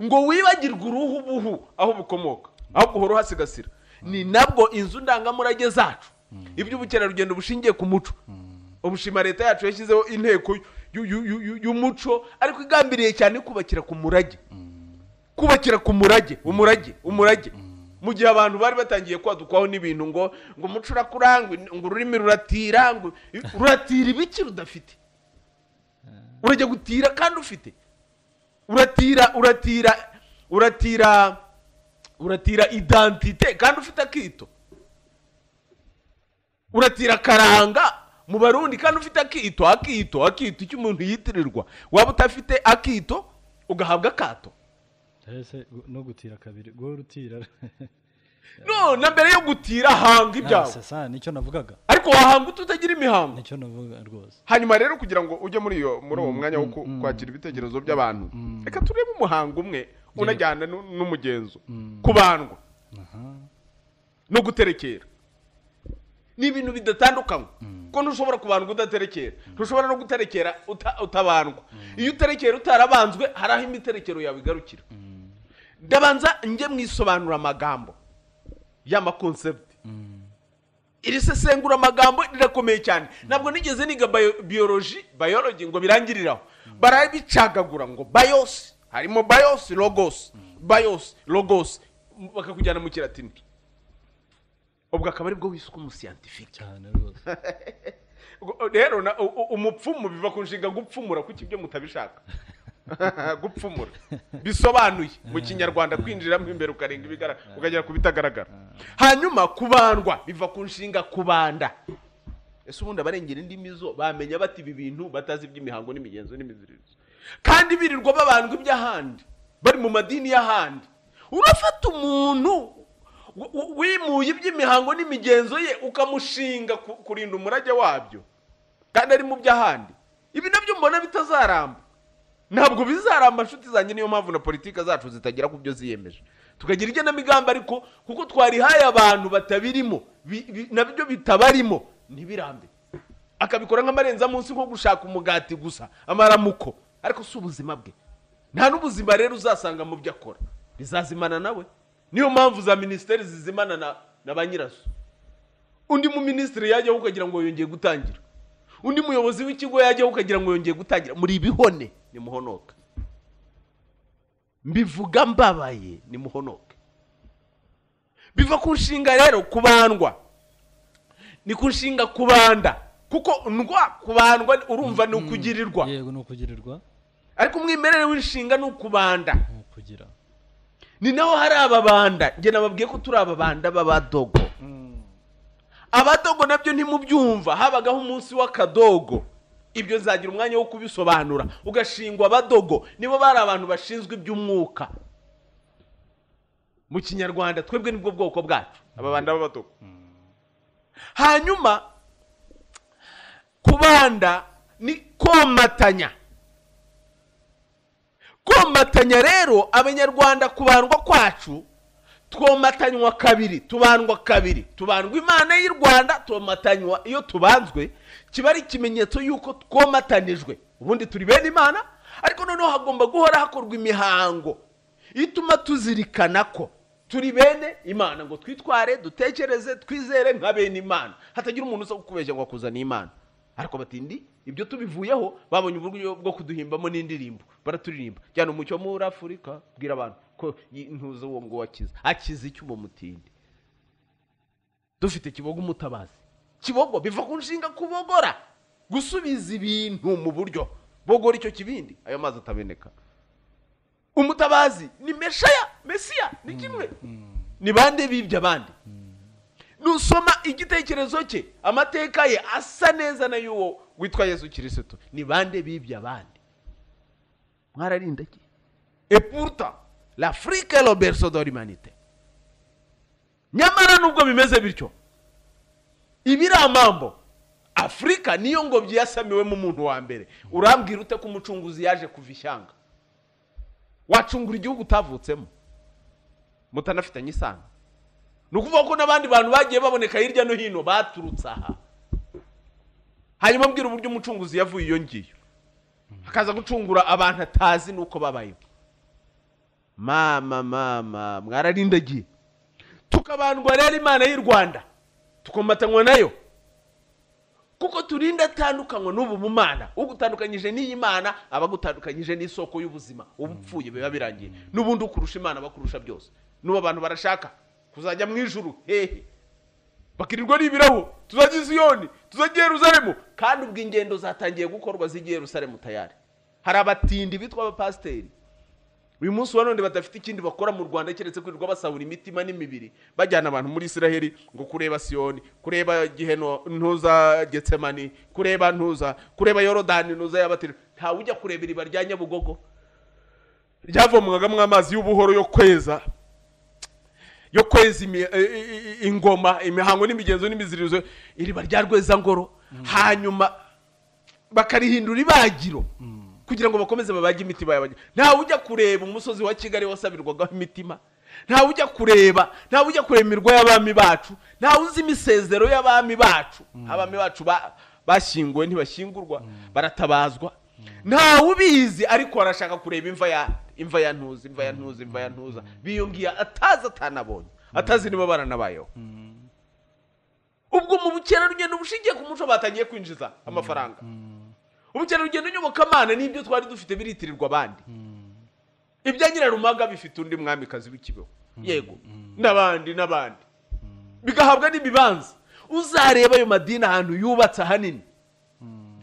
ngo wibagirwe uruhu buhu aho bukomoka ahubwo uhora uhasigasira ni nabwo inzu ndangamurage zacu iby'ubukerarugendo bushingiye ku muco ubushima leta yacu yashyizeho inteko y'u- y'u- y'u- y'u- y'umuco ariko igambiriye cyane kubakira ku murage kubakira ku murage umurage umurage mu gihe abantu bari batangiye kwadukwaho n'ibintu ngo ngo umuco urakurangwa ngo ururimi ruratira ngo uratira ibiki rudafite urajya gutira kandi ufite uratira uratira uratira uratira identite kandi ufite akito uratira karanga mu barundi kandi ufite akito akito akito icyo umuntu yitirirwa waba utafite akito ugahabwa akato no gutira kabiri guhora utira no na mbere yo gutira hanga ibyawe sasa nicyo navugaga ariko wahanga ututagira imihango nicyo navuga rwose hanyuma rero kugira ngo ujye muri iyo muri uwo mwanya wo ku- kwakira ibitekerezo by'abantu reka turebe umuhango umwe unajyana nu- n'umugenzo kubandwa aha no guterekera ni ibintu bidatandukanywa kuko ntushobora kubandwa udaterekera ntushobora no guterekera uta- utabandwa iyo uterekera utarabanzwe hari aho imiterekero yawe igarukira ndabanza njye mwisobanura amagambo y'amakonsepti iri sesengura amagambo rirakomeye cyane ntabwo nigeze niga bio- biology biology ngo birangiriraho barabicagagura ngo bios harimo bios logos bios logos m- bakakujyana mu kiratini ubwo akaba aribwo wiswe umuscientifique cyane rwose Ubwo- rero na- u- u- umupfumu biva ku nshinga gupfumura kuko ibyo mutabishaka gupfumura bisobanuye mu kinyarwanda kwinjiramo imbere ukarenga ibigaragara ukagera ku bitagaragara hanyuma kubandwa biva ku nshinga kubanda ese ubundi abarengera indimi zo bamenya bati ibi bintu batazi iby'imihango n'imigenzo n'imiziririzo kandi birirwa babandwa iby'ahandi bari mu madini y'ahandi urafata umuntu w- w- wimuye iby'imihango n'imigenzo ye ukamushinga ku- kurinda umurage wabyo kandi ari mu by'ahandi ibi nabyo mbona bitazaramba ntabwo bizaramba nshuti zanjye niyo mpamvu na politiki zacu zitagera ku byo ziyemeje tukagira igenamigambi ariko kuko twarihaye abantu batabirimo bi- bi- nabyo bitabarimo ntibirambe akabikora nk'amarenza munsi nko gushaka umugati gusa amaramuko ariko si ubuzima bwe nta n'ubuzima rero uzasanga mu byo akora bizazimana nawe niyo mpamvu za minisiteri zizimana na, na ba nyirazo undi mu minisitiri yajyaho ukagira ngo yongeye gutangira undi muyobozi w'ikigo yajyaho ukagira ngo yongeye gutangira muri ibihone nimuhonoke mbivuga mbabaye nimuhonoke biva ku nshinga rero kubandwa ni ku nshinga kubanda kuko ndwa kubandwa urumva ni ukugirirwa yego ni ukugirirwa ariko umwimerere w'inshinga ni ukubanda ni ukugira ni naho hari ababanda njye nababwiye ko turi ababanda b'abadogo abadogo nabyo ntimubyumva habagaho umunsi w'akadogo ibyo nzagira umwanya wo kubisobanura ugashingwa abadogo nibo bari abantu bashinzwe iby'umwuka mu kinyarwanda twebwe nibwo bwoko bwacu ababanda b'abatuku hanyuma kubanda ni komatanya komatanya rero abanyarwanda kubandwa kwacu twomatanywa kabiri tubandwa kabiri tubandwa imana y'u rwanda twomatanywa iyo tubanzwe kiba ari ikimenyetso y'uko twomatanijwe ubundi turi bene imana ariko noneho hagomba guhora hakorwa imihango ituma tuzirikana ko turi bene imana ngo twitware dutekereze twizere nka bene imana hatagira umuntu uza kukubeshya ngo akuzane imana ariko batindi ibyo tubivuyeho babonye uburyo bwo kuduhimbamo n'indirimbo baraturirimba jyana umucyo muri afurika bwira abantu ko ntuzi uwo ngo wakiza akiza icyo uwo mutindi dufite kibogo umutabazi kibogo biva ku nshinga kubogora gusubiza ibintu mu buryo bogora icyo kibindi ayo mazi ataboneka umutabazi ni meshaya mesiya ni kimwe ni bande bibye abandi nusoma igitekerezo cye amateka ye asa neza na y'uwo witwa yesu kirisito ni bande bibye abandi mwararinda ki epuruta l'afurika roberto dorimanite nyamara nubwo bimeze bityo ibiramambo afurika niyo ngobyi yasamiwemo umuntu wa mbere urambwira ute ko umucunguzi yaje kuva ishyanga wacungura igihugu utavutsemo mutanafitanye isano ni ukuvuga ko n'abandi bantu bagiye baboneka hirya no hino baturutse aha hanyuma mbwira uburyo umucunguzi yavuye iyo ngiyo akaza gucungura abantu atazi n'uko babayeho mama mama mwararindagiye tukabandwa rero imana y'u rwanda tukomatanywa nayo kuko turinda atandukanywa n'ubu bumana ugutandukanyije n'iyi mana aba agutandukanyije n'isoko y'ubuzima uba upfuye biba birangiye n'ubundi ukurusha imana bakurusha byose n'ubu abantu barashaka kuzajya mu ijuru hehe bakirirwa n'ibiraho tuzajya isiyoni tuzajya yeruzaremu kandi ubwo ingendo zatangiye gukorwa zijya yeruzaremu tayari hari abatindi bitwa abapasiteri uyu munsi wa none badafite ikindi bakora mu rwanda keretse kwirirwa basahura imitima n'imibiri bajyana abantu muri isiraheli ngo kureba siyoni kureba giheno ntuza getsemani kureba ntuza kureba yorodani ntuza yabatiri ntawe ujya kureba iriba rya nyabugogo ryavomwagamo amazi y'ubuhoro yo kweza yo kweza imi- i- i- i- ingoma imihango n'imigenzo n'imizirizo iriba rya rwezangoro hanyuma bakarihindura ibagiro kugira ngo bakomeze babage imitima y'abagira ntawe ujya kureba umusozi wa kigali wasabirwagaho imitima ntawe ujya kureba ntawe ujya kureba imirwa y'abami bacu ntawe uzi imisezero y'abami bacu abami bacu ba- bashyinguwe ntibashyingurwa baratabazwa ntawe ubizi ariko arashaka kureba imva ya imva ya ntuza imva ya ntuza imva ya ntuza biyongera atazi atanabonye atazi niba baranabayeho ubwo mu bukerarugendo bushingiye ku muco batangiye kwinjiza amafaranga ubukerarugendo nyobokamana n'ibyo twari dufite biritirirwa abandi ibya nyirarumaga bifite undi mwamikazi w'ikibeho yego n'abandi n'abandi bigahabwa n'ibibanza uzareba ayo madini ahantu yubatse ahanini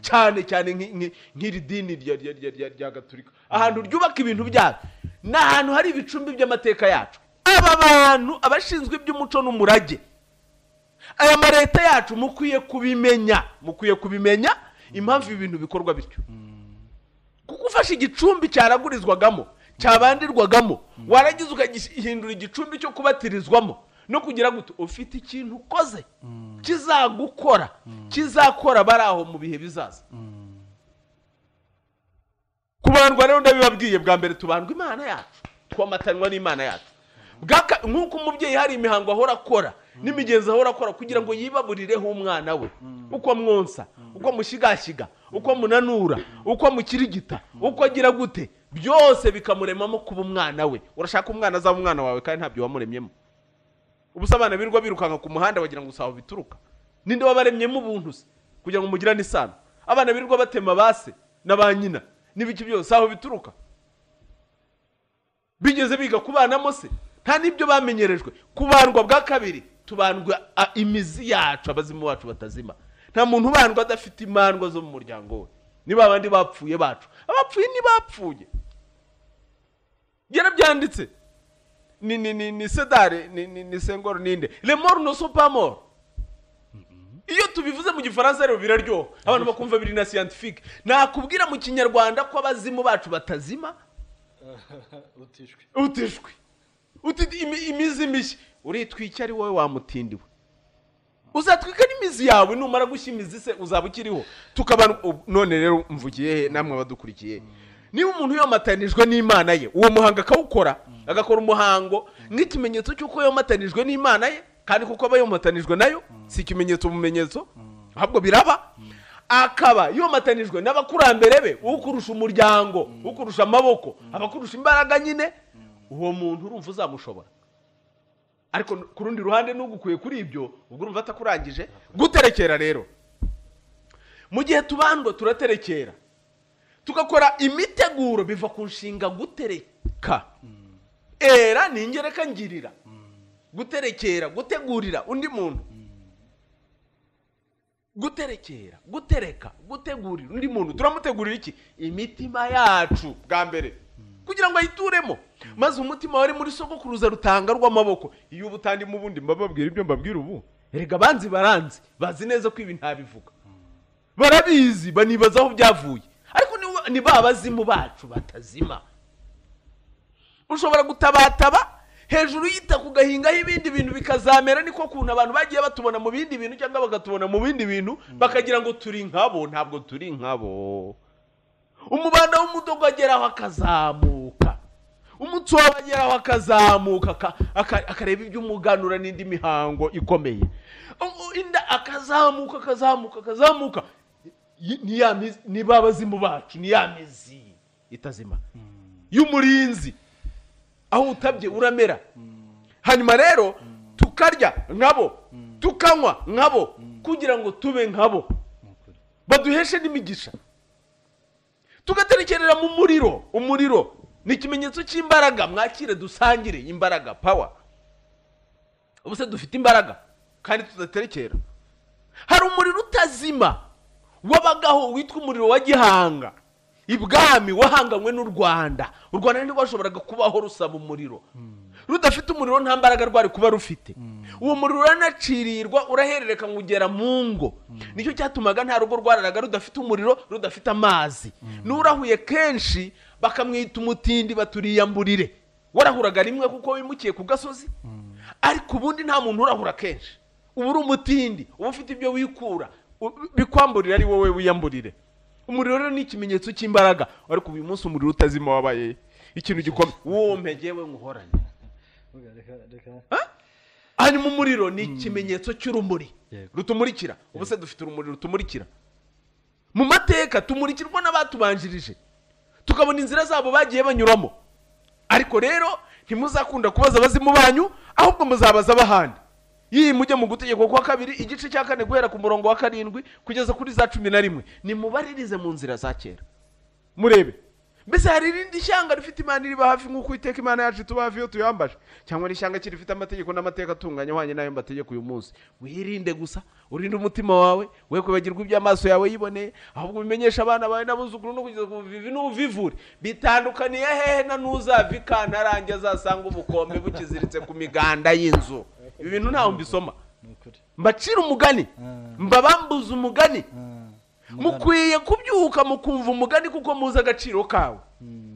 cyane cyane nki- nki- nk'iri dini rya- rya- rya- rya- rya gaturika ahantu ryubaka ibintu byabo ni ahantu hari ibicumbi by'amateka yacu aba bantu abashinzwe iby'umuco n'umurage aya mareta yacu mukwiye kubimenya mukwiye kubimenya impamvu ibi bintu bikorwa bityo kuko ufashe igicumbi cyaragurizwagamo cyabandirwagamo warangiza ukagihindura igicumbi cyo kubatirizwamo no kugira ngo ufite ikintu ukoze kizagukora kizakora bari aho mu bihe bizaza kubandwa rero ndabibabwiye bwa mbere tubandwa imana yacu twomatanywa n'imana yacu Bwaka- nk'uko umubyeyi hari imihango ahora akora n'imigenzo ahora akora kugira ngo yibaburireho umwana we uko amwonsa uko amushyigashyiga uko amunanura uko amukirigita uko agira gute byose bikamuremamo kuba umwana we urashaka umwana azaba umwana wawe kandi ntabyo wamuremyemo ubusa abana birirwa birukanka ku muhanda bagira ngo usaho bituruka ninde wabaremyemo ubuntu se kugira ngo mugirane isano abana birirwa batema base na ba nyina n'ibiki byose aho bituruka bigeze biga kubanamo se nta n'ibyo bamenyerejwe kubandwa bwa kabiri tubandwa a- imizi yacu abazimu bacu batazima nta muntu ubandwa adafite imandwa zo mu muryango we ni ba bandi bapfuye bacu abapfuye ntibapfuye yarabyanditse ni ni ni ni sedare ni ni ni sengoro ninde le mort ne sont pas morts iyo tubivuze mu gifaransa rero biraryoha abantu bakumva biri na scientifique nakubwira mu kinyarwanda ko abazimu bacu batazima utishwe utishwe uti imi- imizi mishya uritwika ari wowe wamutindiwe uzatwika n'imizi yawe numara gushya imizi se uzaba ukiriho tukaba none rero mvugiye he namwe abadukurikiye niba umuntu yomatanijwe n'imana ye uwo muhango akawukora agakora umuhango nk'ikimenyetso cy'uko yomatanijwe n'imana ye kandi kuko aba yomatanijwe nayo si ikimenyetso bumenyetso ahubwo biraba akaba yomatanijwe n'abakurambere be ukurusha umuryango ukurusha amaboko abakurusha imbaraga nyine uwo muntu urumva uzamushobora ariko ku rundi ruhande n'ugukuye kuri ibyo ubwo urumva atakurangije guterekera rero mu gihe tubandwa turaterekera tugakora imiteguro biva ku nshinga gutereka era ni ingereka ngirira guterekera gutegurira undi muntu guterekera gutereka gutegurira undi muntu turamutegurira iki imitima yacu bwa mbere kugira ngo ayituremo maze umutima wari muri sogokuruza rutanga rw'amaboko iyo uba utandimo ubundi mba babwira ibyo mbabwira ubu erega abanzi baranzi bazi neza ko ibi ntabivuga barabizi banibaza aho byavuye ariko ni- ni ba bazimu bacu batazima ushobora gutabataba hejuru yita ku gahingaho ibindi bintu bikazamera niko kuntu abantu bagiye batubona mu bindi bintu cyangwa bagatubona mu bindi bintu bakagira ngo turi nkabo ntabwo turi nkabo umubanda w'umudogo agera aho akazamuka umutsobe agera aho akazamuka aka- aka- akareba iby'umuganura n'indi mihango ikomeye U- u- inda akazamuka akazamuka akazamuka Y- ni ya mizi ni ba bazimu bacu ni ya mizi itazima y'umurinzi aho utabye uramera hanyuma rero tukarya nkabo tukanywa nkabo kugira ngo tube nkabo baduheshe n'imigisha tugaterekerera mu muriro umuriro ni ikimenyetso cy'imbaraga mwakire dusangire imbaraga pawa ubu se dufite imbaraga kandi tudaterekera hari umuriro utazima wabagaho witwa umuriro wa gihanga ibwami wahanganywe n'u rwanda u rwanda ntirwashoboraga kubaho rusaba umuriro rudafite umuriro nta mbaraga rwari kuba rufite uwo muriro uranacirirwa uraherereka ugera mu ngo nicyo cyatumaga nta rugo rwararaga rudafite umuriro rudafite amazi n'urahuye kenshi bakamwita umutindi baturiyamburire warahuraga rimwe kuko wimukiye ku gasozi ariko ubundi nta muntu urahura kenshi uba uri umutindi uba ufite ibyo wikura u- bikwamburira ari wowe wiyamburire umuriro rero ni ikimenyetso cy'imbaraga ariko uyu munsi umuriro utazima wabaye ikintu gikomeye wowe mpegewe nguhorane reka reka hanyuma umuriro ni ikimenyetso cy'urumuri Yego. rutumurikira ubu se dufite urumuri rutumurikira mu mateka tumurikirwa n'abatubanjirije tukabona inzira zabo bagiye banyuramo ariko rero ntimuzakunda kubaza abazimu banyu ahubwo muzabaza abahandi iyi mujye mu gutegeko kwa kabiri igice cya kane guhera ku murongo wa karindwi kugeza kuri za cumi na rimwe nimubaririze mu nzira za kera murebe mbese hari irindi shyanga rifite imana iriba hafi nk'uko iteka imana yacu ituba hafi iyo tuyambaje cyangwa n'ishyanga kiri rifite amategeko n'amateka atunganye ahwanye n'ayo mbategeka uyu munsi wirinde gusa urinde umutima wawe we kwibagirwa ibyo amaso yawe yiboneye ahubwo ubimenyeshe abana bawe n'abuzukuru no kugeza ku buvivi n'ubuvivure bitandukaniye hehe na n'uzava ikantarange azasanga ubukombe bukiziritse ku miganda y'inzu ibi bintu ntawe mbisoma ni ukuri mbacira umugani mbabambuza umugani Ah, mukwiye kubyuka mukumva umugani kuko muzi agaciro kawe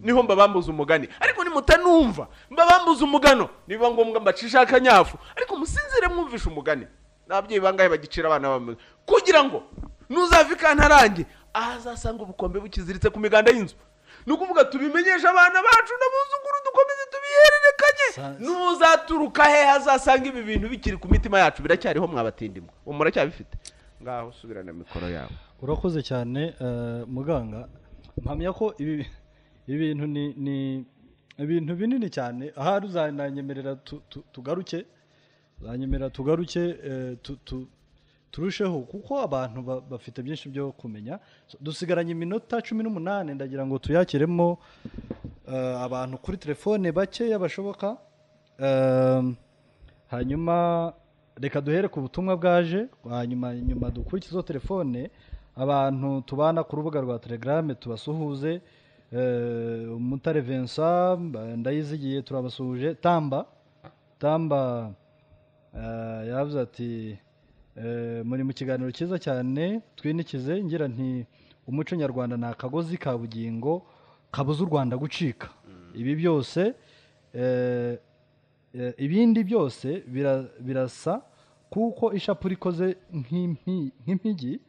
niho mbabambuza umugani ariko nimutanumva mbabambuza umugano nibiba ngombwa mbacisha akanyafu ariko musinzire mwumvishe umugani n'ababyeyi bangahe bagicira abana babo kugira ngo nuzava ikantarange ahazasanga ubukombe bukiziritse ku miganda y'inzu ni ukuvuga tubimenyeshe abana bacu n'abuzukuru dukomeze tubihererekanye Sa- n'uzaturuka hehe azasanga ibi bintu bikiri ku mitima yacu biracyariho mwabatindimwa ubu muracyabifite ngaho subirana mikoro yawe urakoze cyane eh, muganga mpamya ko ibi ibi bintu ni ni ibintu binini cyane ahari uzananyemerera tu- tu- tugaruke uzanyemerera tugaruke eh, tu- tu- turusheho kuko abantu ba- bafite byinshi byo kumenya So, dusigaranye iminota cumi n'umunani ndagira ngo tuyakiremo eh, abantu kuri telefone bakeya bashoboka Eh, hanyuma reka duhere ku butumwa bwaje hanyuma nyuma dukurikize izo telefone abantu tubana ku rubuga rwa telegrame tubasuhuze Eh, umutare vincent mba- ndayizigiye turabasuhuje tamba tamba eh, yavuze ati eh, muri mu kiganiro cyiza cyane twinikize ngira nti umuco nyarwanda ni akagozi ka bugingo kabuza u rwanda gucika ibi byose eh, Eh, ibindi byose bira- birasa kuko ishapule ikoze nk'impi- nk'impigi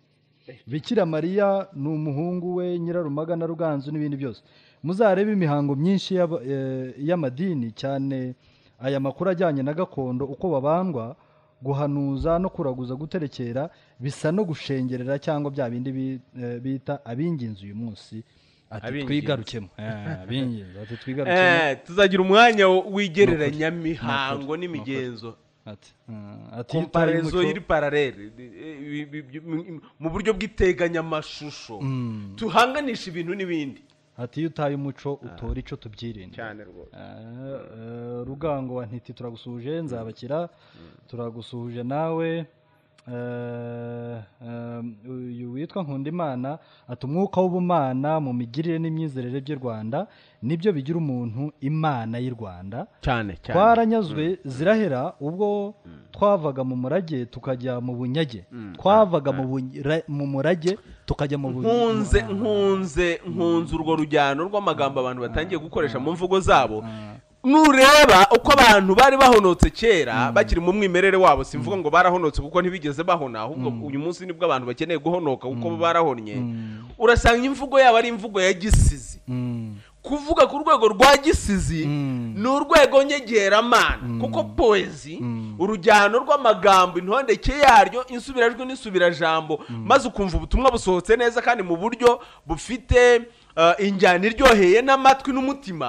bikira mariya ni umuhungu we nyirarumaga na ruganzu n'ibindi byose muzarebe imihango myinshi y'aba- eh, y'amadini cyane aya makuru ajyanye na gakondo uko babandwa guhanuza no kuraguza guterekera bisa no gushengerera cyangwa bya bindi bi- eh, bita abinginzi uyu munsi ati Abinginzi. twigarukemo Eh, abinginzi ati twigarukemo Eh, tuzagira umwanya wigereranyamihango n'imigenzo ati eh, ati iyo utaye komparezo umuco- iri pararere Eh, bi- bi- bi- mu buryo bw'iteganyamashusho tuhanganisha ibintu n'ibindi ati iyo utaye umuco utora icyo tubyirinde cyane rwose Eh, eh, rugango wa ntiti turagusuje nzabakira turagusuje nawe Eh, eh, uyu witwa nkundimana ati umwuka w'ubumana mu migirire n'imyizerere by'i rwanda nibyo bigira umuntu imana y'i rwanda cyane cyane twaranyazwe zirahera ubwo twavaga mu murage tukajya mu bunyage twavaga mu bunyra- mu murage tukajya mu bunyage nkunze nkunze nkunze urwo rujyano rw'amagambo abantu batangiye gukoresha mu mvugo zabo nureba uko abantu bari bahonotse kera bakiri mu mwimerere wabo simvuga ngo barahonotse kuko ntibigeze bahona ahubwo uyu munsi nibwo abantu bakeneye guhonoka kuko bo barahonye urasanga imvugo yabo ari imvugo ya gisizi kuvuga ku rwego rwa gisizi ni urwego nyegeramana kuko poezi urujyano rw'amagambo intondeke yaryo insubirajwi n'isubirajambo maze ukumva ubutumwa busohotse neza kandi mu buryo bufite eh, injyana iryoheye n'amatwi n'umutima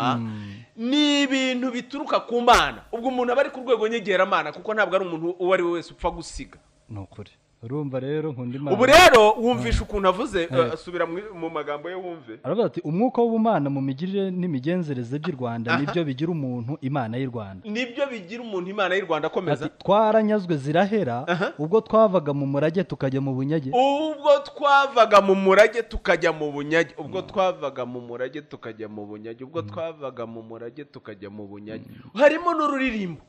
ni ibintu bituruka ku mana ubwo umuntu aba ari ku rwego nyegeramana kuko ntabwo ari umuntu uwo ari we wese upfa gusiga ni ukuri urumva rero nkundimana ubu rero wumvisha ukuntu avuze eh, subira mu- mu magambo ye wumve aravuga ati umwuka w'ubumana mu migirire n'imigenzereze by'i rwanda nibyo bigira umuntu imana y'u rwanda nibyo bigira umuntu imana y'u rwanda akomeza ati twaranyazwe zirahera ubwo twavaga mu murage tukajya mu bunyage ubwo twavaga mu murage tukajya mu bunyage ubwo twavaga mu murage tukajya mu bunyage ubwo twavaga mu murage tukajya mu bunyage harimo n'ururirimbo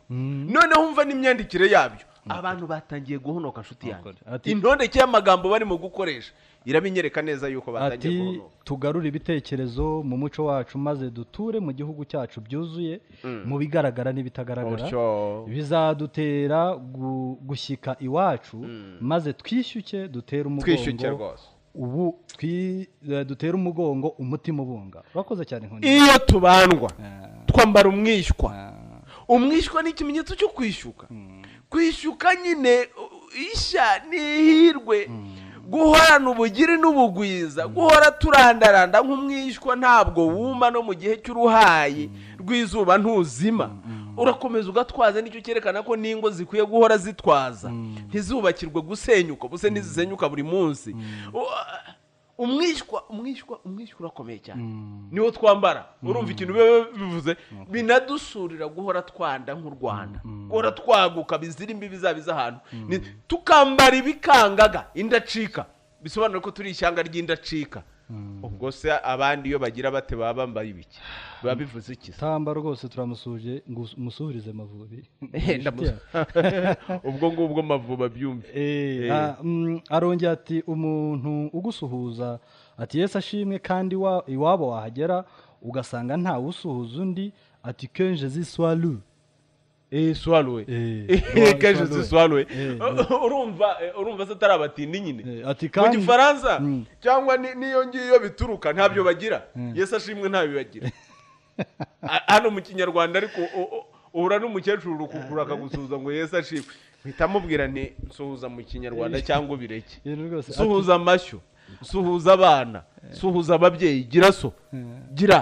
noneho umva n'imyandikire yabyo abantu batangiye guhonoka nshuti yanjye Ukuri. Ati- intondeke y'amagambo barimo gukoresha irabinyereka neza yuko batangiye ati guhonoka tugarure ibitekerezo mu muco wacu maze duture mu gihugu cyacu byuzuye mu bigaragara n'ibitagaragara Utyo. bizadutera gu- gushyika iwacu maze twishyuke dutere twishyuke umugongo rwose ubu twi- eh, dutere umugongo umutima ubunga urakoze cyane nkunda iyo tubandwa twambara umwishywa umwishywa ni ikimenyetso cyo kwishyuka kwishyuka nyine u- ishya ni ihirwe guhorana ubugiri n'ubugwiza guhora turandaranda nk'umwishywa ntabwo wuma no mu gihe cy'uruhayi rw'izuba ntuzima urakomeza ugatwaza nicyo cyerekana ko n'ingo zikwiye guhora zitwaza ntizubakirwe gusenyuka ubuse ntizisenyuka buri munsi U- umwishywa umwishywa umwishywa urakomeye cyane niwo twambara urumva ikintu biba bivuze binadusurira guhora twanda nk'u rwanda guhora twaguka bizira imbibi zabiza ahantu Ni- tukambara ibikangaga indacika bisobanura ko turi ishyanga ry'indacika ubwo se abandi iyo bagira bate baba bambaye ibiki biba bivuze iki se? tamba rwose turamusuje ngo us- musuhurize mavubi Eh, ndamu- ubwo ngubwo mavuba byumve Eh, Eh. ah, mm, arongera ati umuntu ugusuhuza ati yesu ashimwe kandi wa- iwabo wahagera ugasanga ntawe usuhuza undi ati kenje ziswaru Eh, swallowe Eh, Eh, kenshi swallowe. si swallowe Eh, urumva eh, urumva se atari abatindi nyine Eh, ati mu kandi gifaransa Mm. cyangwa ni- n'iyo ngiyo bituruka ntabyo bagira yesu ashimwe ntabyo bagira A- hano mu kinyarwanda ariko u- u- uhura n'umukecuru urukugura akagusuhuza ngo yesu ashimwe mpita mubwira nti suhuza mu kinyarwanda cyangwa ubireke ibintu rwose ati- suhuza amashyo suhuza abana suhuza ababyeyi gira so gira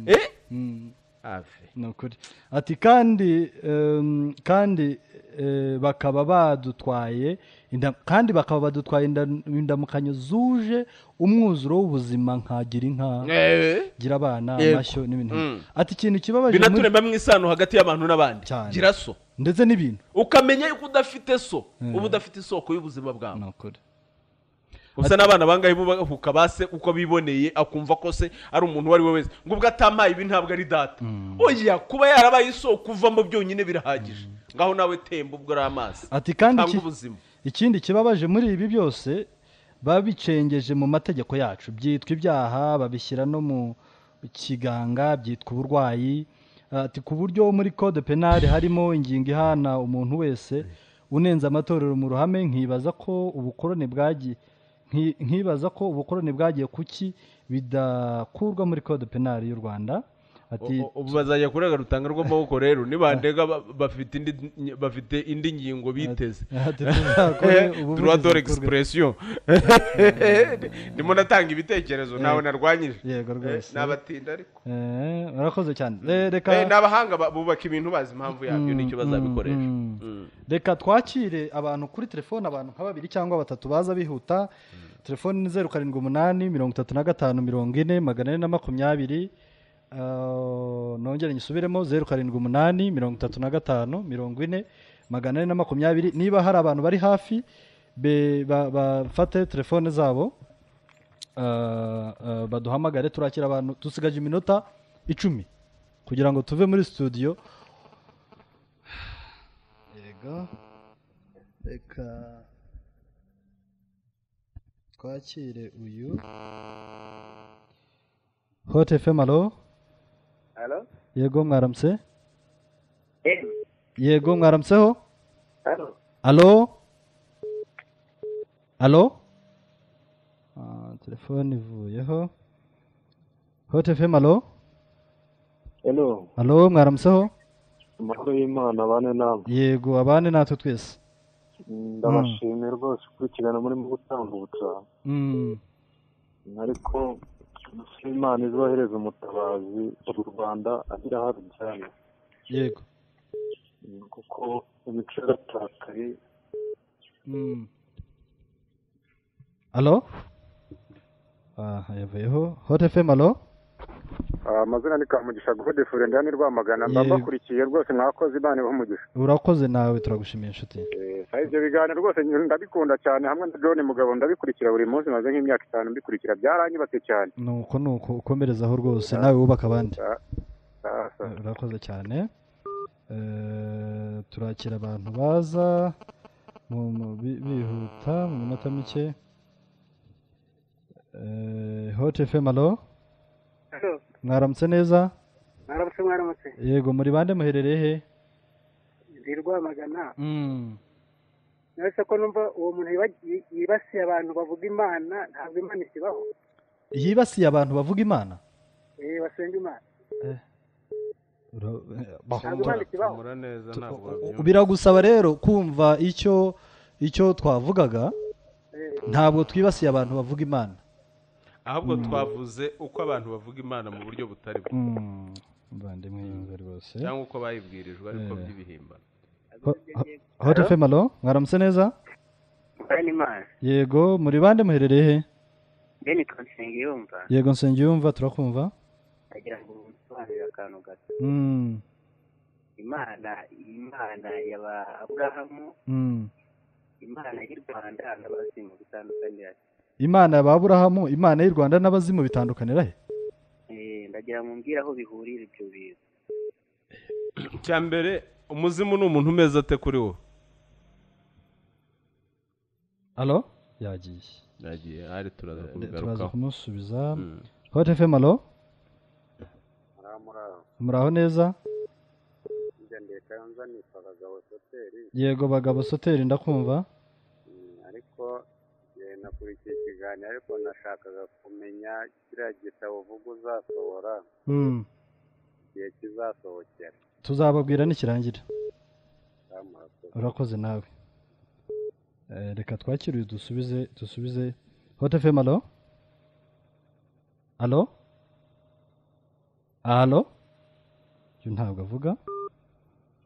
eh Mm, ave ni ukuri ati kandi em, kandi eh, bakaba badutwaye inda- kandi bakaba badutwaye inda- indamukanyo zuje umwuzuro w'ubuzima nkagira inka Eh. gira abana Yego. amashyo n'ibintu Mm. ati ikintu kibabaje muri- binaturemamo isano hagati y'abantu n'abandi Cyane. gira so ndetse n'ibintu ukamenya yuko udafite so uba udafite isoko y'ubuzima bwawe ni ukuri gusa n'abana bangahe bubahuka base uko biboneye akumva ko se ari umuntu uwo ari we wese ngo ubwo atampaye ibi ntabwo ari data oya kuba yarabaye isoko uvamo byonyine birahagije ngaho nawe temba ubwo ari amazi ati kandi cyangwa iki- ubuzima ikindi kibabaje muri ibi byose babicengeje mu mategeko yacu byitwa ibyaha babishyira no mu kiganga byitwa uburwayi ati ku buryo muri code penali harimo ingingo ihana umuntu wese unenze amatorero mu ruhame nkibaza ko ubukoroni bwagiye nki- nkibaza ko ubukoroni bwagiye kuki bidakurwa muri code penali y'u rwanda ati U- u- ubu bazajya kurega rutanga rw'amaboko rero nibandega ba- bafite indi bafite indi ngingo biteze ati tuzakore droit de ubuvugizi bukorwe- l'expression ndimo natanga ibitekerezo ntawe narwanyije yego Eh, rwose n'abatinda ariko Eh, murakoze cyane Eh, reka Eh, ni abahanga ba- bubaka ibintu bazi impamvu yabyo n'icyo bazabikoresha mm. Mm. reka twakire abantu kuri telefone abantu nka babiri cyangwa batatu baza bihuta telefone ni zeru karindwi umunani mirongo itatu na gatanu mirongo ine magana ane na makumyabiri Ah, nongere nyisubiremo zeru karindwi umunani mirongo itatu na gatanu mirongo ine magana ane na makumyabiri niba hari abantu bari hafi be- ba- bafate telefone zabo Ah, ah, baduhamagare turakira abantu dusigaje iminota icumi kugira ngo tuve muri studio yego reka twakire uyu hot fm alo Halo? yego mwaramutse Eh, yego mwaramutseho halo. alo alo Ah, telefone ivuyeho hot fm alo Hello. alo mwaramutseho Amahoro y'Imana abane namwe. yego abane natwe twese Ndabashimiye rwose gukurikirana murimo gutanga ubutabazi. Mm, Ariko dusaba Imana izohereze umutabazi mu Rwanda agira aho abijyana. yego Mm, Kuko imico yaratakaye. Mm. alo aha yavuyeho hot fm alo Amazina ni Kamugisha Gode Furenda ni Rwamagana. Mba Yego. mbakurikiye rwose mwakoze Imana ibahe umugisha. urakoze nawe turagushimiye inshuti ibyo biganiro rwose ndabikunda cyane hamwe na John Mugabo ndabikurikira buri munsi maze nk'imyaka itanu mbikurikira byaranyubatse cyane. nuko nuko ukomerezaho rwose nawe wubaka abandi Sasa. urakoze cyane Eh, turakira abantu baza mu- mu- bi- bihuta mu minota mike Eh, hot fm alo Halo, mwaramutse neza mwaramutse mwaramutse yego muri bande muherereye he ndi rwamagana Mm. nose ko numva uwo muntu yiba- yi- yibasiye abantu bavuga imana ntabwo imana ikibaho yibasiye abantu bavuga imana eh basenga imana Ura- ntabwo imana ikibaho Tumura neza ntabwo U- babyumva. biragusaba rero kumva icyo icyo twavugaga Eh, ntabwo twibasiye abantu bavuga imana ahubwo twavuze uko abantu bavuga imana mu buryo butari bwo muvandimwe yumva rwose cyangwa uko bayibwirijwe ariko Eh. by'ibihimbano hot fm alo mwaramutse neza Mwana Imana, yego muri bande muherereye he Beni Kansenga yumva yego nsengiyumva turakumva agira ngo umusobanurire akantu gato. Mm, Imana, Imana yaba Aburahamu, mm. Imana y'u Rwanda n'abazimu bitandukanira. imana ya ba aburahamu imana y'u rwanda n'abazimu bitandukanira he Eh, ndagira ngo mbwire aho bihurira ibyo bintu. icya mbere umuzimu ni umuntu umeze ate kuri wowe alo yagiye yagiye ari turaza turaza kubigarukaho kumusubiza Mm. hot fm alo muraho neza Njya ndeka nzanitwa abagabo soteri yego bagabo soteri ndakumva ariko eh, nakurikiye ikiganiro ariko nashakaga kumenya kiriya gitabo uvuga uzasohora Mm. igihe kizasohokera tuzababwira nikirangira Amaraso. urakoze nawe Eh, reka twakire uyu dusubize dusubize hot fm alo alo alo uyu ntabwo avuga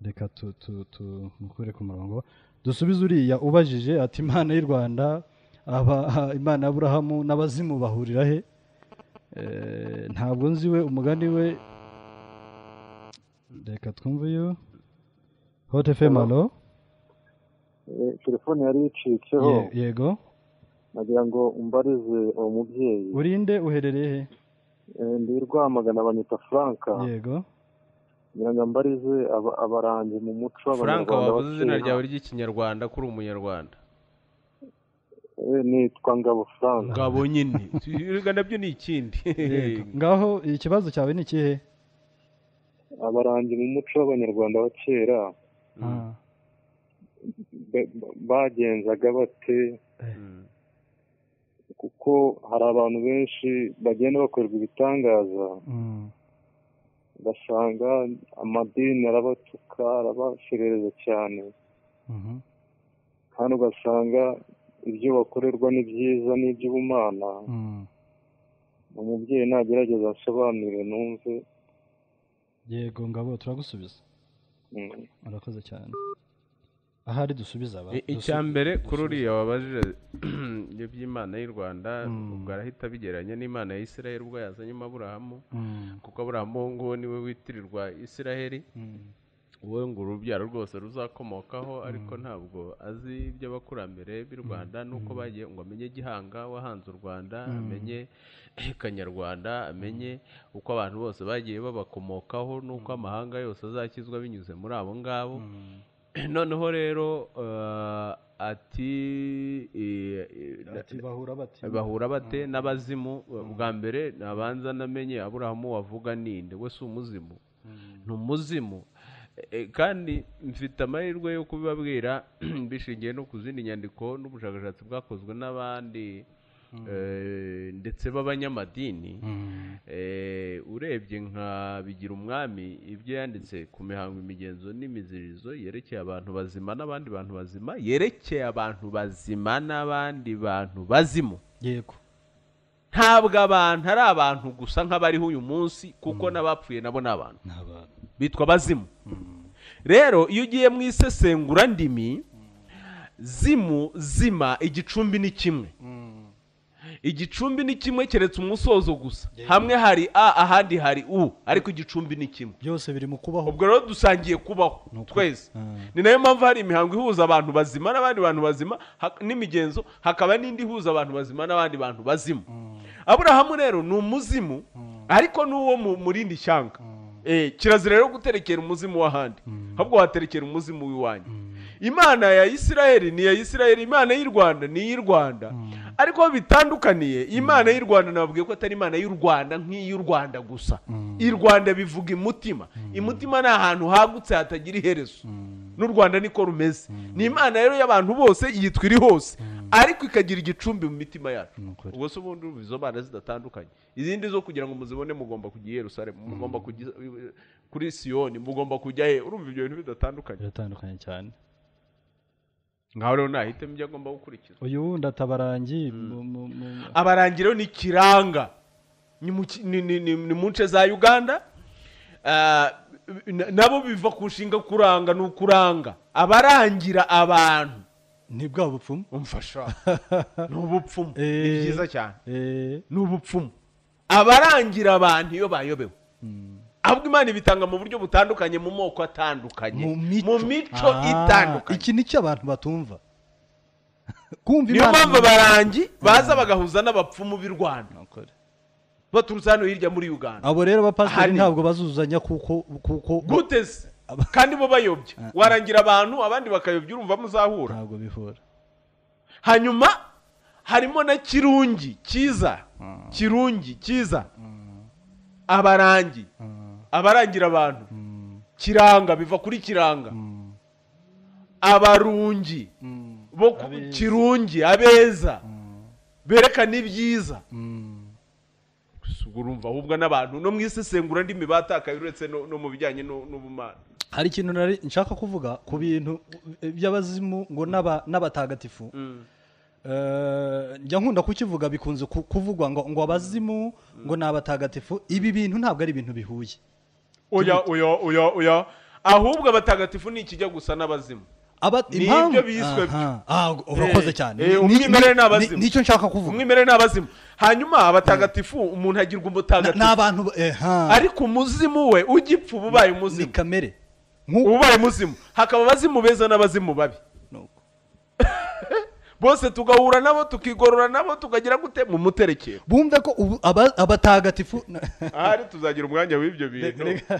reka tu- tu- tumukure ku murongo dusubize uriya ubajije ati imana y'u rwanda aba imana ya aburahamu n'abazimu bahurira he Eh, ntabwo nzi we umugani we reka twumve uyu hot fm alo Eh, telefone yari yicitseho Ye- yego nagira ngo umbarize uwo mubyeyi urinde uherereye he Eh, ndi rwamagana banyita franka yego ngira ngo mbarize aba- abarangi mu muco frank w'abanyarwanda wavuze izina bakera. ryawe ry'ikinyarwanda kuri umunyarwanda Eh, nitwa ngabo franka ngabo nyine Tu- erega nabyo ni ikindi Yego. ngaho ikibazo cyawe ni ikihe abarangi mu muco w'abanyarwanda ba kera Ah, ba- ba- bagenzaga bate Mm. kuko hari abantu benshi bagenda bakorerwa ibitangaza mm, ugasanga amadini arabatuka arabaserereza cyane mhm, kandi ugasanga ibyo bakorerwa ni byiza ni iby'ubumana mm. umubyeyi nagerageza asobanurire numve yego ngabo turagusubiza mm. murakoze cyane ahari dusubiza aba I- icya dusu- mbere kuri dusubiza. uriya wabajije iby'imana y'u rwanda Mm. ubwo arahita abigereranya n'imana ya isiraheli ubwo yazanyemo aburahamu Mm, kuko aburahamu uwo nguwo niwe witirirwa isiraheli mm, wowe ngo urubyaro rwose ruzakomokaho ariko ntabwo azi iby'abakurambere b'i rwanda nuko bagiye ngo amenye gihanga wahanze u rwanda amenye kanyarwanda amenye uko abantu bose bagiye babakomokaho n'uko amahanga yose azakizwa binyuze muri abo ngabo noneho rero eh, ati eh, eh, ati bahura bati bahura bate n'abazimu bwa mbere nabanza namenye aburahamu wavuga ninde we si umuzimu ni umuzimu E- e, kandi mfite amahirwe yo kubibabwira bishingiye no ku zindi nyandiko n'ubushakashatsi bwakozwe n'abandi eh, ndetse b'abanyamadini Mm, Eh, urebye nka bigira umwami ibyo yanditse ku mihango imigenzo n'imizirizo yerekeye abantu bazima n'abandi bantu bazima yerekeye abantu bazima n'abandi bantu bazimu yego ntabwo abantu ari abantu gusa nk'abariho uyu munsi kuko n'abapfuye nabo ni abantu ni abantu bitwa abazimu rero iyo ugiye mu isesengura ndimi zimu zima igicumbi ni kimwe igicumbi ni kimwe keretse umusozo gusa hamwe hari a ahandi hari u ariko igicumbi ni kimwe byose biri mu kubaho ubwo rero dusangiye kubaho Ni ukuri. twese Ah. ni nayo mpamvu hari imihango ihuza abantu bazima n'abandi bantu bazima hak- n'imigenzo hakaba n'indi ihuza abantu bazima n'abandi bantu bazima aburahamu rero ni umuzimu ariko n'uwo mu- mu rindi shyanga Eh, kirazira rero guterekera umuzimu w'ahandi ahubwo waterekera umuzimu w'iwanyu imana ya isiraheli ni iya isiraheli imana y'u rwanda ni iy'u rwanda ariko aho bitandukaniye imana y'u rwanda nababwiye ko atari imana y'u rwanda nk'iy'u rwanda gusa i rwanda bivuga imutima imutima ni ahantu hagutse hatagira iherezo n'u rwanda niko rumeze ni imana rero y'abantu bose yitwa iri hose ariko ikagira igicumbi mu mitima yacu Ni ukuri. ubwo se ubundi urumva izo mana zidatandukanye izindi zo kugira ngo muzibone mugomba kujya i yerusalemu mugomba kujya kuri siyoni mugomba kujya he urumva ibyo bintu bidatandukanye biratandukanye cyane ngaho rero nahitamo ibyo agomba gukurikiza uyu wundi atabarangi mu- mu- mu- abarangiro ni kiranga ni mu ki- ni- ni- ni- ni mu nce za uganda Ah, na- nabo biva ku nshinga kuranga ni ukuranga abarangira abantu ni bwa bupfumu umfasha ni ubupfumu ni Eh. byiza cyane Eh, ni ubupfumu abarangira abantu iyo bayobewe ahubwo imana ibitanga mu buryo butandukanye mu moko atandukanye mu mico mu mico Ah, itandukanye iki nicyo abantu batumva kumva niyo imana mpamvu abarangi baza bagahuza n'abapfumu b'i rwanda Ni ukuri. baturutse hano hirya muri uganda abo rero abapasiteri Ahari. ntabwo bazuzanya kuko kuko gute se Aba- kandi bo bayobya warangira abantu abandi bakayobya urumva muzahura ntabwo bihura hanyuma harimo na kirungi cyiza kirungi cyiza abarangi abarangira abantu kiranga biva kuri kiranga abarungi bo ku Abeza. kirungi abeza berekana ibyiza Gusa ubwo urumva ahubwo n'abantu no mu isesengura ndimi batakaye uretse no no mu bijyanye no- n'ubumana hari ikintu nari nshaka kuvuga ku bintu by'abazimu ngo n'aba- n'abatagatifu Eh, njya nkunda kukivuga bikunze ku- kuvugwa ngo ngo abazimu ngo ni abatagatifu ibi bintu ntabwo ari ibintu bihuye oya oya oya oya ahubwo abatagatifu ni ikijya gusa n'abazimu Aba- Ni impamvu- ibyo biswe byo. Aha. Ah, urakoze cyane eh, Ni- umwimerere ni ni- abazimu. ni- nicyo nshaka kuvuga umwimerere n'abazimu hanyuma abatagatifu umuntu agirwa ni umutagatifu abantu ba- eh, ha. ariko umuzimu we ujya ipfa uba ubaye ni umuzimu kamere nk'uko uba ubaye umuzimu hakaba abazimu beza n'abazimu babi Nuko. bose tugahura nabo tukigorora nabo tukagira gute mu muterekero bumve ko ubu aba- abatagatifu ahari tuzagira umwanya w'ibyo bintu Reka-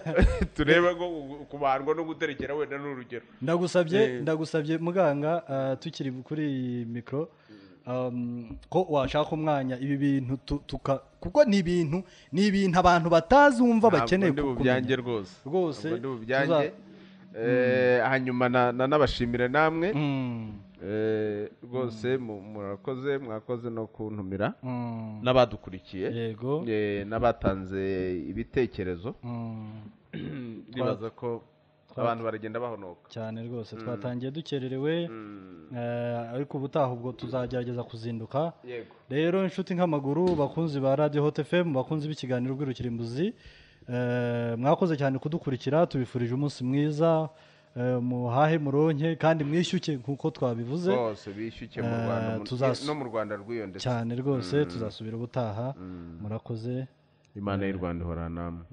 turebe ko gu- kubandwa no guterekera wenda ni urugero Eh. ndagusabye ndagusabye muganga ah, tukiri kuri iyi mikoro um, ko washaka umwanya ibi bintu tu- tuka- kuko ni ibintu ni ibintu abantu batazumva bakeneye ntabwo ndi bubyange kumenya rwose rwose Ntabwo ndi bubyange tuza- Eh, hanyuma na- na- nabashimire namwe Mm, Eh, rwose mu- murakoze mwakoze no kuntumira mm, n'abadukurikiye yego Eh, n'abatanze ibitekerezo mm, ndibaza ko abantu baragenda bahonoka cyane rwose twatangiye dukererewe Mm, eh, ariko ubutaha ubwo tuzagerageza kuzinduka yego rero inshuti nk'amaguru bakunzi ba radiyo hot fm bakunzi b'ikiganiro bw'irukirimbuzi eh, mwakoze cyane kudukurikira tubifurije umunsi mwiza eh, muhahe muronke kandi mwishyuke nk'uko twabivuze bose bishyuke mu Eh, rwanda mu- tuzas- no mu rwanda rwiyondetse cyane rwose tuzasubira ubutaha murakoze imana y'u rwanda ihora namwe